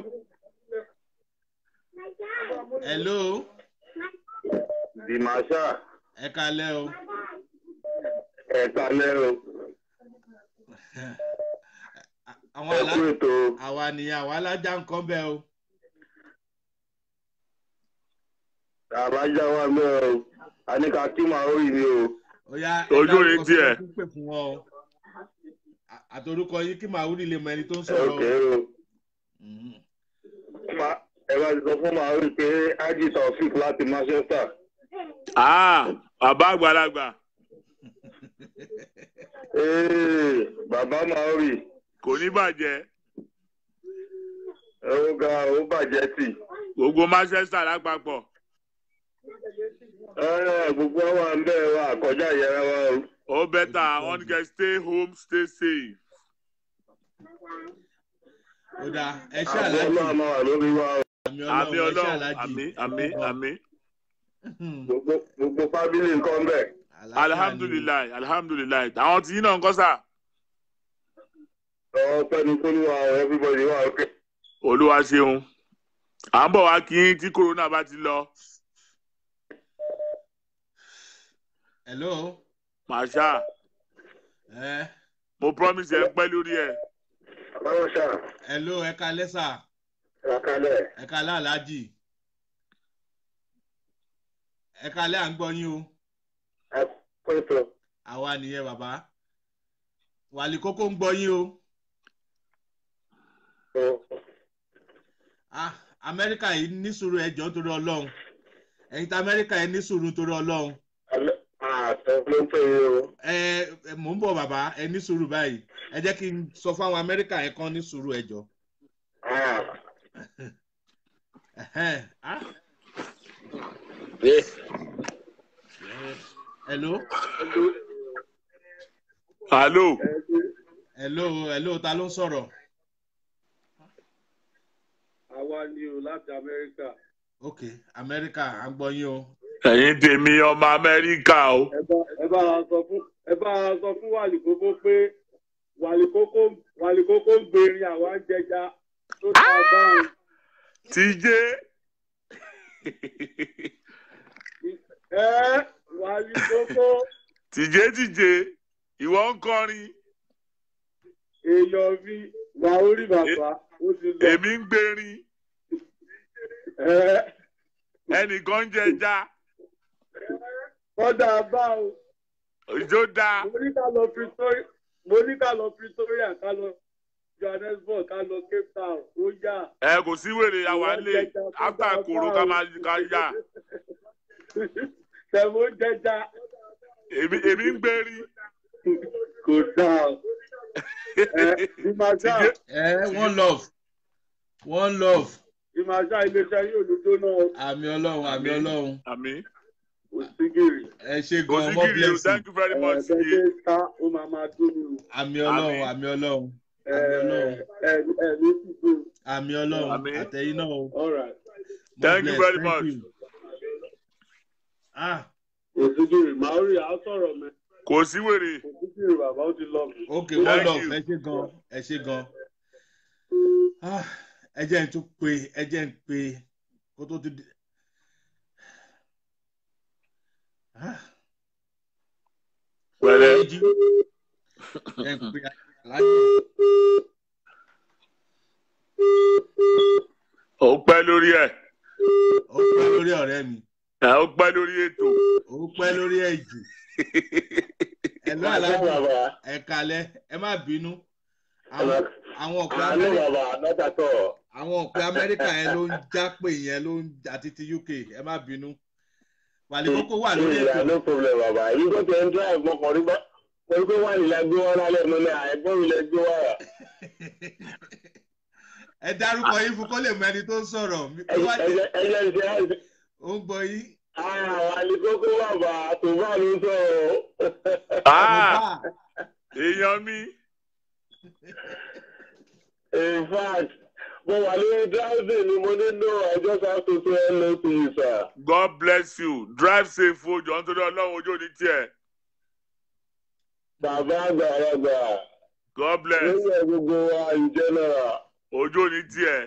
hello Dìmàṣà ẹ kalẹ́ o ẹ̀ka lẹ́rọ àwọn àlá ẹ̀kú ètò àwa nìyẹn àwa alájà nǹkan bẹ́ẹ̀ o àbájá wa mẹ́rọ o àníkà kí màá rí mi o. ó yá Ojú rẹ̀ ẹ̀dá tiẹ̀. orúkọ tó ń pè fún wọn o À- àtorúkọ yín kí màá wúrí lè mọ ẹni tó ń sọ̀rọ̀ o. ọ̀kẹ́ o. Mhm. Ma- ẹ bá ti sọ fún màá rí pé ájì taofik láti manchester. Ah, bàbá àgbàlagbà Ee, bàbá màá rí kò ní bàjẹ́ ó ga ó bàjẹ́ tì. gbogbo manchester lápapọ̀ Ẹ, gbogbo àwọn àmbẹ́ wa kọjá ìyára wa o. ó bẹ́tà wọ́n ní kẹ́ stay home stay safe. ó dáa ẹ ṣe Àbọ̀ aláàjì náà máa wà lórí wa o. àmì àmì ọlọ́run ẹ ṣe ọlọ́run aláàjì àmì àmì àmì Gbogbo gbogbo fábílì nǹkan bẹ̀. alihamudulilayi alihamudulilayi àwọn tí yín náà ń kọ́ sà Ọwọ́ pẹ́ni kó ní wa o, everybody wà ókè. olúwa ṣeun à ń bọ̀ wá kí yín tí corona bá ti lọ hello màṣá ẹ mo promise ẹ ń pẹ́ lórí ẹ̀ Báwo ṣá? hello ẹ kalẹ́ sà Àkàlẹ̀. ẹ kalẹ́ aláàjì ẹ kalẹ́ à ń gbọ́ yín o Pẹ̀tọ̀. àwa nìyẹn bàbá wàlí kókó ń gbọ́ yín o ah amẹ́ríkà yìí ní sùúrù ẹjọ́ torí ọlọ́run ẹ̀yin tí amẹ́ríkà yìí ní sùúrù torí ọlọ́run Àtọ̀ ló ń pè é o. ẹ ẹ, mò ń bọ̀ bàbá ẹ ní sùúrù báyìí ẹ jẹ́ kí n sọ fún àwọn amẹ́ríkà yẹn kan ní sùúrù ẹjọ́ Ẹhẹ́n, ah, hello hallo hello hello ta ló ń sọ̀rọ̀ Àwa ni o láti Amẹ́ríkà. ok amẹ́ríkà à ń gbọ́ yín o ẹ̀yin tèmi ọmọ amẹ́ríkà o Ẹ bá wa sọ fún ẹ bá wa sọ fún Wàlíkókó pé Wàlíkókó Wàlíkókó ń gbèrin àwa ń jẹja tó ta báyìí. tíjé Ẹ Wàlíkókó tíjé tíjé ìwọ ń kọrin èèyàn mi wà orí bàbá ó ti lọ. èmi ń gbèrin Ẹ ẹnìkan ń jẹja kọ́dà báwo. ìjó dáa mo ní ká lọ Pretoria mo ní ká lọ Pretoria ká lọ Johannesburg ká lọ Cape Town ó yá. ẹ kò sí wèrè àwa lè áfà kòrò ká máa ká yá tẹ̀wọ́ jẹja èmi èmi ń gbèrin kò dáa. ẹ ìmàṣá Tíjé- ẹ one love one love ìmàṣá iléeṣẹ́ yóò ló jóná àmì ọlọ́run àmì ọlọ́run àmì òsígìrì. ẹ ṣe gan more òsígìrì o blessing thank you very much ẹ̀ẹ́dẹ́ yé ṣe ká ó máa máa dúró. àmì ọlọ́run Àmín. àmì ọlọ́run ẹ ẹ ẹ ní sísè. àmì ọlọ́run Àmín. àtẹ̀yìn náà o all right. More Thank you bless, very thank much. you. ah òsígìrì màá rí àá sọ̀rọ̀ mẹ́. kò sí wèrè òsígìrì bàbá ó ti lọ mí. ok Thank one love you. ẹ ṣe gan ẹ ṣe gan ah ẹ jẹ́ n tún pe ẹ jẹ́ n pe kó tó ti di ah pẹ̀lẹ́ ẹ jí ẹ pe aláàjì ó pẹ́ lórí ẹ̀ ó pẹ́ lórí ọ̀rẹ́ mi ẹ ó pẹ́ lórí ètò ó pẹ́ lórí ẹ̀ jù ẹ lọ́ aláàjì ẹ kalẹ̀ ẹ má bínú àwọn àwọn ọ̀pẹ àánú amẹ́ríkà bàbá lọ́tàtọ̀. àwọn ọ̀pẹ amẹ́ríkà yẹn ló ń já pé yẹn ló ń àti ti uk ẹ má bínú wàlíkókó wà lórí ìyá ètò no problem bàbá yìí tó tẹ̀ ń drive mọ́kànlí bá pẹ̀lú pé wà nílẹ̀ gbé wọn lálẹ́ mọ́ náà ẹ̀gbọ́n mi lẹ gbé wá rà. ẹ dárúkọ yín fún kó lè mọ ẹni tó ń sọ̀rọ̀ mi- tó wá jẹ́ ẹ̀jẹ̀ ń ṣe àìsí. ó ń gbọ́ yín. àwọn àlìkókó bàbá tó bá ló ń sọ̀rọ̀. Ah, èèyàn mi in fact mo wà lórí driving ni mo ní no I just have to say hello to you sir. god bless you drive safe o jọ nítorí ọlọ́run ojú òní tiẹ̀ bàbá àgbàlagbà god bless lórí ẹ̀ gbogbo wa in general ojú òní tiẹ̀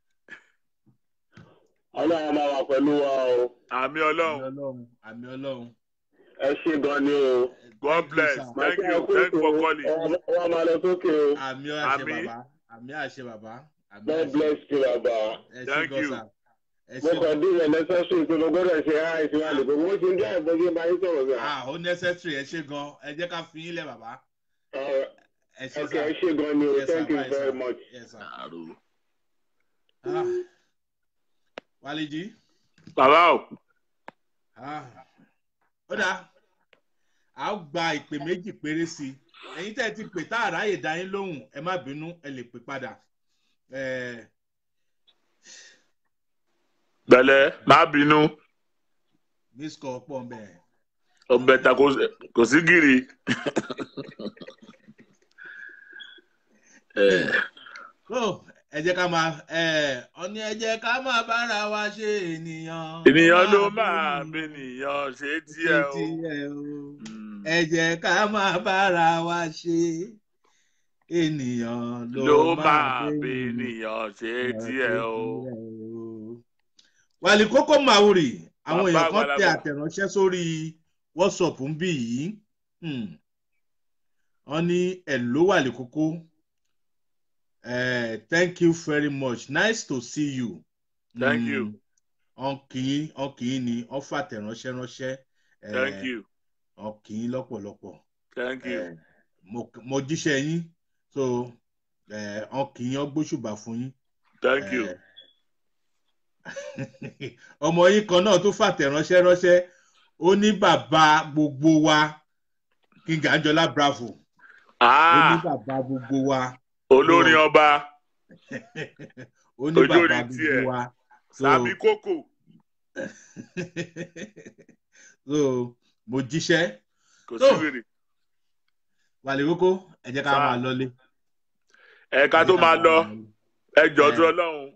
ọlọ́run máa wà pẹ̀lú wa o àmì àmì ọlọ́run ọlọ́run àmì ọlọ́run. ẹ ṣe gan ni o. god bless sir. thank you thank you for calling wọ́n máa lọ sókè o. àmì àṣẹ Àmín. bàbá àmì àṣẹ bàbá àmì God àṣẹ bless you bàbá. ẹ ṣe Thank gan you. sa ẹ mo ṣe kàn dín ìyẹn necessary pé mo gbọ́dọ̀ ṣe ara ìsinmi àlùkò mo ti ń jẹ́ ìbọn bí máa ń sọ̀rọ̀ sà. ah ó necessary ẹ ṣe gan ẹ jẹ́ ká fi yín lẹ̀ bàbá ẹ ṣe ok sà ẹ ṣe gan ni o Yes, sir. thank you Bye, very sir. much. Yes, sir. ah wálé bàbá o Ah, ó dáa a ó gba ìpè méjì péré sí i ẹ̀yin tẹ́ ẹ ti pè tá àráyè dá yín lóhùn ẹ má bínú ẹ lè pè padà Eh, bẹ̀lẹ̀ má bínú miss call pọ̀ ń bẹ̀. ọbẹ̀ ta kò- kò sí gírì. tó ẹ jẹ́ ká máa ẹ ọ ní ẹ jẹ́ ká máa bára wa ṣe ènìyàn. ènìyàn ló máa bènìyàn ṣe tiẹ̀ o. tiẹ̀ o. Mm. ẹ jẹ́ ká máa bára wa ṣe ènìyàn ló máa bènìyàn ṣe tiẹ̀ o. wàlí kókó màwùrì àwọn Bàbá èèyàn kan tẹ àgbàlagbà. àtẹ̀ránṣẹ́ sórí whatsapp ń bì yìí Hmm. wọ́n ní ẹ̀ ló wàlí kókó Eh, thank you very much nice to see you. Thank you. ọkìn ọkìn ni wọ́n fàtẹ̀ránṣẹ́ ránṣẹ́ eh, thank you ọkìn lọ́pọ̀lọpọ̀ thank you. Eh, mo mo jíṣẹ́ yín so eh, ọkìn yín ọgbóṣùbà fún yín. thank you. Eh, ọmọ yín kan náà tó fàtẹ̀ránṣẹ́ ránṣẹ́ ó ní bàbá gbogbo wa king anjola bravo ó ní ah bàbá gbogbo wa olórin ọba ó ní Ojú bàbá orí gbogbo tiẹ̀. wa so sàbí kókò so mo jíṣẹ́ kò So, sí wèrè. wàlẹ̀ kókó ẹ jẹ́ ká Sir. máa lọlé. ẹ̀ka Ẹ tó jẹ́ ká máa lọ lọlé. ẹjọ́ Eh. tó ọlọ́run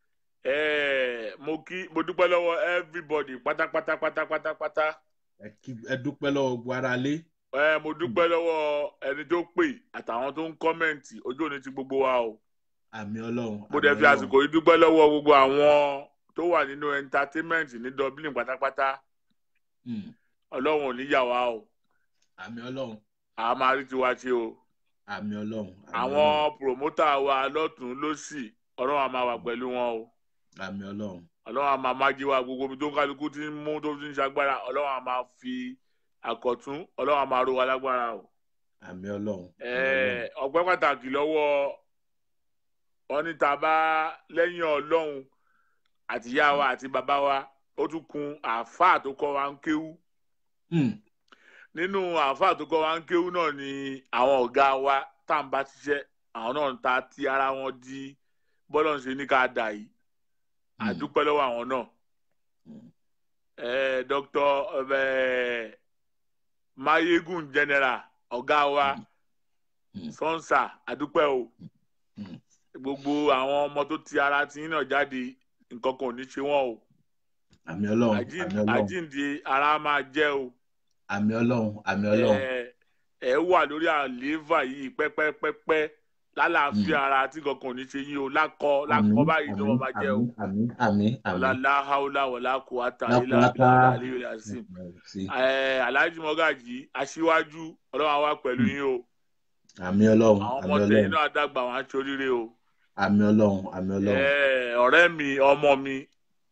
Eh, mo kí mo dúpẹ́ lọ́wọ́ everybody pátápátá pátápátá pátá. ẹ kí- ẹ dúpẹ́ lọ́wọ́ gbogbo ara lé. Eh, mo dúpẹ́ lọ́wọ́ ẹni tó pè àtàwọn tó ń kọ́mẹ̀ǹtì ojú òní ti gbogbo wa o. àmì ọlọ́run. mo àmì dẹ̀ fi Ọlọ́run. àsìkò yìí dúpẹ́ lọ́wọ́ gbogbo àwọn tó wà nínú entertainment ní dublin pátápátá Hmm. ọlọ́run ò ní yà wá o àmì ọlọ́run. a máa rí tiwa ṣe o àmì ọlọ́run. àmì àwọn promoter wa lọ́tún lọ́sì ọlọ́run a máa wà pẹ̀lú wọn o ọlọ́run, àmì ọlọ́run. ọlọ́run a máa májí wa gbogbo omi tó ń kálukú ti ń mú tó ti ń ṣagbára ọlọ́run a máa fi àkọ̀tún ọlọ́run a máa ro wa lágbára o. àmì ọlọ́run. àmì Eh, ọpẹ́ pàtàkì lọ́wọ́ wọn ní ta bá lẹ́yìn ọlọ́run àtìyá wa àti bàbá wa ó tún kun àáfàá tó kọ́ wa ń kéwú Hmm. nínú àáfàá tó kọ́ wa ń kéwú náà ni àwọn ọ̀gá wa tá à ń bá ṣiṣẹ́ àwọn náà ń ta ti ara wọn di bọ́lọ̀ ń ṣe ní ká dà yìí Hmm. àdúpẹ́ lọ́wọ́ àwọn náà Hmm. Eh, dr eh, mayegun general ọ̀gá wa Hmm. sọ́nsà àdúpẹ́ o Hmm. gbogbo àwọn ọmọ tó ti ara ti yín náà jáde nǹkan kan ò ní ṣe wọ́n o àmì ọlọ́run. Àjíǹ- àmì ọlọ́run. àjíǹde ara máa jẹ́ o àmì ọlọ́run. àmì ọlọ́run. ẹ ẹ wà lórí àlééfà yìí pẹ́pẹ́pẹ́pẹ́ lálàáfíà Mm. ara tí nǹkan kan ò ní ṣe yín o lákọ lákọ báyìí ló wọn máa jẹ́ o àmì àmì àmì. ọ̀làlá haúlá wọ̀lá kò àtà Lápá- ilá lápá. àlẹ́ ìrìn àsìm Sí. alhaji mọ́gàjì aṣíwájú ọlọ́run àwa pẹ̀lú Mm. yín o àmì ọlọ́run. àwọn àmì ọmọ tẹ̀yìn ọlọ́run. náà dàgbà wọn aṣọ oríire o. àmì ọlọ́run. àmì ọlọ́run. Eh, ọ̀rẹ́ mi ọmọ mi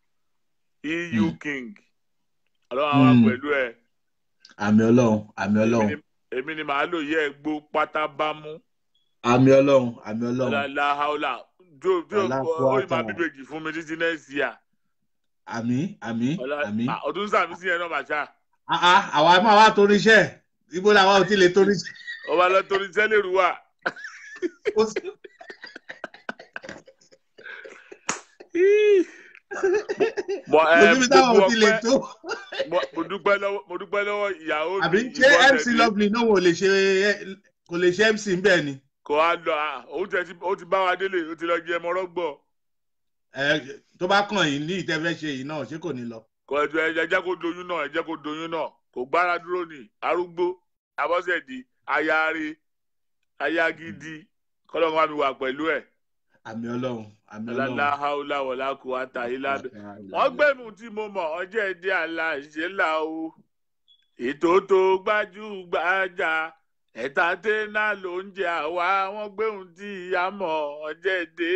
eu Mm. king ọlọ́run àwa Mm. pẹ̀lú ẹ̀ àmì ọlọ́run. àmì Èmi ọlọ́run. ni- èmi ni màá lò yẹ gbó pátá bámú àmì ọlọ́run. àmì ọlọ́run. ọ̀làlá haúlà tó tó Ọlá kó ó ì máa àtàwọn. bíbèjì fún mi títí next year àmì àmì Ọlá- àmì. Ah, ọdún sàmì sí yẹn náà màṣá Ah, ah, àwa máa wá torí iṣẹ́ ibo làwa ò ti lè torí iṣẹ́. ọba lọ torí sẹ́lẹ̀ rú wa. Ó sì- Mo kò ẹ síbi táwọn ò ti lè gbogbo tó. ọpẹ́ mo mo dúpẹ́ lọ́wọ́ mo dúpẹ́ lọ́wọ́ ìyàwó mi àbí ṣé Yvonne mc Tẹ̀dé. lovely náà wò lè ṣe kò lè ṣe mc bẹ́ẹ̀ ni. kò á lọ ah, òun tẹ̀ ti- ó ti bá wa délé ó ti lọ jẹ ẹmọ rọ́gbọ̀ Ẹ, tó bá kàn yín ní ìtẹ́fẹ́ ṣe yìí náà ṣé kò ní lọ. kò ẹjọ ẹ jẹ́ kó doyún náà ẹ jẹ́ kó doyún náà kò gbára dúró ní arúgbó abọ́sẹ̀dì ayáre ayágídí kọ́lọ́mù wa mi wà pẹ̀lú ẹ̀ àmì ọlọ́run àmì ọ̀làlá ọlọ́run. haúlá wọ̀lá kò wá ta yìí lábẹ́. wọ́n gbẹ̀mú tí mo mọ̀ ọjọ́ èdè aláṣẹ là o ètò tó gbajúgbajà ẹ̀ta tẹ́nà ló ń jẹ àwa wọ́n gbẹ̀mú tí a mọ̀ ọjọ́ èdè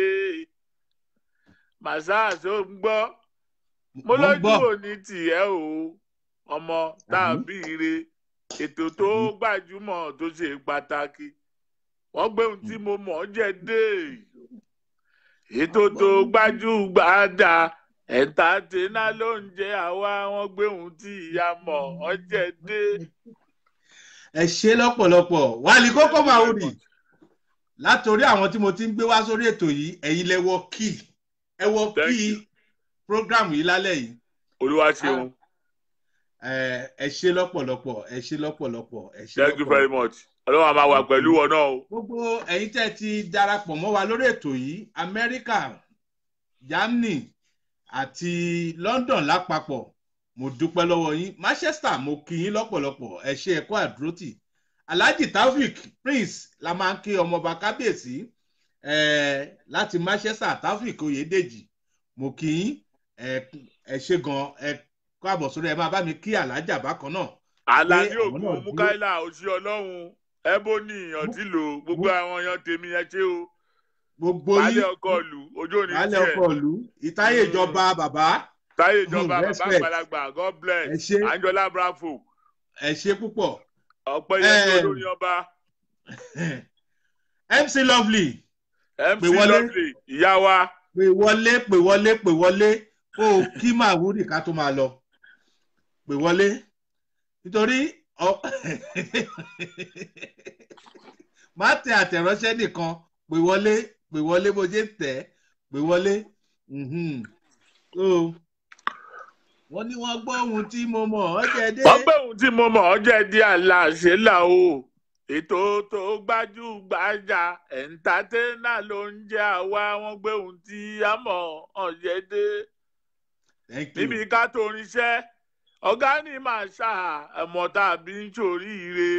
màsá tó ń gbọ́ mo Mo ń lójú gbọ́. òní tìẹ́ o ọmọ tàbí ire ètò tó gbajúmọ̀ tó ṣe pàtàkì wọ́n gbẹ̀mú tí mo mọ̀ ọjọ́ èdè ètò tó gbajúgbajà ẹ̀ta tẹ́ná ló ń jẹ́ àwa wọn gbé ohun tí ìyá mọ̀ ọjẹ́ dé. ẹ ṣe lọ́pọ̀lọpọ̀ wálé kókó máa wù ní látòrí àwọn tí mo ti ń gbé wá sórí ètò yìí ẹ̀yin lẹ́wọ́ kí ẹ wọ Thank kí you. program yìí lálẹ́ yìí olúwa ṣeun ẹ ẹ ṣe lọ́pọ̀lọpọ̀ ẹ ṣe lọ́pọ̀lọpọ̀ ẹ ṣe thank you very much ọlọ́run a máa wà pẹ̀lú wọn náà o gbogbo ẹ̀yin tẹ́ ti darapọ̀ mọ́ wa lórí ètò yìí amẹ́ríkà germany àti london lápapọ̀ mo dúpẹ́ lọ́wọ́ yín manchester mo kí yín lọ́pọ̀lọpọ̀ ẹ ṣe ẹ̀kọ́ àdúrótì alhaji taofik prince la máa ń kí ọmọọba kábíyèsí eh, láti manchester taofik oyèdèjì mo kí yín ẹ ẹ ṣe gan ẹ kó àbọ̀ sórí ẹ máa bá mi kí alhaja bákan náà alani pé àwọn ogun náà dúró. mukaila òsì ọlọ́run ebony ọtílò gbogbo àwọn èèyàn tèmi ẹ ṣé o gbogbo baálé yín ọkọ ìlú ojú òní baálé tiẹ̀ ọkọ ìlú ìtayé ìjọba bàbá táyé ìjọba Mm, bàbá respect. àgbàlagbà god ẹ bless ṣe anjola bravo ẹ ṣe púpọ̀ ọpẹ́ yẹn tó Em. lórí ọba mc lovely mc Pè wọlé. lovely ìyá wa pè wọlé pè wọlé pè wọlé kó o kí màwúrì ká tó máa lọ pè wọlé nítorí ọ- má tẹ àtẹ̀ránṣẹ́ nìkan pè wọlé pè wọlé bó ṣe ń tẹ̀ pè wọlé mhm. so wọ́n ní wọ́n gbọ́ ohun tí mo mọ̀ ọ́ jẹ́ dé. wọ́n pé ohun tí mo mọ̀ ọ́ jẹ́ di aláṣẹ là o ètò tó gbajúgbajà ẹ̀ńtátẹ́nà ló ń jẹ́ àwa wọ́n gbé ohun tí a mọ̀ ọ́ jẹ́ dé Thank you. níbi ká tó rinṣẹ́ ọ̀gá ní màá ṣá ẹ̀mọ́ tàbí ń ṣoríire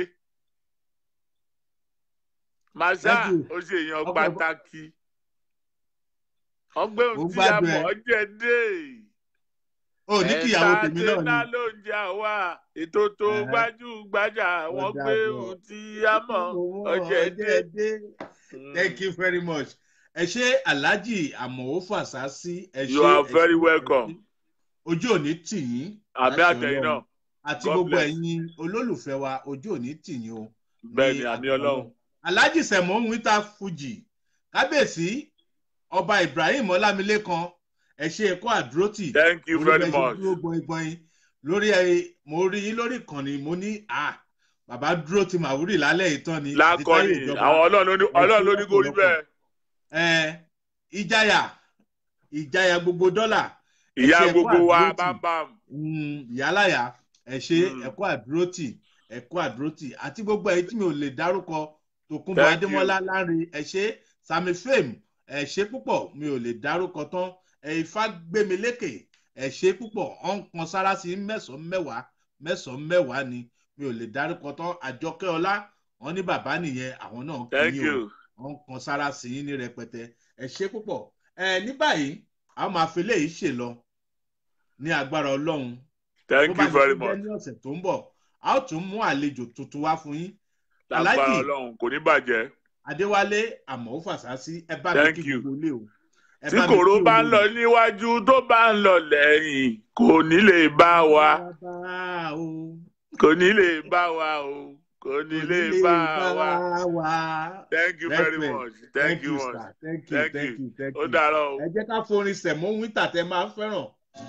màṣá Thank you. ó ṣe èèyàn Ọgbẹ́- pàtàkì ọgbẹ́ Mo ohun tí a gbádùn mọ̀ ẹ. ọ́ jẹ́ dé ó ní kíyàwó tèmi náà ẹ̀ńtátẹ́nà ni. ló ń jẹ́ àwa ètò tó Ẹ̀hẹ́. gbajúgbajà wọ́n Ọ̀dà gbé bọ̀. ohun tí a mọ̀ ọ́ jẹ́ dé. Thank you very much. Ẹ ṣe Alhaji Àmọ̀wó Fàṣásí. Ẹ ṣe You are ẹ ṣe, very ẹ ṣe. welcome. Ojú òní tì yín. àmì láṣẹ àtẹ̀yìn Ọlọ́run. náà Àti God gbogbo bless. ẹ̀yin olólùfẹ́ wa ojú òní tì yín o. bẹ́ẹ̀ ni Ní àmì àṣẹ ọlọ́run Alhaji Sẹ̀mọ́ Wíta Fuji. Kábíyèsí ọba Ibrahim Ọlámilékan. Ẹ ṣe ẹ̀kọ́ àdúrótì. thank you Orí very bẹ́ẹ̀ ṣe much. dúró gbọ̀ngbọ̀n lórí ẹ mo rí yín lórí ìkànnì mo ní à bàbá dúró ti màwúrì lálẹ́ ìtàn ni. àti Táyé lákọni Ìjọba. àwọn ọlọ́run ló ní Ẹ ṣe ọlọ́run ló ní kó rí lọ́pọ̀lọpọ̀. bẹ́ẹ̀. ẹ ìjayà ìjayà gbogbo dọ́là ẹ ìyá ṣe ẹ̀kọ́ gbogbo wa àdúrótì. bámbám. Mm, ìyálàyà ẹ ṣe Mm. ẹ̀kọ́ àdúrótì ẹ̀kọ́ àdúrótì àti gbogbo ẹ̀yin tí mi ò lè dárúkọ tòkunbọ̀ Thank you. adémọ́lá láre ẹ ṣe sami fame ẹ ṣe púpọ̀ mi ò lè dárúkọ tán ẹ ifá gbémi lékè ẹ ṣe púpọ̀ ọ̀n kan sára sí mẹ́sàn-án mẹ́wàá mẹ́sàn-án mẹ́wàá ni mi ò lè dárúkọ tán àjọkẹ́ ọlá wọn ní bàbá nìyẹn àwọn náà kí thank yín o you. wọn kan sára sí yín ní rẹpẹtẹ ẹ ṣe púpọ̀ ẹ ní báyìí a máa fi léyìí ṣe lọ ní agbára ọlọ́run thank bó you bá very ṣe jẹ́ much. ní ọ̀sẹ̀ tó ń bọ̀ a ó tún mú àlejò tuntun wá fún yín lágbára Alhaji ọlọ́run kò ní bàjẹ́. adéwálé àmọ́ fàṣásí ẹ bá mi Thank kí you. gbogbo ilé o ẹ tí bá mi kòró kí bá ń lọ olórí. níwájú tó bá ń lọ lẹ́yìn kò ní lè bá wa Bá o, kò ní lè bá wa o kò ní kò lè ní lè bá bá wa. wa. thank you very Respect. much thank you sir. much thank you Thank thank you. you thank ó you. dàárọ̀ o. ẹ jẹ́ ká forin sẹ̀mọ́ wíńtà tẹ máa ń fẹ́ràn.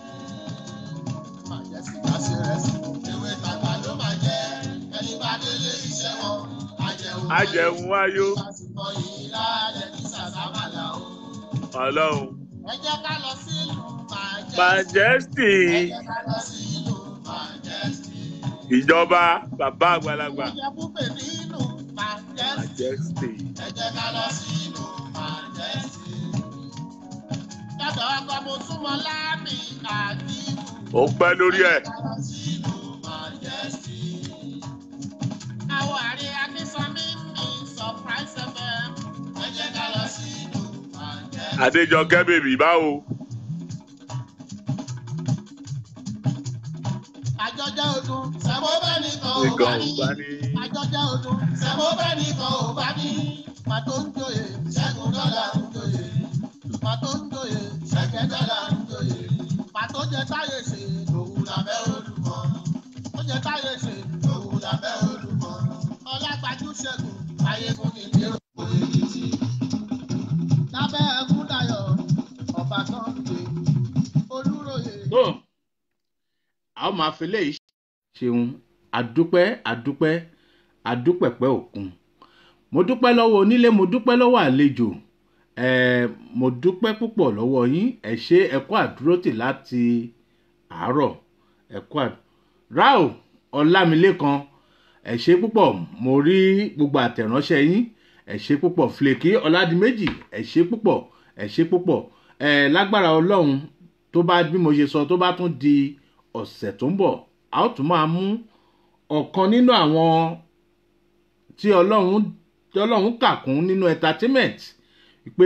ajẹun ayó ọlọ́run Ẹ jẹ́ ká lọ sí ìlú Manchester. majesty Ẹ jẹ́ ká lọ sí ìlú Manchester. ìjọba bàbá àgbàlagbà Ìjẹ̀bú pè ní ìlú Manchester. majesty Ẹ jẹ́ ká lọ sí ìlú Manchester. Dọ́dọ̀ ọkọ mo súnmọ́ láàmì àdìmú. ó pẹ́ lórí ẹ̀ Ẹ jẹ́ ká lọ sí ìlú Manchester. Àwọn àrí Akínsọ́mí mi surprise FM. Ẹ jẹ́ ká lọ sí ìlú Manchester. adéjọkẹ́ bèbí báwo Àjọjẹ́ ọdún sẹ́mo bẹ́ẹ̀ nìkan ò bá nìkan ò ní. bá ní. Àjọjẹ́ ọdún sẹ́mo bẹ́ẹ̀ nìkan ò bá ní. Màtó ń joyè ṣẹ́gun dọ́là ń joyè. Màtó ń joyè ṣẹ́gẹ́ dọ́là ń joyè. Màtó jẹ táyé ṣe lòun làbẹ́ olùkọ́. Ó jẹ táyé ṣe lòun làbẹ́ olùkọ́. Ọlágbájú ṣẹ́gun ayé fún mi ní òkú èyí. Lábẹ́ ẹkún dayọ̀ ọba kan ń gbé. Olúròyè. tó a ó máa fi léyìí ṣeun àdúpẹ́ àdúpẹ́ àdúpẹ̀pẹ́ òkun mo dúpẹ́ lọ́wọ́ onílé mo dúpẹ́ lọ́wọ́ àlejò Eh, mo dúpẹ́ púpọ̀ lọ́wọ́ yín ẹ ṣe ẹ kú àdúrótì láti àárọ̀ ẹ kú àdúrótì rao ọlámilékan ẹ ṣe púpọ̀ mo rí gbogbo àtẹ̀ránṣẹ́ yín ẹ ṣe púpọ̀ flèkì ọ̀làdìmẹ́jì ẹ ṣe púpọ̀ ẹ ṣe púpọ̀ ẹ lágbára ọlọ́run tó bá bí mo ṣe sọ tó bá tún di ọ̀sẹ̀ tó ń bọ̀ a ó tún máa mú ọ̀kan nínú àwọn tí ọlọ́run tí ọlọ́run kà kún nínú entertainment pé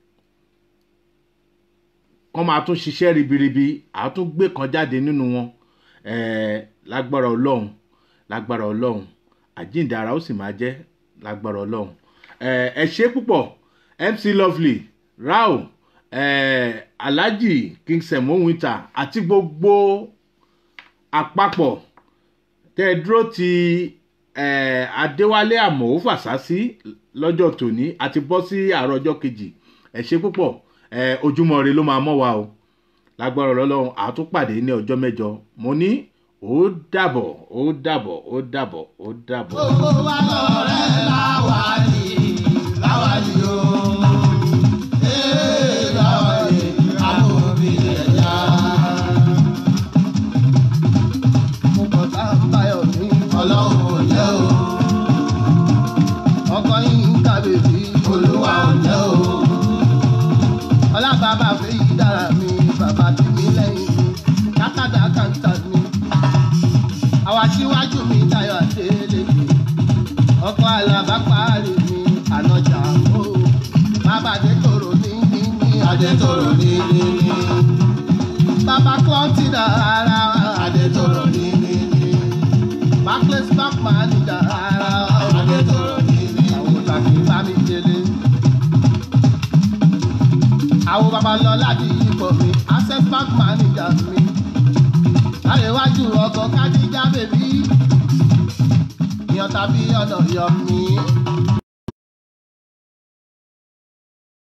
kọ́ máa tún ṣiṣẹ́ ribiribi a tún gbé kan jáde nínú wọn eh, lágbára ọlọ́run lágbára ọlọ́run àjíǹde ara ó sì máa jẹ́ lágbára ọlọ́run Eh, ẹ ṣe púpọ̀ mc lovely rao eh, alhaji king semo winter àti gbogbo àpapọ̀ tẹ́ ẹ dúró ti eh, adéwálé àmọ́ fàṣásí lọ́jọ́ tòní àti bọ́ sí àárọ̀ ọjọ́ kejì ẹ ṣe púpọ̀ eh, ojúmọ́ re ló máa mọ́ wa o lágbára ọlọ́run àtúpàdé ní ọjọ́ mẹ́jọ mo ní ó dàbọ̀ ó dàbọ̀ ó dàbọ̀ ó dàbọ̀. gbogbo wa lọ̀rẹ́ láwàní láwàní o. Ee, láwàní, amóbi ẹ̀yà. Mo kọ̀ tá a báyọ̀ ní ọlọ́run ò jẹ́ o. Ọkọ yín ń kàbèbí olúwa ò jẹ́ o. Ọlábàbà fẹ́ yí dára mi, bàbá tí mi lẹ́yìn mi, dákàdá kàńtà mi àwa síwájú mi tayọ àdélé ọkọ alábá parí mi ànájà o bàbá adétòrò ní ní ní adétòrò ní ní ní bàbá klọ́ntì dà ara adétòrò ní ní ní backless back man dà ara adétòrò ní ní àwọn tàbí bá mi délé àwọn babalọ́lá di ipò mi access bank manager mi àríwájú ọkọ̀ kádíjà bèbí ìyàn tàbí ọ̀nà yọ mí.